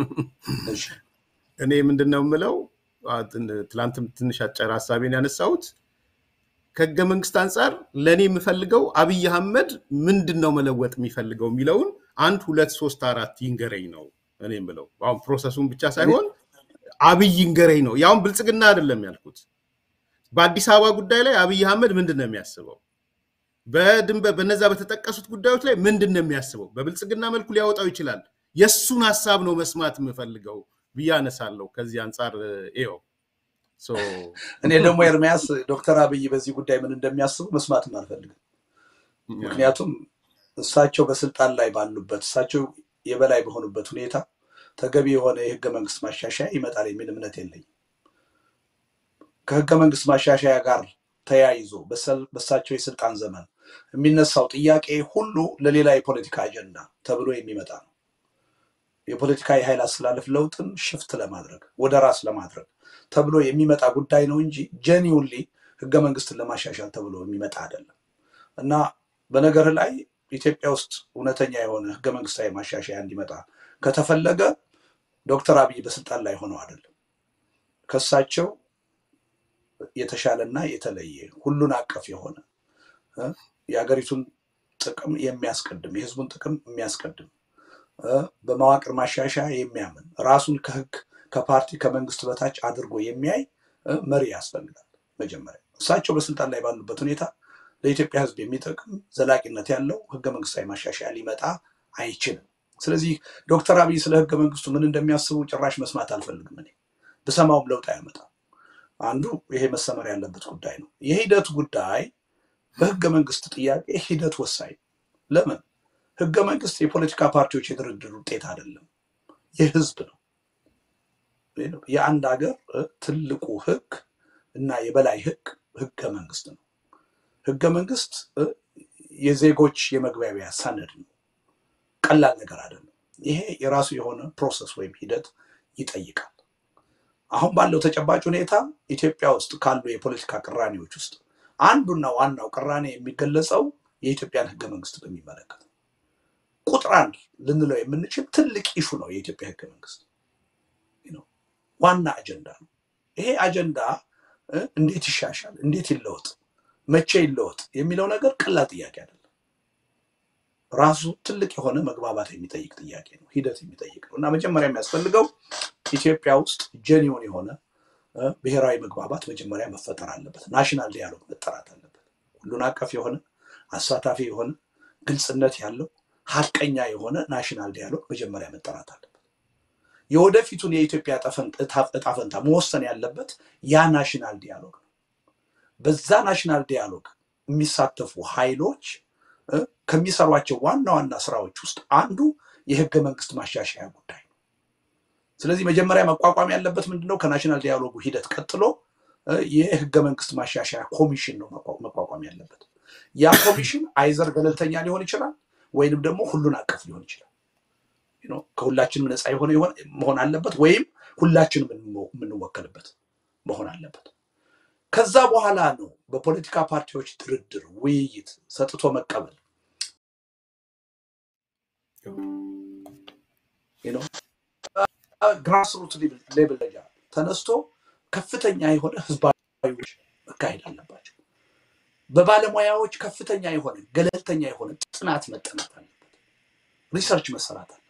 እኔ ምንድን ነው የምለው ትላንትም ትንሽ አጨር ሀሳቤን ያነሳሁት ከህገ መንግስት አንጻር ለእኔ የምፈልገው አብይ አህመድ ምንድን ነው መለወጥ የሚፈልገው የሚለውን አንድ ሁለት ሶስት አራት ይንገረኝ ነው እኔ የምለው። አሁን ፕሮሰሱን ብቻ ሳይሆን አብይ ይንገረኝ ነው። ያሁን ብልጽግና አይደለም ያልኩት። በአዲስ አበባ ጉዳይ ላይ አብይ አህመድ ምንድን ነው የሚያስበው? በድንበር በነዛ በተጠቀሱት ጉዳዮች ላይ ምንድን ነው የሚያስበው? በብልጽግና መልኩ ሊያወጣው ይችላል። የእሱን ሀሳብ ነው መስማት የምፈልገው ብዬ አነሳለሁ። ከዚህ አንጻር ይኸው እኔ ደግሞ ኤርሚያስ ዶክተር አብይ በዚህ ጉዳይ ምን እንደሚያስቡ መስማትም አልፈልግም። ምክንያቱም እሳቸው በስልጣን ላይ ባሉበት እሳቸው የበላይ በሆኑበት ሁኔታ ተገቢ የሆነ የህገ መንግስት ማሻሻያ ይመጣል የሚል እምነት የለኝም። ከህገ መንግስት ማሻሻያ ጋር ተያይዞ በእሳቸው የስልጣን ዘመን የሚነሳው ጥያቄ ሁሉ ለሌላ የፖለቲካ አጀንዳ ተብሎ የሚመጣ ነው። የፖለቲካ የኃይል አስተላለፍ ለውጥን ሽፍት ለማድረግ ወደ ራስ ለማድረግ ተብሎ የሚመጣ ጉዳይ ነው እንጂ ጀኒውንሊ ህገ መንግስትን ለማሻሻል ተብሎ የሚመጣ አይደለም እና በነገር ላይ ኢትዮጵያ ውስጥ እውነተኛ የሆነ ህገ መንግስታዊ ማሻሻያ እንዲመጣ ከተፈለገ ዶክተር አብይ በስልጣን ላይ ሆነው አይደለም ከሳቸው የተሻለና የተለየ ሁሉን አቀፍ የሆነ የሀገሪቱን ጥቅም የሚያስቀድም የህዝቡን ጥቅም የሚያስቀድም በመዋቅር ማሻሻያ የሚያምን ራሱን ከህግ ከፓርቲ ከመንግስት በታች አድርጎ የሚያይ መሪ ያስፈልጋል። መጀመሪያ እሳቸው በስልጣን ላይ ባሉበት ሁኔታ ለኢትዮጵያ ህዝብ የሚጠቅም ዘላቂነት ያለው ህገ መንግስታዊ ማሻሻያ ሊመጣ አይችልም። ስለዚህ ዶክተር አብይ ስለ ህገ መንግስቱ ምን እንደሚያስቡ ጭራሽ መስማት አልፈልግም። እኔ ብሰማውም ለውጥ አያመጣም። አንዱ ይሄ መሰመር ያለበት ጉዳይ ነው። የሂደት ጉዳይ በህገ መንግስት ጥያቄ ሂደት ወሳኝ ለምን ህገ መንግስት የፖለቲካ ፓርቲዎች የድርድር ውጤት አይደለም፣ የህዝብ ነው። የአንድ ሀገር ትልቁ ህግ እና የበላይ ህግ ህገ መንግስት ነው። ህገ መንግስት የዜጎች የመግባቢያ ሰነድ ነው። ቀላል ነገር አይደለም። ይሄ የራሱ የሆነ ፕሮሰስ ወይም ሂደት ይጠይቃል። አሁን ባለው ተጨባጭ ሁኔታ ኢትዮጵያ ውስጥ ካሉ የፖለቲካ ቅራኔዎች ውስጥ አንዱና ዋናው ቅራኔ የሚገለጸው የኢትዮጵያን ህገ መንግስት በሚመለከት ቁጥር አንድ ልንለው የምንችል ትልቅ ኢሹ ነው። የኢትዮጵያ ህገ መንግስት ዋና አጀንዳ ነው። ይሄ አጀንዳ እንዴት ይሻሻል፣ እንዴት ይለወጥ፣ መቼ ይለወጥ የሚለው ነገር ቀላል ጥያቄ አይደለም። ራሱ ትልቅ የሆነ መግባባት የሚጠይቅ ጥያቄ ነው፣ ሂደት የሚጠይቅ ነው እና መጀመሪያ የሚያስፈልገው ኢትዮጵያ ውስጥ ጀኒዮን የሆነ ብሔራዊ መግባባት መጀመሪያ መፈጠር አለበት። ናሽናል ዲያሎግ መጠራት አለበት። ሁሉን አቀፍ የሆነ አሳታፊ የሆነ ግልጽነት ያለው ሀቀኛ የሆነ ናሽናል ዲያሎግ መጀመሪያ መጠራት አለበት። የወደፊቱን የኢትዮጵያ እጣ ፈንታ መወሰን ያለበት ያ ናሽናል ዲያሎግ ነው። በዛ ናሽናል ዲያሎግ የሚሳተፉ ኃይሎች ከሚሰሯቸው ዋና ዋና ስራዎች ውስጥ አንዱ የህገ መንግስት ማሻሻያ ጉዳይ ነው። ስለዚህ መጀመሪያ መቋቋም ያለበት ምንድነው? ከናሽናል ዲያሎጉ ሂደት ቀጥሎ የህገ መንግስት ማሻሻያ ኮሚሽን ነው መቋቋም ያለበት። ያ ኮሚሽን አይዘር ገለልተኛ ሊሆን ይችላል ወይንም ደግሞ ሁሉን አቀፍ ሊሆን ይችላል። ከሁላችንም ነፃ የሆነ መሆን አለበት ወይም ሁላችንም የምንወከልበት መሆን አለበት። ከዛ በኋላ ነው በፖለቲካ ፓርቲዎች ድርድር፣ ውይይት፣ ሰጥቶ መቀበል ግራስሩት ሌብል ደረጃ ተነስቶ ከፍተኛ የሆነ ህዝባዊ መካሄድ አለባቸው። በባለሙያዎች ከፍተኛ የሆነ ገለልተኛ የሆነ ጥናት መጠናት አለበት። ሪሰርች መሰራት አለበት።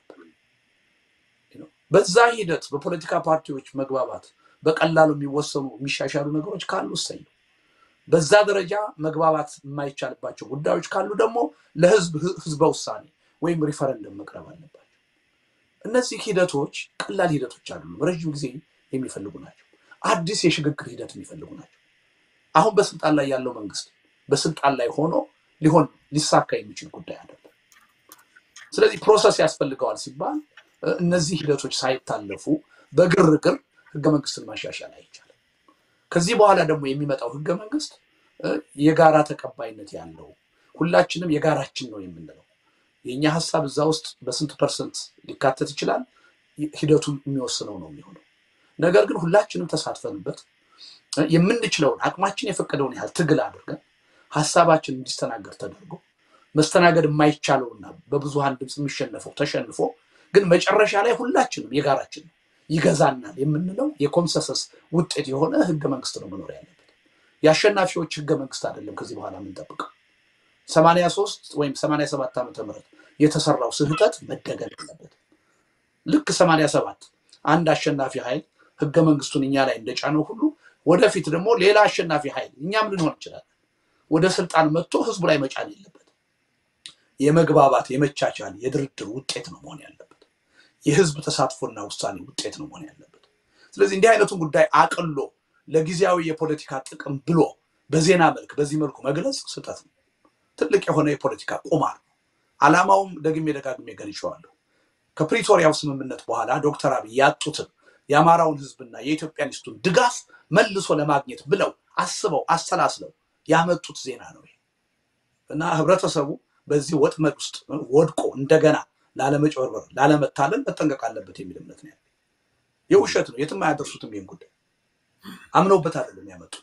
በዛ ሂደት በፖለቲካ ፓርቲዎች መግባባት በቀላሉ የሚወሰኑ የሚሻሻሉ ነገሮች ካሉ እሰይ ነው። በዛ ደረጃ መግባባት የማይቻልባቸው ጉዳዮች ካሉ ደግሞ ለህዝብ ህዝበ ውሳኔ ወይም ሪፈረንደም መቅረብ አለባቸው። እነዚህ ሂደቶች ቀላል ሂደቶች አይደሉም፣ ረዥም ጊዜ የሚፈልጉ ናቸው። አዲስ የሽግግር ሂደት የሚፈልጉ ናቸው። አሁን በስልጣን ላይ ያለው መንግስት በስልጣን ላይ ሆኖ ሊሆን ሊሳካ የሚችል ጉዳይ አይደለም። ስለዚህ ፕሮሰስ ያስፈልገዋል ሲባል እነዚህ ሂደቶች ሳይታለፉ በግርግር ህገ መንግስትን ማሻሻል አይቻልም። ከዚህ በኋላ ደግሞ የሚመጣው ህገ መንግስት የጋራ ተቀባይነት ያለው ሁላችንም የጋራችን ነው የምንለው የእኛ ሀሳብ እዛ ውስጥ በስንት ፐርሰንት ሊካተት ይችላል ሂደቱ የሚወስነው ነው የሚሆነው። ነገር ግን ሁላችንም ተሳትፈንበት የምንችለውን አቅማችን የፈቀደውን ያህል ትግል አድርገን ሀሳባችን እንዲስተናገድ ተደርጎ መስተናገድ የማይቻለውና በብዙሃን ድምፅ የሚሸነፈው ተሸንፎ ግን መጨረሻ ላይ ሁላችንም የጋራችን ነው ይገዛናል የምንለው የኮንሰንሰስ ውጤት የሆነ ህገ መንግስት ነው መኖር ያለበት። የአሸናፊዎች ህገ መንግስት አይደለም ከዚህ በኋላ የምንጠብቀው። ሰማንያ ሶስት ወይም ሰማንያ ሰባት ዓመተ ምህረት የተሰራው ስህተት መደገም አለበት። ልክ ሰማንያ ሰባት አንድ አሸናፊ ኃይል ህገ መንግስቱን እኛ ላይ እንደጫነው ሁሉ ወደፊት ደግሞ ሌላ አሸናፊ ኃይል እኛም ልንሆን እንችላለን ወደ ስልጣን መጥቶ ህዝቡ ላይ መጫን የለበት። የመግባባት የመቻቻል የድርድር ውጤት ነው መሆን ያለበት። የህዝብ ተሳትፎና ውሳኔ ውጤት ነው መሆን ያለበት። ስለዚህ እንዲህ አይነቱን ጉዳይ አቅሎ ለጊዜያዊ የፖለቲካ ጥቅም ብሎ በዜና መልክ በዚህ መልኩ መግለጽ ስህተት ነው። ትልቅ የሆነ የፖለቲካ ቁማር ነው። ዓላማውም ደግሜ ደጋግሜ ገልጬዋለሁ። ከፕሪቶሪያው ስምምነት በኋላ ዶክተር አብይ ያጡትን የአማራውን ህዝብና የኢትዮጵያኒስቱን ድጋፍ መልሶ ለማግኘት ብለው አስበው አሰላስለው ያመጡት ዜና ነው እና ህብረተሰቡ በዚህ ወጥመድ ውስጥ ወድቆ እንደገና ላለመጭበርበር፣ ላለመታለል መጠንቀቅ አለበት የሚል እምነት ነው ያለ። የውሸት ነው፣ የትም አያደርሱትም። ይህን ጉዳይ አምነውበት አይደለም ያመጡት።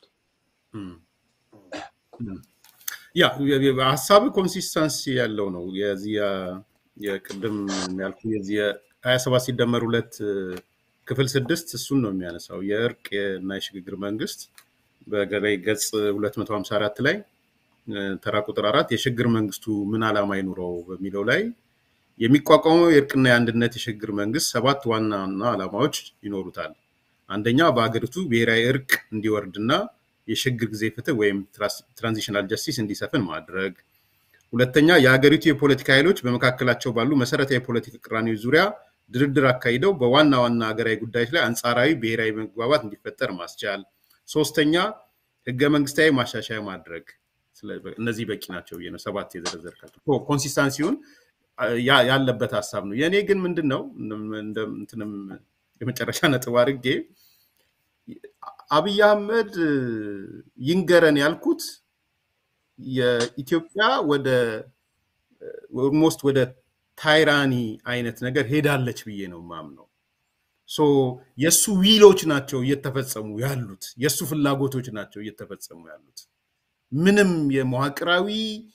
ያ ሀሳብ ኮንሲስተንሲ ያለው ነው። የዚህ የቅድም ያልኩ የዚህ ሀያ ሰባት ሲደመር ሁለት ክፍል ስድስት እሱን ነው የሚያነሳው የእርቅ እና የሽግግር መንግስት በገላይ ገጽ 254 ላይ ተራ ቁጥር አራት የሽግግር መንግስቱ ምን ዓላማ ይኑረው በሚለው ላይ የሚቋቋመው የእርቅና የአንድነት የሽግግር መንግስት ሰባት ዋና ዋና ዓላማዎች ይኖሩታል። አንደኛ በሀገሪቱ ብሔራዊ እርቅ እንዲወርድና የሽግግር ጊዜ ፍትህ ወይም ትራንዚሽናል ጀስቲስ እንዲሰፍን ማድረግ። ሁለተኛ የሀገሪቱ የፖለቲካ ኃይሎች በመካከላቸው ባሉ መሰረታዊ የፖለቲካ ቅራኔዎች ዙሪያ ድርድር አካሂደው በዋና ዋና ሀገራዊ ጉዳዮች ላይ አንጻራዊ ብሔራዊ መግባባት እንዲፈጠር ማስቻል። ሶስተኛ ህገ መንግስታዊ ማሻሻያ ማድረግ። እነዚህ በቂ ናቸው ብዬ ነው ሰባት የዘረዘርካቸው። ኮንሲስታንሲውን ያለበት ሀሳብ ነው። የእኔ ግን ምንድን ነው እንትንም የመጨረሻ ነጥብ አድርጌ አብይ አህመድ ይንገረን ያልኩት የኢትዮጵያ ወደ ኦልሞስት ወደ ታይራኒ አይነት ነገር ሄዳለች ብዬ ነው ማምነው። የእሱ ዊሎች ናቸው እየተፈጸሙ ያሉት፣ የእሱ ፍላጎቶች ናቸው እየተፈጸሙ ያሉት። ምንም የመዋቅራዊ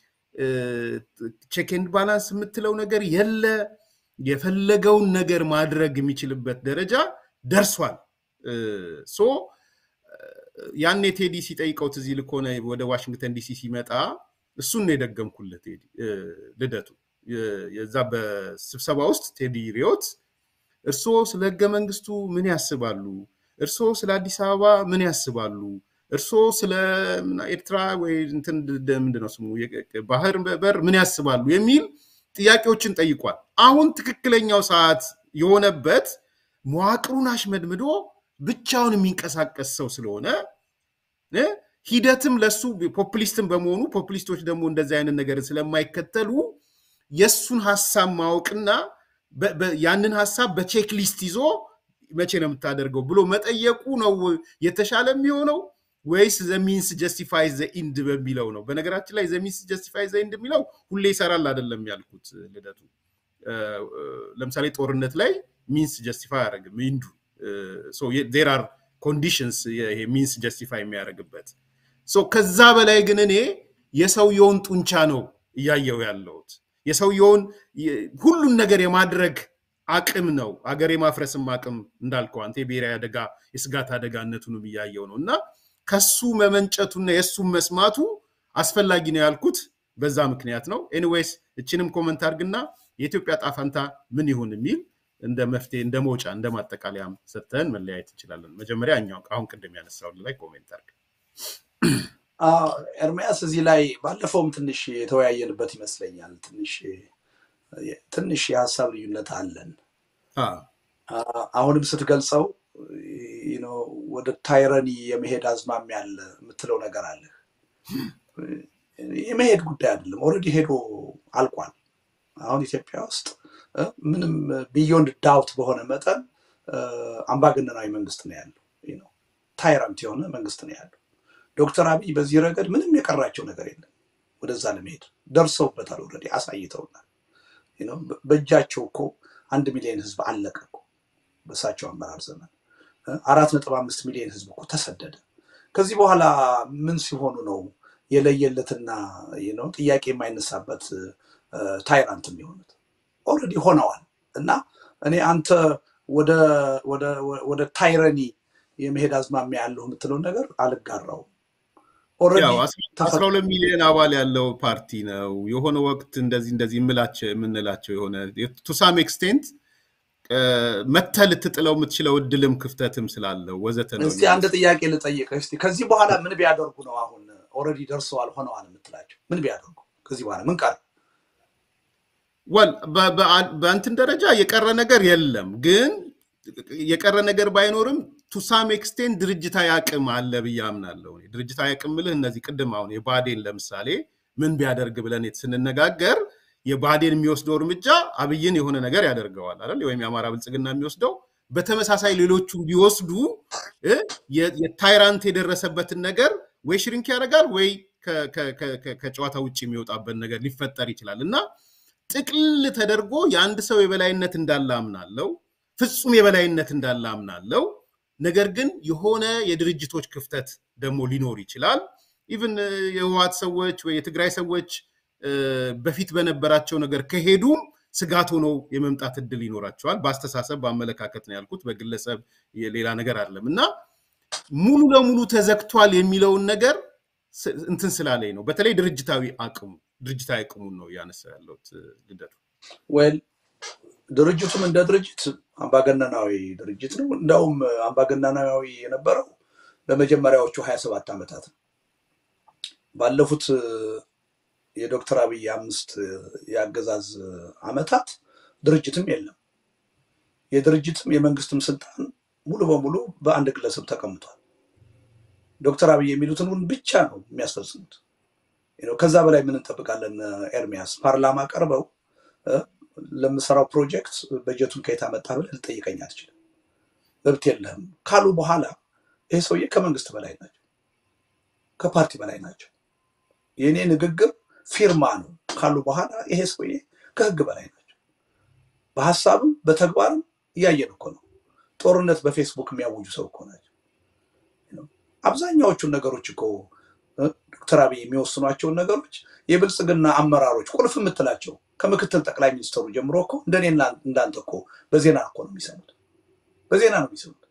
ቼክ ኤንድ ባላንስ የምትለው ነገር የለ። የፈለገውን ነገር ማድረግ የሚችልበት ደረጃ ደርሷል። ሶ ያኔ ቴዲ ሲጠይቀው ትዝ ይልህ ከሆነ ወደ ዋሽንግተን ዲሲ ሲመጣ እሱን ነው የደገምኩለት ልደቱ የዛ በስብሰባ ውስጥ ቴዲ ሪዮት እርስዎ ስለ ህገ መንግስቱ ምን ያስባሉ? እርስዎ ስለ አዲስ አበባ ምን ያስባሉ? እርስዎ ስለ ኤርትራ ወይ ምንድን ነው ስሙ ባህር በር ምን ያስባሉ? የሚል ጥያቄዎችን ጠይቋል። አሁን ትክክለኛው ሰዓት የሆነበት መዋቅሩን አሽመድምዶ ብቻውን የሚንቀሳቀስ ሰው ስለሆነ ሂደትም ለሱ ፖፕሊስትም በመሆኑ ፖፕሊስቶች ደግሞ እንደዚህ አይነት ነገር ስለማይከተሉ የእሱን ሀሳብ ማወቅና ያንን ሀሳብ በቼክ ሊስት ይዞ መቼ ነው የምታደርገው ብሎ መጠየቁ ነው የተሻለ የሚሆነው ወይስ ዘሚንስ ጀስቲፋይ ዘ ኢንድ በሚለው ነው? በነገራችን ላይ ዘሚንስ ጀስቲፋይ ዘ ኢንድ የሚለው ሁሌ ይሰራል አይደለም ያልኩት ልደቱ። ለምሳሌ ጦርነት ላይ ሚንስ ጀስቲፋይ አያደርግም ኢንዱ ዜር አር ኮንዲሽንስ ይሄ ሚንስ ጀስቲፋይ የሚያደርግበት ከዛ በላይ ግን እኔ የሰውየውን ጡንቻ ነው እያየው ያለሁት የሰውየውን ሁሉን ነገር የማድረግ አቅም ነው አገር የማፍረስም አቅም እንዳልከው አንተ የብሔራዊ አደጋ የስጋት አደጋነቱንም እያየው ነው እና ከሱ መመንጨቱና የእሱም መስማቱ አስፈላጊ ነው ያልኩት በዛ ምክንያት ነው ኤኒዌይስ እችንም ኮመንት አድርግና የኢትዮጵያ ጣፋንታ ምን ይሁን የሚል እንደ መፍትሄ እንደ መውጫ እንደ ማጠቃለያም ሰጥተን መለያየት እንችላለን መጀመሪያ እኛው አሁን ቅድም ያነሳው ላይ ኮሜንት አድርግ ኤርሚያስ እዚህ ላይ ባለፈውም ትንሽ የተወያየንበት ይመስለኛል ትንሽ ትንሽ የሀሳብ ልዩነት አለን አሁንም ስትገልጸው ወደ ታይረኒ የመሄድ አዝማሚያ አለ የምትለው ነገር አለ የመሄድ ጉዳይ አይደለም ኦልሬዲ ሄዶ አልቋል አሁን ኢትዮጵያ ውስጥ ምንም ቢዮንድ ዳውት በሆነ መጠን አምባገነናዊ መንግስት ነው ያለው ታይራንት የሆነ መንግስት ነው ያለው ዶክተር አብይ በዚህ ረገድ ምንም የቀራቸው ነገር የለም ወደዛ ለመሄድ ደርሰውበታል ኦልሬዲ አሳይተውናል በእጃቸው እኮ አንድ ሚሊዮን ህዝብ አለቀ እኮ በእሳቸው አመራር ዘመን አራት ነጥብ አምስት ሚሊዮን ህዝብ እኮ ተሰደደ ከዚህ በኋላ ምን ሲሆኑ ነው የለየለትና ነው ጥያቄ የማይነሳበት ታይራንት የሚሆኑት ኦልሬዲ ሆነዋል እና እኔ አንተ ወደ ታይረኒ የመሄድ አዝማሚያ ያለሁ የምትለውን ነገር አልጋራውም አስራ ሁለት ሚሊዮን አባል ያለው ፓርቲ ነው የሆነ ወቅት እንደዚህ እንደዚህ የምንላቸው የሆነ ቱሳም ኤክስቴንት መተ ልትጥለው የምትችለው እድልም ክፍተትም ስላለው ወዘተ ነው እስቲ አንድ ጥያቄ ልጠይቅ እስቲ ከዚህ በኋላ ምን ቢያደርጉ ነው አሁን ኦልሬዲ ደርሰዋል ሆነዋል የምትላቸው ምን ቢያደርጉ ከዚህ በኋላ ምን ቀር ወል በእንትን ደረጃ የቀረ ነገር የለም ግን የቀረ ነገር ባይኖርም ቱሳም ኤክስቴንት ድርጅታዊ አቅም አለ ብዬ አምናለሁ ድርጅታዊ አቅም ምልህ እነዚህ ቅድም አሁን የባዴን ለምሳሌ ምን ቢያደርግ ብለን ስንነጋገር የባዴን የሚወስደው እርምጃ አብይን የሆነ ነገር ያደርገዋል አይደል ወይም የአማራ ብልጽግና የሚወስደው በተመሳሳይ ሌሎቹ ቢወስዱ የታይራንት የደረሰበትን ነገር ወይ ሽሪንክ ያደርጋል ወይ ከጨዋታ ውጭ የሚወጣበት ነገር ሊፈጠር ይችላል እና ጥቅልል ተደርጎ የአንድ ሰው የበላይነት እንዳለ አምናለው ፍጹም የበላይነት እንዳለ አምናለው ነገር ግን የሆነ የድርጅቶች ክፍተት ደግሞ ሊኖር ይችላል ኢቭን የህወሓት ሰዎች ወይ የትግራይ ሰዎች በፊት በነበራቸው ነገር ከሄዱም ስጋት ሆነው የመምጣት እድል ይኖራቸዋል በአስተሳሰብ በአመለካከት ነው ያልኩት በግለሰብ ሌላ ነገር አለም እና ሙሉ ለሙሉ ተዘግቷል የሚለውን ነገር እንትን ስላለኝ ነው በተለይ ድርጅታዊ አቅሙ ድርጅታዊ አቅሙን ነው እያነሳ ያለሁት ልደቱ ወል ድርጅቱም እንደ ድርጅት አምባገነናዊ ድርጅት ነው እንደውም አምባገነናዊ የነበረው በመጀመሪያዎቹ ሀያ ሰባት ዓመታት ነው ባለፉት የዶክተር አብይ አምስት የአገዛዝ አመታት ድርጅትም የለም የድርጅትም የመንግስትም ስልጣን ሙሉ በሙሉ በአንድ ግለሰብ ተቀምጧል ዶክተር አብይ የሚሉትን ብቻ ነው የሚያስፈጽሙት ከዛ በላይ ምን እንጠብቃለን ኤርሚያስ ፓርላማ ቀርበው ለምሰራው ፕሮጀክት በጀቱን ከየት አመጣ ብለህ ልጠይቀኝ አትችልም መብት የለህም ካሉ በኋላ ይህ ሰውዬ ከመንግስት በላይ ናቸው ከፓርቲ በላይ ናቸው የእኔ ንግግር ፊርማ ነው ካሉ በኋላ ይሄ ሰውዬ ከህግ በላይ ናቸው በሀሳብም በተግባርም እያየን እኮ ነው ጦርነት በፌስቡክ የሚያውጁ ሰው እኮ ናቸው አብዛኛዎቹን ነገሮች እኮ ዶክተር አብይ የሚወስኗቸውን ነገሮች የብልጽግና አመራሮች ቁልፍ የምትላቸው ከምክትል ጠቅላይ ሚኒስትሩ ጀምሮ እኮ እንደኔ እንዳንተ እኮ በዜና እኮ ነው የሚሰሙት በዜና ነው የሚሰሙት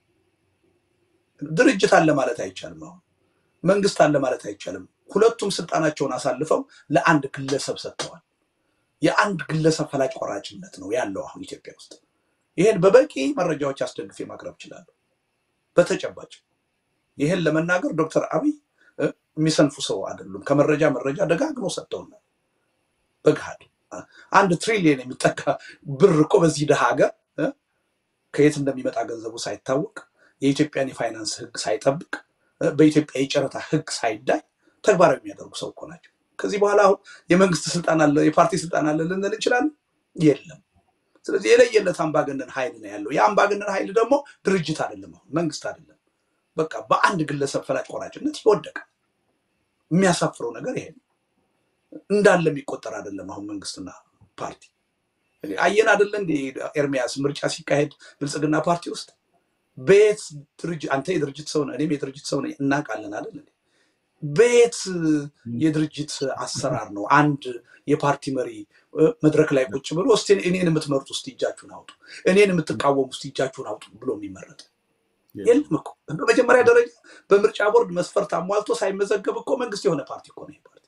ድርጅት አለ ማለት አይቻልም አሁን መንግስት አለ ማለት አይቻልም ሁለቱም ስልጣናቸውን አሳልፈው ለአንድ ግለሰብ ሰጥተዋል የአንድ ግለሰብ ፈላጭ ቆራጭነት ነው ያለው አሁን ኢትዮጵያ ውስጥ ይህን በበቂ መረጃዎች አስደግፌ ማቅረብ እችላለሁ በተጨባጭ ይህን ለመናገር ዶክተር አብይ የሚሰንፉ ሰው አይደሉም ከመረጃ መረጃ ደጋግሞ ሰጥተውናል በግሃድ አንድ ትሪሊየን የሚጠጋ ብር እኮ በዚህ ድሃ ሀገር ከየት እንደሚመጣ ገንዘቡ ሳይታወቅ የኢትዮጵያን የፋይናንስ ህግ ሳይጠብቅ በኢትዮጵያ የጨረታ ህግ ሳይዳይ ተግባራዊ የሚያደርጉ ሰው እኮ ናቸው ከዚህ በኋላ አሁን የመንግስት ስልጣን አለ የፓርቲ ስልጣን አለ ልንል እንችላለን የለም ስለዚህ የለየለት አምባገነን ኃይል ነው ያለው። ያ አምባገነን ኃይል ደግሞ ድርጅት አይደለም፣ አሁን መንግስት አይደለም። በቃ በአንድ ግለሰብ ፈላጭ ቆራጭነት ይወደቀ። የሚያሳፍረው ነገር ይሄ ነው። እንዳለ የሚቆጠር አይደለም። አሁን መንግስትና ፓርቲ አየን አይደለ እንደ ኤርሚያስ ምርጫ ሲካሄድ ብልጽግና ፓርቲ ውስጥ በየት ድርጅት አንተ የድርጅት ሰው ነህ፣ እኔም የድርጅት ሰው ነኝ፣ እናውቃለን አይደል እንዴ? በየት የድርጅት አሰራር ነው አንድ የፓርቲ መሪ መድረክ ላይ ቁጭ ብሎ እስቲ እኔን የምትመርጡ እስቲ እጃችሁን አውጡ፣ እኔን የምትቃወሙ እስቲ እጃችሁን አውጡ ብሎ የሚመረጥ የለም እኮ። በመጀመሪያ ደረጃ በምርጫ ቦርድ መስፈርት አሟልቶ ሳይመዘገብ እኮ መንግስት የሆነ ፓርቲ እኮ ነው። ፓርቲ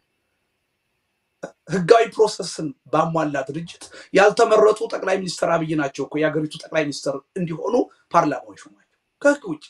ህጋዊ ፕሮሰስን ባሟላ ድርጅት ያልተመረጡ ጠቅላይ ሚኒስትር አብይ ናቸው እኮ የሀገሪቱ ጠቅላይ ሚኒስትር እንዲሆኑ ፓርላማው ይሾማቸው ከህግ ውጭ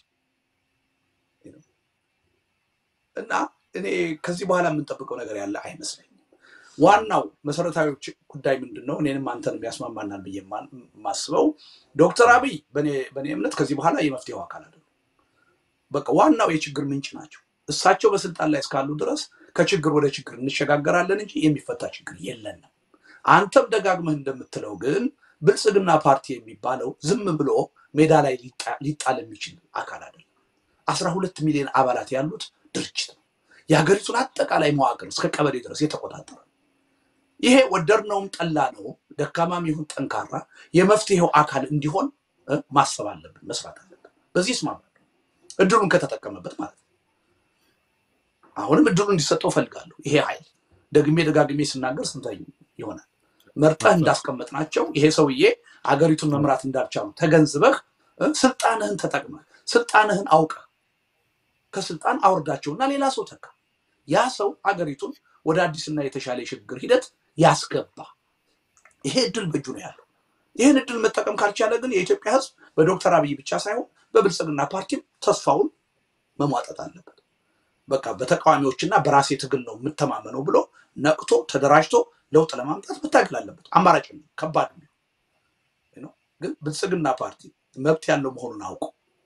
እና እኔ ከዚህ በኋላ የምንጠብቀው ነገር ያለ አይመስለኝም። ዋናው መሰረታዊ ጉዳይ ምንድን ነው? እኔንም አንተን የሚያስማማናል ብዬ የማስበው ዶክተር አብይ በእኔ እምነት ከዚህ በኋላ የመፍትሄው አካል አይደሉም። በቃ ዋናው የችግር ምንጭ ናቸው። እሳቸው በስልጣን ላይ እስካሉ ድረስ ከችግር ወደ ችግር እንሸጋገራለን እንጂ የሚፈታ ችግር የለንም። አንተም ደጋግመህ እንደምትለው ግን ብልጽግና ፓርቲ የሚባለው ዝም ብሎ ሜዳ ላይ ሊጣል የሚችል አካል አይደለም። አስራ ሁለት ሚሊዮን አባላት ያሉት ድርጅት ነው። የሀገሪቱን አጠቃላይ መዋቅር እስከ ቀበሌ ድረስ የተቆጣጠረ ይሄ ወደድነውም ጠላ ነው፣ ደካማም ይሁን ጠንካራ የመፍትሄው አካል እንዲሆን ማሰብ አለብን፣ መስራት አለብን። በዚህ እስማማለሁ፣ እድሉን ከተጠቀመበት ማለት ነው። አሁንም እድሉ እንዲሰጠው እፈልጋለሁ። ይሄ ኃይል ደግሜ ደጋግሜ ስናገር ስንተኝ ይሆናል መርጠህ እንዳስቀመጥናቸው ይሄ ሰውዬ አገሪቱን መምራት እንዳልቻሉ ተገንዝበህ ስልጣንህን ተጠቅመህ ስልጣንህን አውቀህ ከስልጣን አውርዳቸውና ሌላ ሰው ተካ። ያ ሰው አገሪቱን ወደ አዲስና የተሻለ የሽግግር ሂደት ያስገባ። ይሄ እድል በእጁ ነው ያለው። ይህን እድል መጠቀም ካልቻለ ግን የኢትዮጵያ ሕዝብ በዶክተር አብይ ብቻ ሳይሆን በብልጽግና ፓርቲም ተስፋውን መሟጠጥ አለበት። በቃ በተቃዋሚዎችና በራሴ ትግል ነው የምተማመነው ብሎ ነቅቶ ተደራጅቶ ለውጥ ለማምጣት መታገል አለበት። አማራጭ ነው፣ ከባድ ነው። ግን ብልጽግና ፓርቲ መብት ያለው መሆኑን አውቆ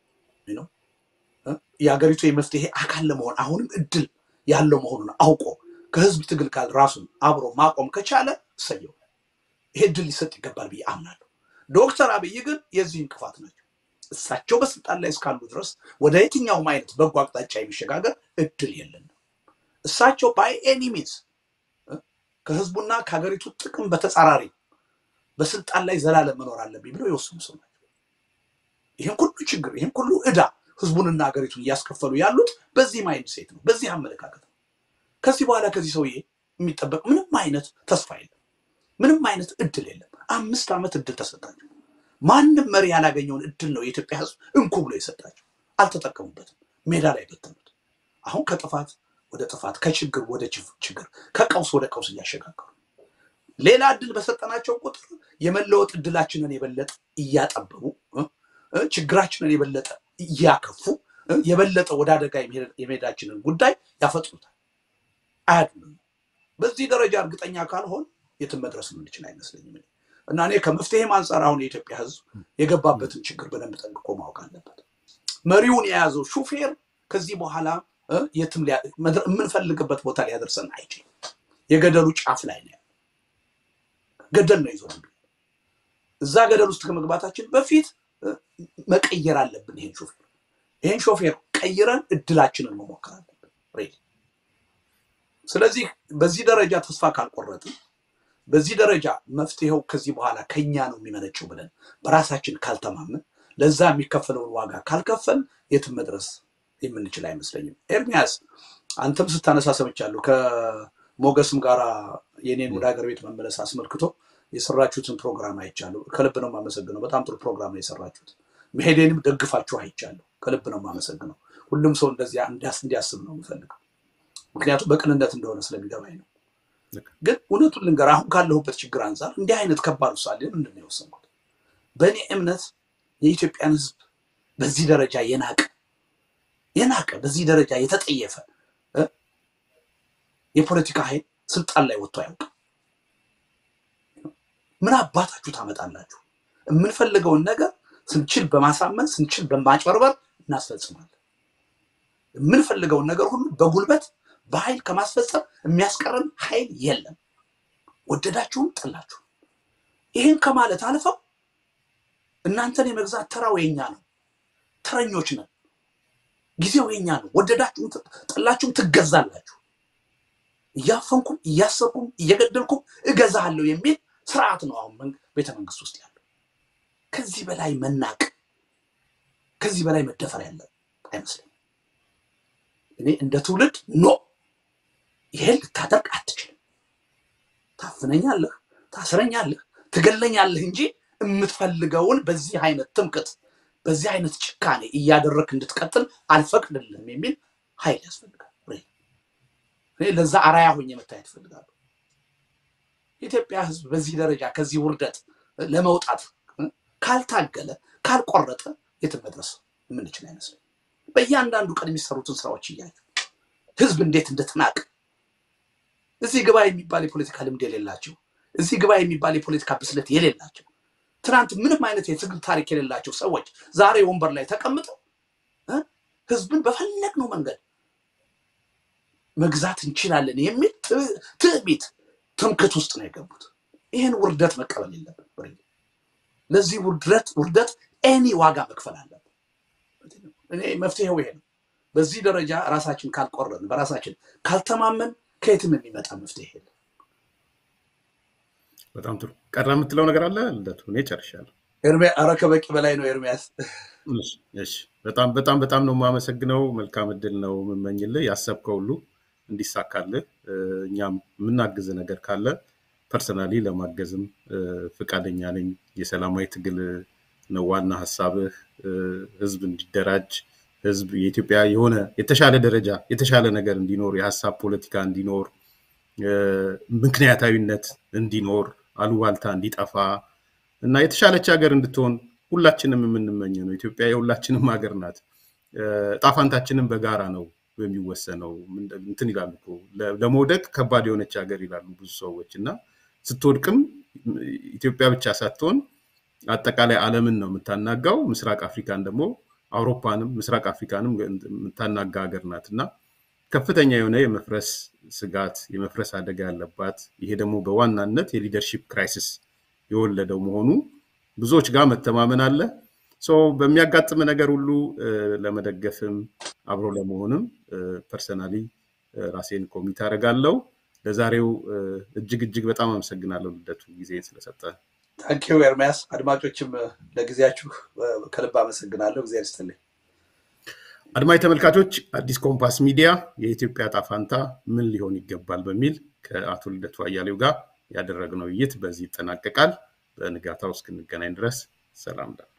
የሀገሪቱ የመፍትሄ አካል ለመሆን አሁንም እድል ያለው መሆኑን አውቆ ከህዝብ ትግል ጋር ራሱን አብሮ ማቆም ከቻለ እሰየው። ይሄ እድል ሊሰጥ ይገባል ብዬ አምናለሁ። ዶክተር አብይ ግን የዚህ እንቅፋት ናቸው። እሳቸው በስልጣን ላይ እስካሉ ድረስ ወደ የትኛውም አይነት በጎ አቅጣጫ የሚሸጋገር እድል የለንም። እሳቸው ባይ ኤኒ ሚንስ ከህዝቡና ከሀገሪቱ ጥቅም በተጻራሪ በስልጣን ላይ ዘላለም መኖር አለብኝ ብለው የወሰኑ ሰው ናቸው። ይህን ሁሉ ችግር ይህን ሁሉ ዕዳ ህዝቡንና ሀገሪቱን እያስከፈሉ ያሉት በዚህ ማይንድ ሴት ነው፣ በዚህ አመለካከት ነው። ከዚህ በኋላ ከዚህ ሰውዬ የሚጠበቅ ምንም አይነት ተስፋ የለም፣ ምንም አይነት እድል የለም። አምስት ዓመት እድል ተሰጣቸው። ማንም መሪ ያላገኘውን እድል ነው የኢትዮጵያ ህዝብ እንኩ ብሎ የሰጣቸው። አልተጠቀሙበትም፣ ሜዳ ላይ በተኑት። አሁን ከጥፋት ወደ ጥፋት፣ ከችግር ወደ ችግር፣ ከቀውስ ወደ ቀውስ እያሸጋገሩ ሌላ እድል በሰጠናቸው ቁጥር የመለወጥ እድላችንን የበለጠ እያጠበቡ ችግራችንን የበለጠ እያከፉ የበለጠ ወደ አደጋ የመሄዳችንን ጉዳይ ያፈጥኑታል። አያድንም። በዚህ ደረጃ እርግጠኛ ካልሆን የትም መድረስ የምንችል አይመስለኝም። እና እኔ ከመፍትሄም አንጻር አሁን የኢትዮጵያ ህዝብ የገባበትን ችግር በደንብ ጠንቅቆ ማወቅ አለበት። መሪውን የያዘው ሹፌር ከዚህ በኋላ የትም የምንፈልግበት ቦታ ሊያደርሰን አይችልም። የገደሉ ጫፍ ላይ ነው። ገደል ነው ይዞ እዛ ገደል ውስጥ ከመግባታችን በፊት መቀየር አለብን። ይሄን ሾፌር ይሄን ሾፌር ቀይረን እድላችንን መሞከር አለብን። ስለዚህ በዚህ ደረጃ ተስፋ ካልቆረጥን፣ በዚህ ደረጃ መፍትሄው ከዚህ በኋላ ከኛ ነው የሚመነጨው ብለን በራሳችን ካልተማመን፣ ለዛ የሚከፈለውን ዋጋ ካልከፈል የትም መድረስ የምንችል አይመስለኝም። ኤርሚያስ አንተም ስታነሳ ሰምቻለሁ። ከሞገስም ጋራ የኔን ወደ ሀገር ቤት መመለስ አስመልክቶ የሰራችሁትን ፕሮግራም አይቻለሁ። ከልብ ነው የማመሰግነው። በጣም ጥሩ ፕሮግራም ነው የሰራችሁት። መሄዴንም ደግፋችሁ አይቻለሁ። ከልብ ነው የማመሰግነው። ሁሉም ሰው እንደዚያ እንዲያስብ ነው የምፈልገው፣ ምክንያቱም በቅንነት እንደሆነ ስለሚገባኝ ነው። ግን እውነቱን ልንገር፣ አሁን ካለሁበት ችግር አንጻር እንዲህ አይነት ከባድ ውሳኔ ምንድን ነው የወሰንኩት? በእኔ እምነት የኢትዮጵያን ሕዝብ በዚህ ደረጃ የናቀ የናቀ በዚህ ደረጃ የተጠየፈ የፖለቲካ ኃይል ስልጣን ላይ ወጥቶ አያውቅም። ምን አባታችሁ ታመጣላችሁ? የምንፈልገውን ነገር ስንችል በማሳመን ስንችል በማጭበርበር እናስፈጽማለን። የምንፈልገውን ነገር ሁሉ በጉልበት በኃይል ከማስፈጸም የሚያስቀረን ኃይል የለም። ወደዳችሁም ጠላችሁ። ይህን ከማለት አልፈው እናንተን የመግዛት ተራው የኛ ነው፣ ተረኞች ነን፣ ጊዜው የኛ ነው፣ ወደዳችሁም ጠላችሁም ትገዛላችሁ፣ እያፈንኩም እያሰርኩም እየገደልኩም እገዛለሁ የሚል ስርዓት ነው አሁን ቤተ መንግስት ውስጥ ያለው። ከዚህ በላይ መናቅ ከዚህ በላይ መደፈር ያለ አይመስለኝም። እኔ እንደ ትውልድ ኖ ይሄን ልታደርግ አትችልም። ታፍነኛለህ፣ ታስረኛለህ፣ ትገለኛለህ እንጂ የምትፈልገውን በዚህ አይነት ትምክት፣ በዚህ አይነት ጭካኔ እያደረግክ እንድትቀጥል አልፈቅድልህም የሚል ኃይል ያስፈልጋል። እኔ ለዛ አራያ ሆኜ መታየት እፈልጋለሁ። የኢትዮጵያ ሕዝብ በዚህ ደረጃ ከዚህ ውርደት ለመውጣት ካልታገለ ካልቆረጠ የትም መድረስ የምንችል አይመስለኝ። በእያንዳንዱ ቀን የሚሰሩትን ስራዎች እያዩ ህዝብ እንዴት እንደተናቅ እዚህ ግባ የሚባል የፖለቲካ ልምድ የሌላቸው እዚህ ግባ የሚባል የፖለቲካ ብስለት የሌላቸው ትናንት ምንም አይነት የትግል ታሪክ የሌላቸው ሰዎች ዛሬ ወንበር ላይ ተቀምጠው ህዝብን በፈለግነው መንገድ መግዛት እንችላለን የሚል ትዕቢት ትምክት ውስጥ ነው የገቡት። ይህን ውርደት መቀበል የለብን። ለዚህ ውርደት ውርደት ኤኒ ዋጋ መክፈል አለብን። እኔ መፍትሄው ይሄ ነው። በዚህ ደረጃ ራሳችን ካልቆረን፣ በራሳችን ካልተማመን ከየትም የሚመጣ መፍትሄ የለም። በጣም ጥሩ። ቀረ የምትለው ነገር አለ ልደቱ? እኔ ጨርሻለሁ። ኧረ ከበቂ በላይ ነው ኤርሚያስ። እሺ፣ በጣም በጣም በጣም ነው የማመሰግነው። መልካም እድል ነው የምመኝልህ። ያሰብከው ሁሉ እንዲሳካልህ እኛም የምናግዝ ነገር ካለ ፐርሰናሊ ለማገዝም ፈቃደኛ ነኝ። የሰላማዊ ትግል ነው ዋና ሀሳብህ። ህዝብ እንዲደራጅ ህዝብ የኢትዮጵያ የሆነ የተሻለ ደረጃ የተሻለ ነገር እንዲኖር የሀሳብ ፖለቲካ እንዲኖር ምክንያታዊነት እንዲኖር አሉባልታ እንዲጠፋ እና የተሻለች ሀገር እንድትሆን ሁላችንም የምንመኘ ነው። ኢትዮጵያ የሁላችንም ሀገር ናት። ጣፋንታችንም በጋራ ነው የሚወሰነው። እንትን ይላሉ እኮ ለመውደቅ ከባድ የሆነች ሀገር ይላሉ ብዙ ሰዎች እና ስትወድቅም ኢትዮጵያ ብቻ ሳትሆን አጠቃላይ ዓለምን ነው የምታናጋው። ምስራቅ አፍሪካን ደግሞ አውሮፓንም ምስራቅ አፍሪካንም የምታናጋ ሀገር ናት እና ከፍተኛ የሆነ የመፍረስ ስጋት የመፍረስ አደጋ ያለባት ይሄ ደግሞ በዋናነት የሊደርሺፕ ክራይሲስ የወለደው መሆኑ ብዙዎች ጋር መተማመን አለ። በሚያጋጥም ነገር ሁሉ ለመደገፍም አብሮ ለመሆንም ፐርሰናሊ ራሴን ኮሚት አደርጋለሁ። ለዛሬው እጅግ እጅግ በጣም አመሰግናለሁ ልደቱ ጊዜ ስለሰጠ። ታንኪዩ ኤርሚያስ። አድማጮችም ለጊዜያችሁ ከልብ አመሰግናለሁ። እግዚአብሔር ይስጥልኝ። አድማጭ ተመልካቾች፣ አዲስ ኮምፓስ ሚዲያ የኢትዮጵያ ዕጣ ፈንታ ምን ሊሆን ይገባል በሚል ከአቶ ልደቱ አያሌው ጋር ያደረግነው ውይይት በዚህ ይጠናቀቃል። በንጋታው እስክንገናኝ ድረስ ሰላም